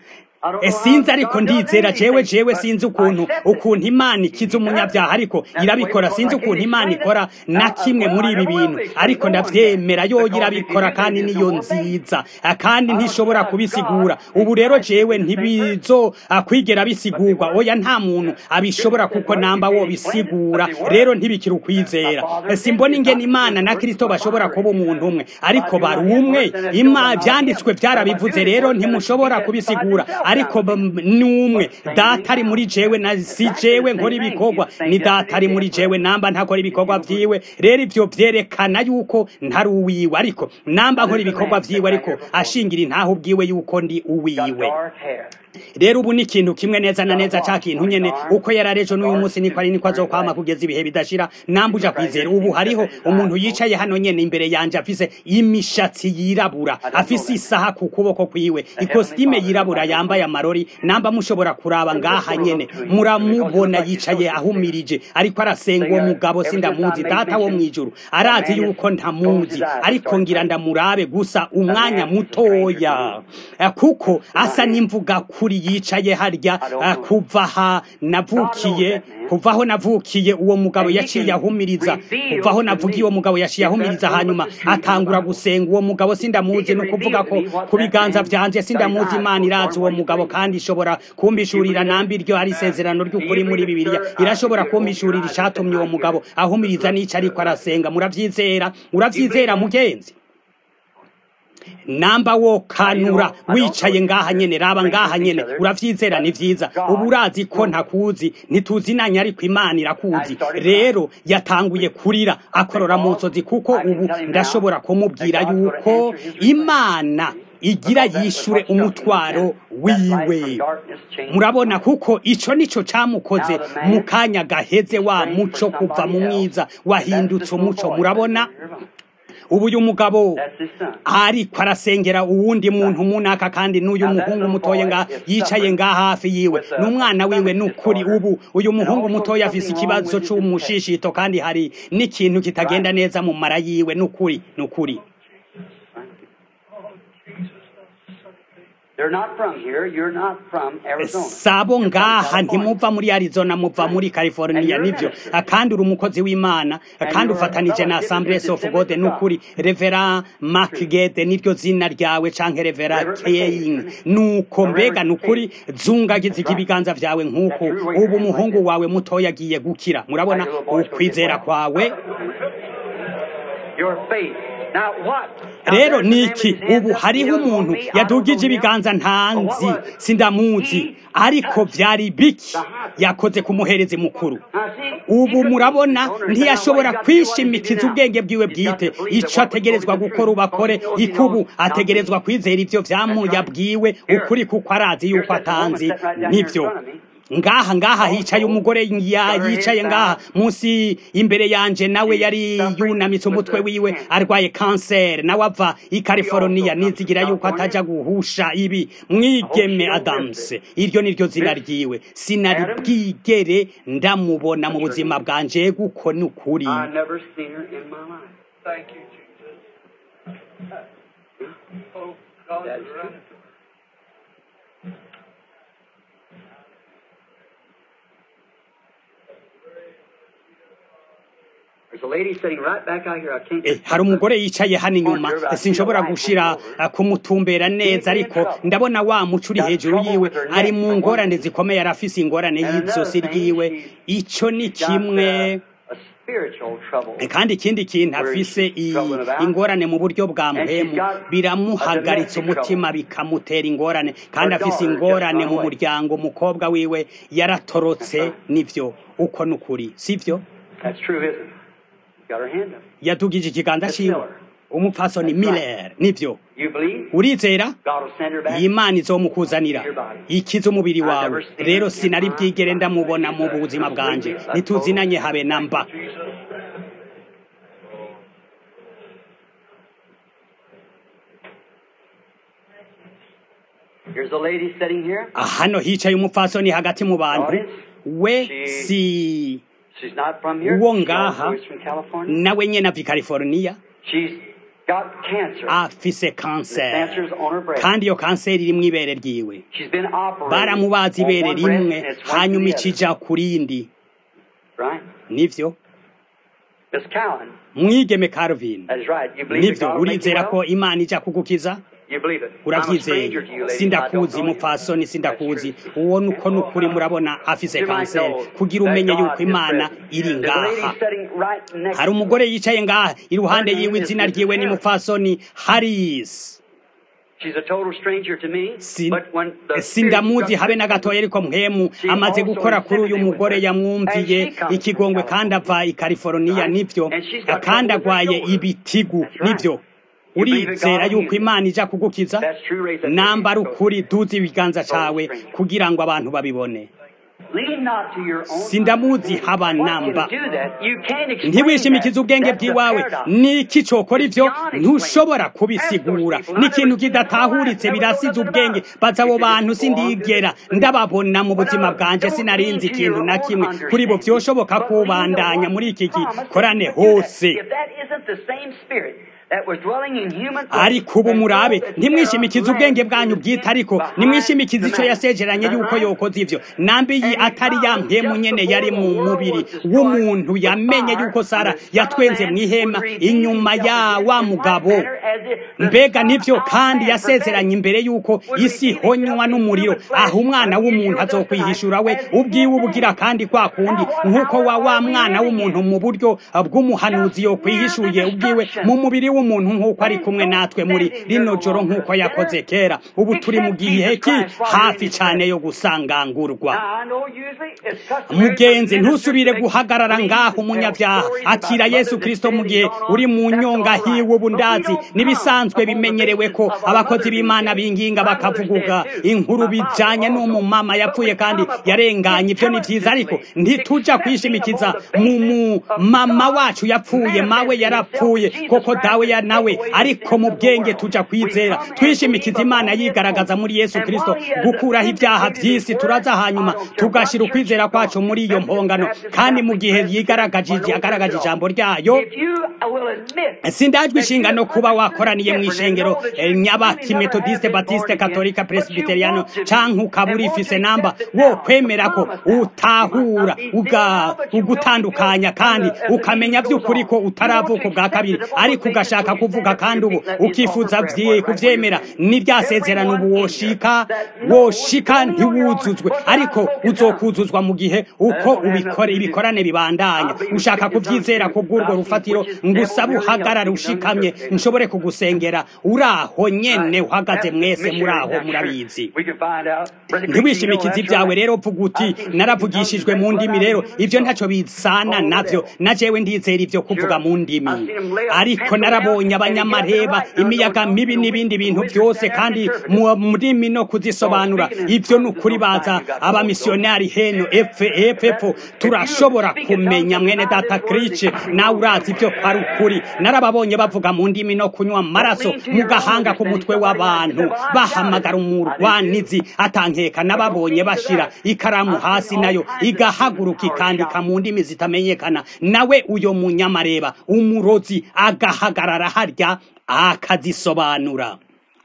sinzi ariko ndizera jewe jewe sinzi ukuntu ukuntu imana ikiza umunyabyaha ariko irabikora sinzi ukuntu imana ikora na kimwe muri ibi bintu ariko ndavyemera yo irabikora kandi niyo nziza kandi ntishobora kubisigura ubu rero jewe ntibizo kwigera bisigurwa oya nta muntu abishobora kuko namba wo bisigura rero ntibikira ukwizera simbona ingene imana na kristo bashobora kuba umuntu umwe ariko bari umwe ima vyanditswe byarabivuze rero ntimushobora kubisigura ariko numwe data ari muri jewe na si jewe nkora ibikorwa ni data ari muri jewe namba ntakora ibikorwa vyiwe rero ivyo vyerekana yuko ntari uwiwe ariko namba nkora ibikorwa vyiwe ariko ashingira intaho ubwiwe yuko ndi uwiwe rero ubu ni ikintu kimwe neza na neza ca kintu nyene uko yararejo n'uyu munsi niko ari niko azokwama kugeza ibihe bidashira nambuja kwizera ubu hariho umuntu yicaye hano nyene imbere yanje afise imishatsi yirabura afise isaha ku kuboko kwiwe ikositime yirabura yambaye amarori namba mushobora kuraba ngaha nyene muramubona yicaye ahumirije ariko arasenga uwo mugabo sindamuzi data wo mwijuru arazi yuko ntamuzi ariko ngira ndamurabe gusa umwanya mutoya kuko asa n'imvuga kuri yicaye harya kuva ha navukiye kuva aho navukiye uwo mugabo yaciye ahumiriza kuva aho navugiye uwo mugabo yaciye ahumiriza hanyuma atangura gusenga uwo mugabo sindamuzi ni ukuvuga ko ku biganza vyanje sindamuzi imana irazi uwo mugabo kandi ishobora kumbishurira nambi iryo ari isezerano ry'ukuri muri bibiliya irashobora kumbishurira icatumye uwo mugabo ahumiriza n'ico ariko arasenga muravyizera uravyizera mugenzi namba wo kanura wicaye ngaha nyene raba ngaha nyene uravyizera ni vyiza ubu urazi ko ntakuzi ntituzinanye ariko imana irakuzi rero yatanguye kurira akorora mu nsozi kuko ubu ndashobora kumubwira yuko imana igira yishure umutwaro wiwe murabona kuko ico nico camukoze mu kanya gaheze wa muco kuva mu mwiza wahindutse umuco murabona ubu uyu mugabo ariko arasengera uwundi muntu munaka kandi n'uyu muhungu mutoya nga yicaye nga hafi yiwe n'umwana wiwe n'ukuri ubu uyu muhungu mutoya afise ikibazo c'umushishito kandi hari n'ikintu kitagenda neza mu mara yiwe n'ukuri n'ukuri sabo ngaha ntimuva muri arizona muva muri california nivyo kandi uri umukozi w'imana kandi ufatanije na assemblies of god n'ukuri revera macgede niryo zina ryawe canke revera king nuko mbega n'ukuri zungagiza ibiganza vyawe nk'uko ubu umuhungu wawe mutoya agiye gukira murabona ukwizera kwawe rero niki ubu hariho umuntu yadugije ibiganza ntanzi sindamuzi ariko vyari biki yakoze ku muherezi mukuru ubu murabona ntiyashobora kwishimikiza ubwenge bwiwe bwite ico ategerezwa gukora ubakore ikubu ategerezwa kwizera ivyo vyamuyabwiwe ukuri kuko arazi yuko atanzi nivyo ngaha ngaha hicaye umugore yicaye ngaha munsi imbere yanje nawe yari yunamitse umutwe wiwe arwaye kanseri nawe ava i california nizigira yuko ataja guhusha ibi mwigeme adams iryo niryo zina ryiwe sinari bwigere ndamubona mu buzima bwanje guko ni ukuri hari umugore yicaye hano inyuma sinshobora gushira kumutumbera neza ariko ndabona wa muco uri hejuru yiwe ari mu ngorane zikomeye arafise ingorane y'izosi ryiwe ico ni kimwe kandi ikindi kintu afise ingorane mu buryo bwa mpemu biramuhagaritse umutima bikamutera ingorane kandi afise ingorane mu muryango umukobwa wiwe yaratorotse nivyo uko nukuri sivyo yadugije ikiganza ciwe umupfasoni miller nivyo urizera imana izomukuzanira ikiza umubiri wawe rero sinari bwigere ndamubona mu buzima bwanje ntituzinanye habe na mba hano hicaye umupfasoni hagati mu bantu we si uwo ngaha nawe nyene ava i california got cancer. afise The kanseri cancer's on her breast. kandi iyo kanseri iri mu ibere ryiwe She's been operated baramubaza on ibere one breast rimwe and it's one hanyuma to the other. ikija ku rindi Right? nivyo Miss Cowan, mwigeme Calvin that is right. You believe that nivyo God will make you urizera ko well? imana ija kugukiza You believe it. I'm a urabyizeye stranger to you, ladies. I don't sindakuzi know you. mupfasoni sindakuzi That's true. uwo nuko nukuri murabona afise You might kanseri know kugira that umenye God yuko is imana present. iri There's a ngaha lady sitting right next hari to umugore yicaye ngaha iruhande Her name yiwe is izina Mrs. ryiwe ni Harris. mupfasoni harisi She's a total stranger to me, Sin- but when the sindamuzi Spirit habe na gatoya ariko mpemu amaze gukora kuri uyu mugore yamwumviye ikigongwe kandi ava i California nivyo kandi agwaye ibitigu nivyo urizera yuko imana ija kugukiza That's true, raise that nambara hand. ukuri duza ibiganza cawe kugira ngo abantu babibone Lean not to your own sindamuzi haba I want you namba to do that. You can't explain ntiwishimikize that. ubwenge That's the bwiwawe paradox. niki cokora ivyo ntushobora kubisigura ni ikintu kidatahuritse birasize ubwenge baza abo bantu sindigera ndababona mu buzima bwanje sinarinzi ikintu na kimwe kuri bo vyoshoboka kubandanya muri iki gikorane hose If that isn't the same spirit that was dwelling in human flesh, ariko ubu murabe ntimwishimikize ubwenge bwanyu bwite ariko nimwishimikize ico yasejeranye yuko yokoze ivyo nambi iyi atari ya mpemu nyene yari mu mubiri w'umuntu yamenye yuko sara yatwenze mw'ihema inyuma ya wa mugabo mbega nivyo kandi yasezeranye imbere yuko isi ihonywa n'umuriro aho umwana w'umuntu azokwihishura we ubwiwe ubugira kandi kwa kundi nk'uko wa wa mwana w'umuntu mu buryo bw'umuhanuzi yokwihishuye ubwiwe mu mubiri w'umuntu nk'uko ari kumwe natwe muri rino joro nk'uko yakoze kera ubu turi mu gihe ki hafi cane yo gusangangurwa mugenzi ntusubire guhagarara ngaho umunyabyaha akira yesu kristo mu gihe uri mu nyonga hiwe ubundazi nibisanzwe bimenyerewe ko abakozi b'imana binginga bakavuguga inkuru bijanye n'umumama yapfuye kandi yarenganye ibyo ni vyiza ariko ntituja kwishimikiza mu mu mama wacu yapfuye mawe yarapfuye koko dawe ya nawe ariko mu bwenge tuja kwizera twishimikiza imana yigaragaza muri yesu kristo gukuraho ibyaha by'isi turaza hanyuma tugashira ukwizera kwacu muri iyo mpongano kandi mu gihe yigaragaje agaragaje ijambo ryayo sindajwe inshingano kuba wakoraniye mu ishengero eh, nyabaki metodiste batiste katolika presbiteriano canke ukaba urifise namba wo kwemera ko utahura uga- ugutandukanya kandi ukamenya by'ukuri ko utaravuka bwa kabiri ariko ugashaka kuvuga kandi ubu ukifuza vye- kuvyemera n'iryasezerano ubu woshika woshika ntiwuzuzwe ariko uzokuzuzwa mu gihe uko ubikore ibikorane bibandanya ushaka kuvyizera ko bw'urwo rufatiro ngusaba uhagarare ushikamye nshobore kugusengera uraho nyene uhagaze mwese muraho murabizi ntiwishimikize ibyawe rero vuga uti naravugishijwe mu ndimi rero ibyo ntacyo bisana navyo na jewe ndizera ibyo kuvuga mu ndimi ariko narabonye abanyamareba imiyaga mibi n'ibindi bintu byose kandi mu ndimi no kuzisobanura ibyo ni ukuri baza abamisiyonari heno efe epfo turashobora kumenya mwene data krice nawe urazi ibyo ari ukuri narababonye bavuga mu ndimi no kunywa amaraso mu gahanga k'umutwe w'abantu bahamagara umurwanizi atankeka nababonye bashira ikaramu hasi nayo igahaguruka ikandika mu ndimi zitamenyekana nawe uyo munyamareba umurozi agahagarara harya akazisobanura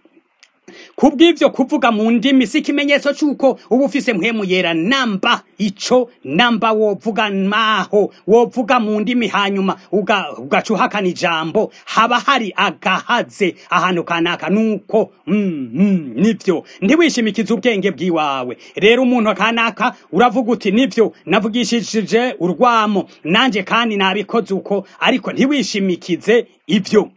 kubw'ivyo kuvuga mu ndimi si ikimenyetso c'uko uba ufise mpwemu yera namba ico namba wovuga maho wovuga mu ndimi hanyuma uga- ugaca uhakana ijambo haba hari agahaze ahantu kanaka nuko mm, mm, nivyo ntiwishimikize ubwenge bw'iwawe rero umuntu kanaka uravuga uti nivyo navugishije urwamo nanje kandi nabikoze uko ariko ntiwishimikize ivyo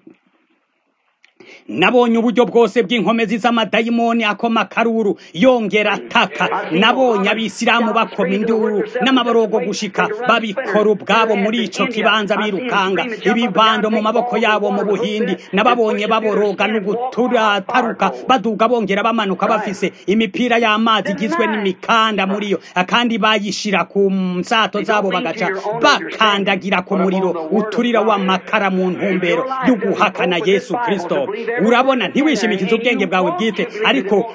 nabonye uburyo bwose bw'inkomezi z'amadayimoni akoma akaruru yongera ataka nabonye abisilamu bakoma induru n'amaborogo gushika babikora ubwabo muri ico kibanza birukanga ibibando mu maboko yabo mu buhindi nababonye baboroga n'uguturataruka baduga bongera bamanuka bafise imipira y'amazi igizwe n'imikanda muri yo kandi bayishira ku nsato zabo bagaca bakandagira ku muriro uturira w'amakara mu ntumbero yo guhakana yesu kristo urabona ntiwishimikize ubwenge bwawe bwite ariko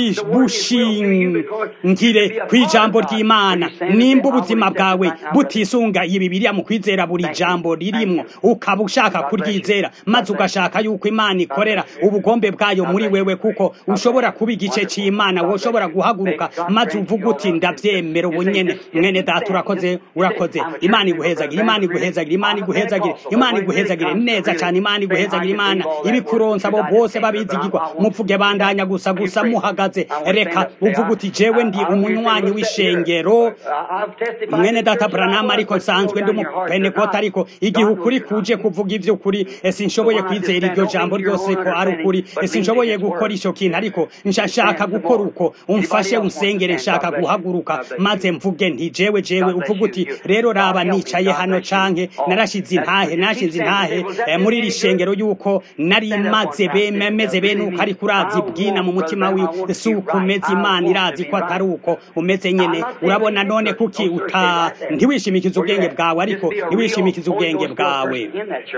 bushingire ku ijambo ry'imana nimba ubuzima bwawe butisunga iyi bibiriya mu kwizera buri jambo ririmwo ukaba ushaka kuryizera maze ugashaka yuko imana ikorera ubugombe bwayo muri wewe kuko ushobora kuba igice cy'imana woshobora guhaguruka maze uvuga uti ndabyemera ubu nyene mwene data urakoze urakoze imana iguhezagire imana iguhezagire imana iguhezagire imana iguhezagire neza cyane imana iguhezagire imana ibikuronsa abo bose babizigirwa mupfuge bandanya gusa gusa muhagaze reka uvuga uti jewe ndi umunywanyi w'ishengero mwene data branama ariko nsanzwe ndi umupenekota ariko igihe ukuri kuje kuvuga ivy'ukuri sinshoboye kwizera iryo jambo ryose ko ari ukuri sinshoboye gukora ico kintu ariko nshaka gukora uko umfashe unsengere nshaka guhaguruka maze mvuge nti jewe jewe uvuga uti rero raba nicaye hano canke narashize intahe nashize intahe muri iri shengero yuko nari maze bemeze bene uko ariko urazi bwina mu mutima wiwe si uko umeze imana irazi ko atari uko umeze nyene urabona none kuki uta ntiwishimikize ubwenge bwawe ariko ntiwishimikize ubwenge bwawe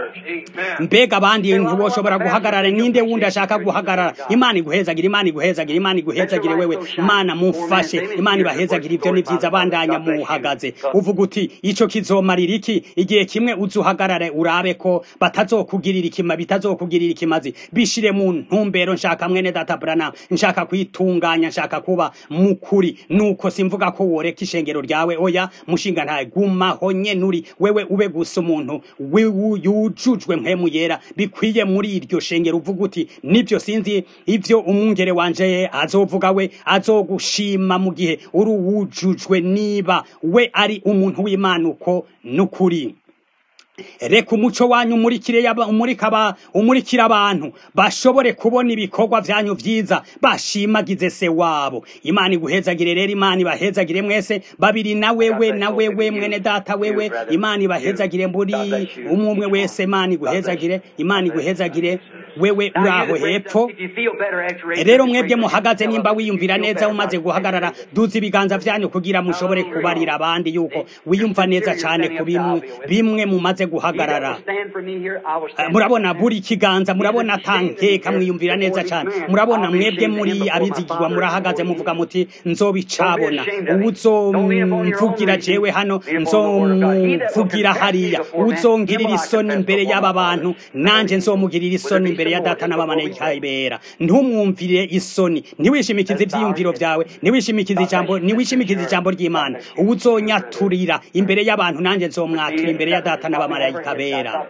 mbega abandi ntiwoshobora guhagarara ninde wundi ashaka guhagarara imana iguhezagire imana iguhezagire imana iguhezagire wewe imana mufashe imana ibahezagire ibyo ni byiza bandanya muhagaze uvuga uti ico kizomarira iki igihe kimwe uzuhagarare urabe ko batazokugirira ikima bitazokugirira ikimazi bishire mu ntumbero nshaka mwene data brana nshaka kwitunganya nshaka kuba mukuri nuko simvuga ko woreka ishengero ryawe oya mushinga ntaye gumaho nyene uri wewe ube gusa umuntu yujujwe mpemu yera bikwiye muri iryo shengero uvuga uti nibyo sinzi ivyo umwungere wanje azovuga we azogushima mu gihe uri uwujujwe niba we ari umuntu w'imana uko n'ukuri reka umuco wanyu umurikire umurika umurikira abantu bashobore kubona ibikorwa byanyu byiza bashimagize se wabo imana iguhezagire rero imana ibahezagire mwese babiri na wewe na wewe mwene data wewe imana ibahezagire muri umwe umwe wese imana iguhezagire imana iguhezagire wewe uri aho hepfo rero mwebwe muhagaze nimba wiyumvira neza umaze guhagarara duza ibiganza byanyu kugira mushobore kubarira abandi yuko wiyumva neza cyane ku bimwe bimwe mumaze guhagarara murabona buri kiganza murabona atankeka mwiyumvira neza cyane murabona mwebwe muri abizigirwa murahagaze muvuga muti nzobicabona uzomvugira jewe hano nzomvugira hariya uzongirira isoni imbere y'aba bantu nanje nzomugirira isoni imbere ya data n'abamarayika bera ntumwumvire isoni ntiwishimikize ivyiyumviro vyawe ntiwishimikize ijambo ntiwishimikize ijambo ry'imana uzonyaturira imbere y'abantu nanje nzomwatura imbere ya data n'abamarayika bera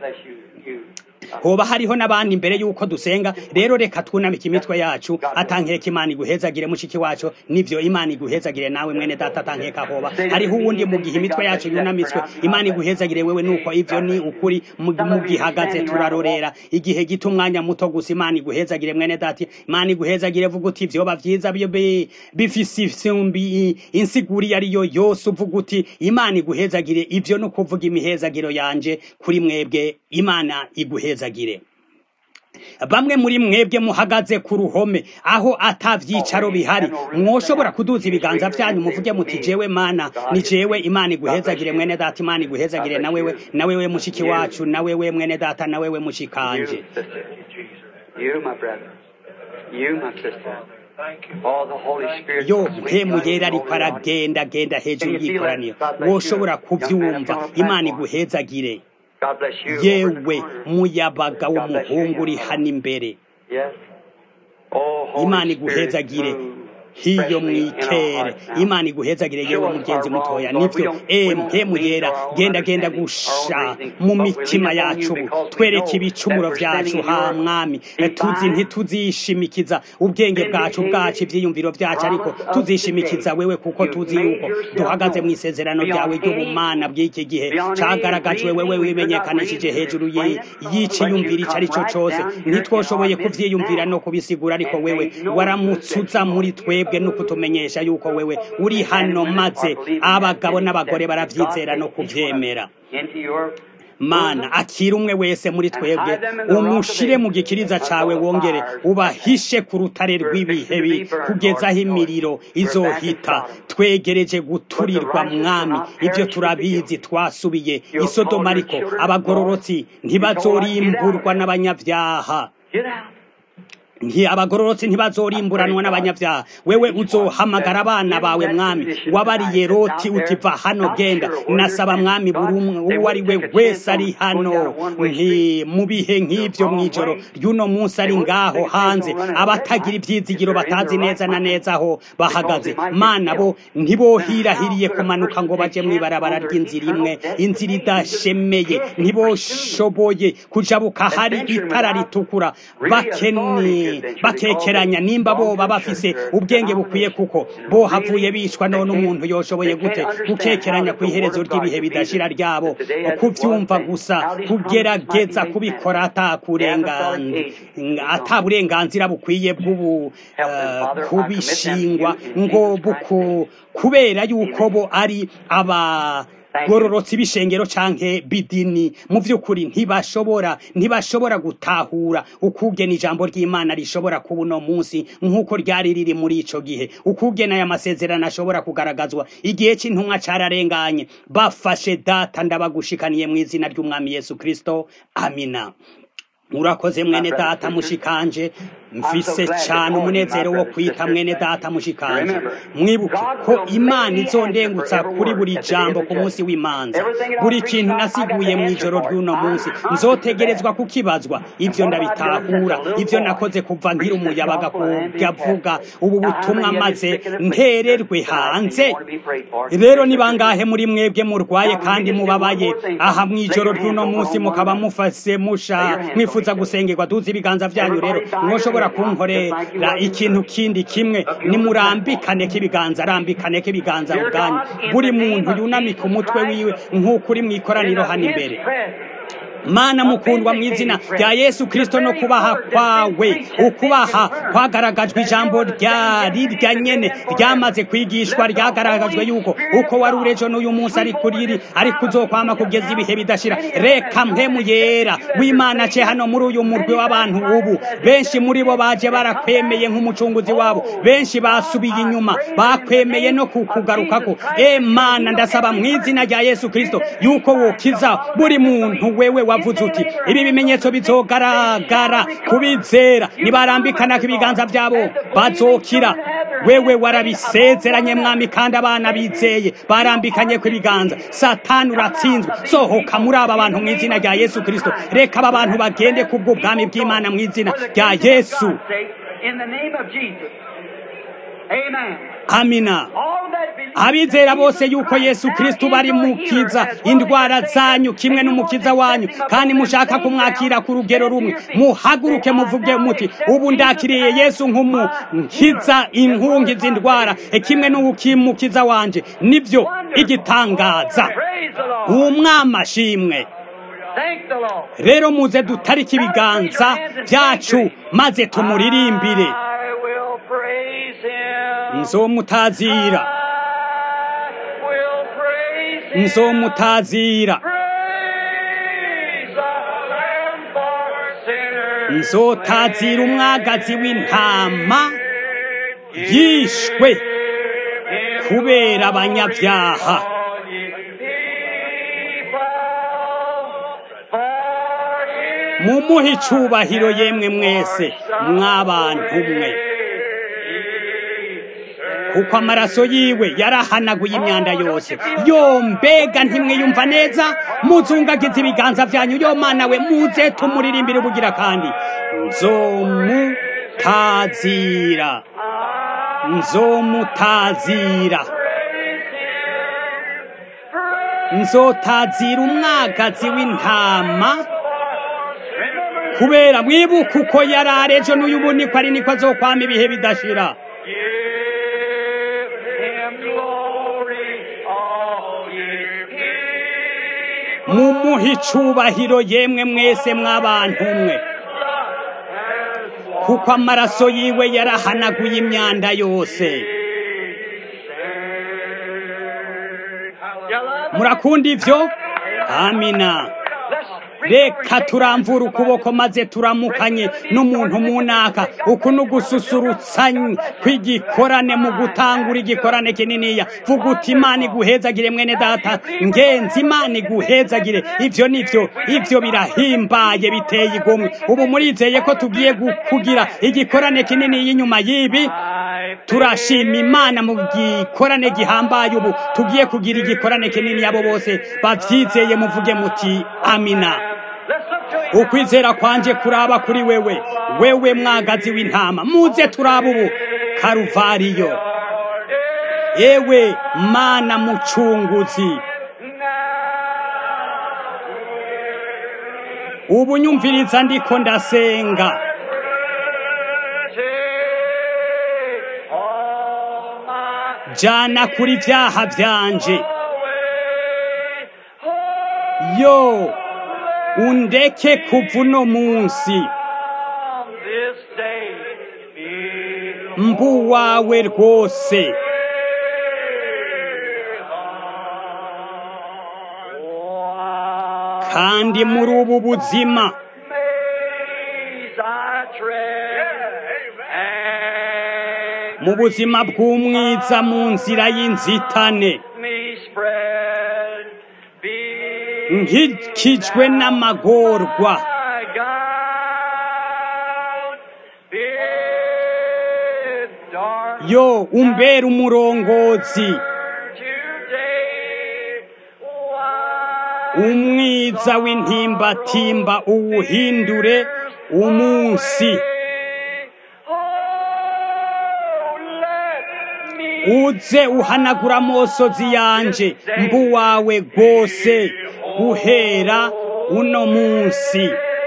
hoba hariho n'abandi imbere y'uko dusenga rero reka twunamike imitwe yacu atankeka imana iguhezagire mushiki wacu nivyo imana iguhezagire nawe mwene data atankeka hoba hariho uwundi mu gihe imitwe yacu yunamitswe imana iguhezagire wewe nuko ivyo ni ukuri mu gihagaze turarorera igihe gito umwanya muto gusa imana iguhezagire mwene data imana iguhezagire vuga uti vyoba vyiza bifise isumbi insiguri ariyo yose uvuga uti imana iguhezagire ivyo no kuvuga imihezagiro yanje kuri mwebwe imana iguhezagire ntibahezagire bamwe muri mwebwe muhagaze ku ruhome aho atavyicaro bihari mwoshobora kuduza ibiganza vyanyu muvuge muti jewe mana ni jewe imana iguhezagire mwene data imana iguhezagire na wewe na wewe mushiki wacu na wewe mwene data na wewe mushikanje yo mpemu yera ariko aragenda genda hejuru y'ikoraniro woshobora kuvyumva imana iguhezagire yewe muyabaga w'umuhungu uri hano imbere imana iguhezagire hiyo mwitere imana iguhezagire yewe mugenzi mutoya nivyo mpemu yera genda genda gusha mu mitima yacu twereke ibicumuro vyacu ha mwami tuzi ntituzishimikiza ubwenge bwacu bwacu ivyiyumviro vyacu ariko tuzishimikiza wewe kuko tuzi yuko duhagaze mu isezerano ryawe ry'ubumana bw'iki gihe cagaragajwe wewe wimenyekanishije hejuru y'iciyumviro ico ari co cose ntitwoshoboye kuvyiyumvira no kubisigura ariko wewe waramutsuza muri twebwe twebwe no kutumenyesha yuko wewe uri hano maze abagabo n'abagore baravyizera no kuvyemera mana akira umwe wese muri twebwe umushire mu gikiriza cawe wongere ubahishe ku rutare rw'ibihe kugeza aho imiriro izohita twegereje guturirwa mwami ibyo turabizi twasubiye isodoma ariko abagororotsi ntibazorimburwa n'abanyavyaha nti abagororotsi ntibazorimburanwa n'abanyabyaha wewe uzohamagara abana bawe mwami wabariye roti utiva hano genda nasaba mwami buri umwe uwo ari we wese ari hano nti mu bihe nk'ibyo mw'ijoro ry'uno munsi ari ngaho hanze abatagira ibyizigiro batazi neza na neza aho bahagaze mana bo ntibohirahiriye kumanuka ngo baje mu ibarabara ry'inzira imwe inzira idashemeye ntiboshoboye kujabuka hari itara ritukura bakeni bakekeranya nimba boba bafise ubwenge bukwiye kuko bohavuye bicwa none umuntu yoshoboye gute gukekeranya ku iherezo ry'ibihe bidashira ryabo kuvyumva gusa kugerageza kubikora ata burenganzira bukwiye bw'ubu kubishingwa ngo buku kubera yuko bo ari aba gororotsi b'ishengero canke bidini mu vy'ukuri ntibashobora ntibashobora gutahura ukugena ijambo ry'imana rishobora kuba uno munsi nk'uko ryari riri muri ico gihe ukugena aya masezerano ashobora kugaragazwa igihe c'intumwa cararenganye bafashe data ndabagushikaniye mu izina ry'umwami yesu kristo amina murakoze mwene data mushikanje mfise cyane umunezero wo kwita mwene data mushikanje mwibuke ko imana izondengutsa kuri buri jambo ku munsi w'imanza buri kintu nasiguye mu ijoro ry'uno munsi nzotegerezwa kukibazwa ibyo ndabitahura ibyo nakoze kuva nkiri umuyabaga kugavuga ubu butumwa maze ntererwe hanze rero ni bangahe muri mwebwe murwaye kandi mubabaye aha mu ijoro ry'uno munsi mukaba mufase musha mwifuza gusengerwa duzi ibiganza byanyu rero mwoshobora mushobora kunkorera ikintu kindi kimwe nimurambikane k'ibiganza arambikane k'ibiganza ubwanyu buri muntu yunamika umutwe wiwe nk'uko uri mu ikoraniro hano imbere mana mukundwa mu izina rya yesu kirisito no kubaha kwawe ukubaha kwagaragajwe ijambo rya rirya nyene ryamaze kwigishwa ryagaragajwe yuko uko wari urejo n'uyu munsi ari kuriri ariko uzokwama kugeza ibihe bidashira reka mpemu yera w'imana ce hano muri uyu murwi w'abantu ubu benshi muri bo baje barakwemeye nk'umucunguzi wabo benshi basubiye inyuma bakwemeye no kukugarukako e mana ndasaba mu izina rya yesu kirisito yuko wokiza buri muntu wewe wavuze uti ibi bimenyetso bizogaragara kubizera nibarambikana ibiganza byabo bazokira wewe warabisezeranye mwami kandi abana bizeye barambikanye ku ibiganza satani uratsinzwe sohoka muri aba bantu mu izina rya yesu kirisito reka aba bantu bagende kubwo bwami bw'imana mu izina rya yesu amina abizera bose yuko yesu kristo bari mukiza indwara zanyu kimwe n'umukiza wanyu kandi mushaka kumwakira ku rugero rumwe muhaguruke muvuge muti ubu ndakiriye yesu nk'umukiza inkungi z'indwara kimwe n'ukimukiza wanje nibyo igitangaza umwami ashimwe rero muze dutarike ibiganza byacu maze tumuririmbire nzomutazira nzomutazira nzotazira umwagazi w'intama yishwe kubera abanyabyaha mumuhe icubahiro yemwe mwese mw'abantu mwe kuko amaraso yiwe yarahanaguye imyanda yose yo mbega ntimwiyumva neza muzungagiza ibiganza byanyu yo mana we muze tumuririmbire ubugira kandi nzomutazira nzomutazira nzotazira umwagazi w'intama kubera mwibuka uko yari arejo n'uyu ubu niko ari niko azokwama ibihe bidashira mumuhe icubahiro yemwe mwese mw'abantu mwe kuko amaraso yiwe yarahanaguye imyanda yose murakunda ivyo amina reka turamvura ukuboko maze turamukanye n'umuntu munaka uku ni ugususurutsanya kw'igikorane mu gutangura igikorane kininiya vuga uti imana iguhezagire mwene data ngenzi imana iguhezagire ivyo nivyo ivyo birahimbaye biteye igomwe ubu murizeye ko tugiye kugira igikorane kinini y'inyuma y'ibi turashima imana mu gikorane gihambaye ubu tugiye kugira igikorane kinini abo bose bavyizeye muvuge muti amina ukwizera kwanje kuraba kuri wewe wewe mwagazi w'intama muze turaba ubu karuvariyo ewe mana mucunguzi ubu nyumviriza ndiko ndasenga jana kuri vyaha vyanje yo undeke kuva uno munsi mbu wawe rwose kandi muri ubu buzima mu buzima bw'umwiza mu nzira y'inzitane nkikijwe n'amagorwa yo umbera umurongozi umwiza w'intimbatimba uwuhindure umunsi uze uhanagura amosozi yanje mbu wawe rwose guhera uno munsi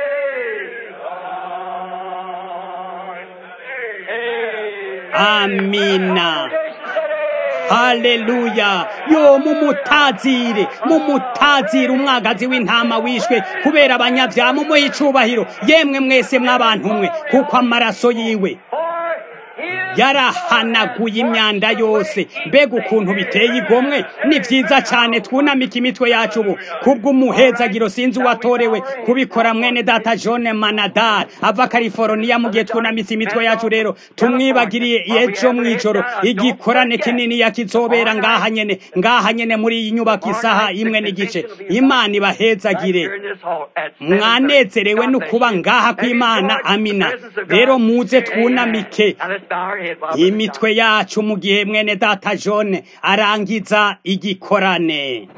amina haleluya yo mumutazire mumutazire umwagazi w'intama wishwe kubera abanyabyaha mumuhe icubahiro yemwe mwese mw'abantu mwe kuko amaraso yiwe yarahanaguye imyanda yose mbega ukuntu biteye igomwe ni byiza cyane twunamika imitwe yacu ubu kubw'umuhezagiro sinzi uwatorewe kubikora mwene data john manadar ava california mu gihe twunamitse imitwe yacu rero tumwibagiriye ejo mu ijoro igikorane kinini yakizobera ngaha nyene ngaha nyene muri iyi nyubako isaha imwe n'igice imana ibahezagire mwanezerewe no kuba ngaha kw'imana amina rero muze twunamike imitwe yacu mu gihe mwene data John arangiza igikorane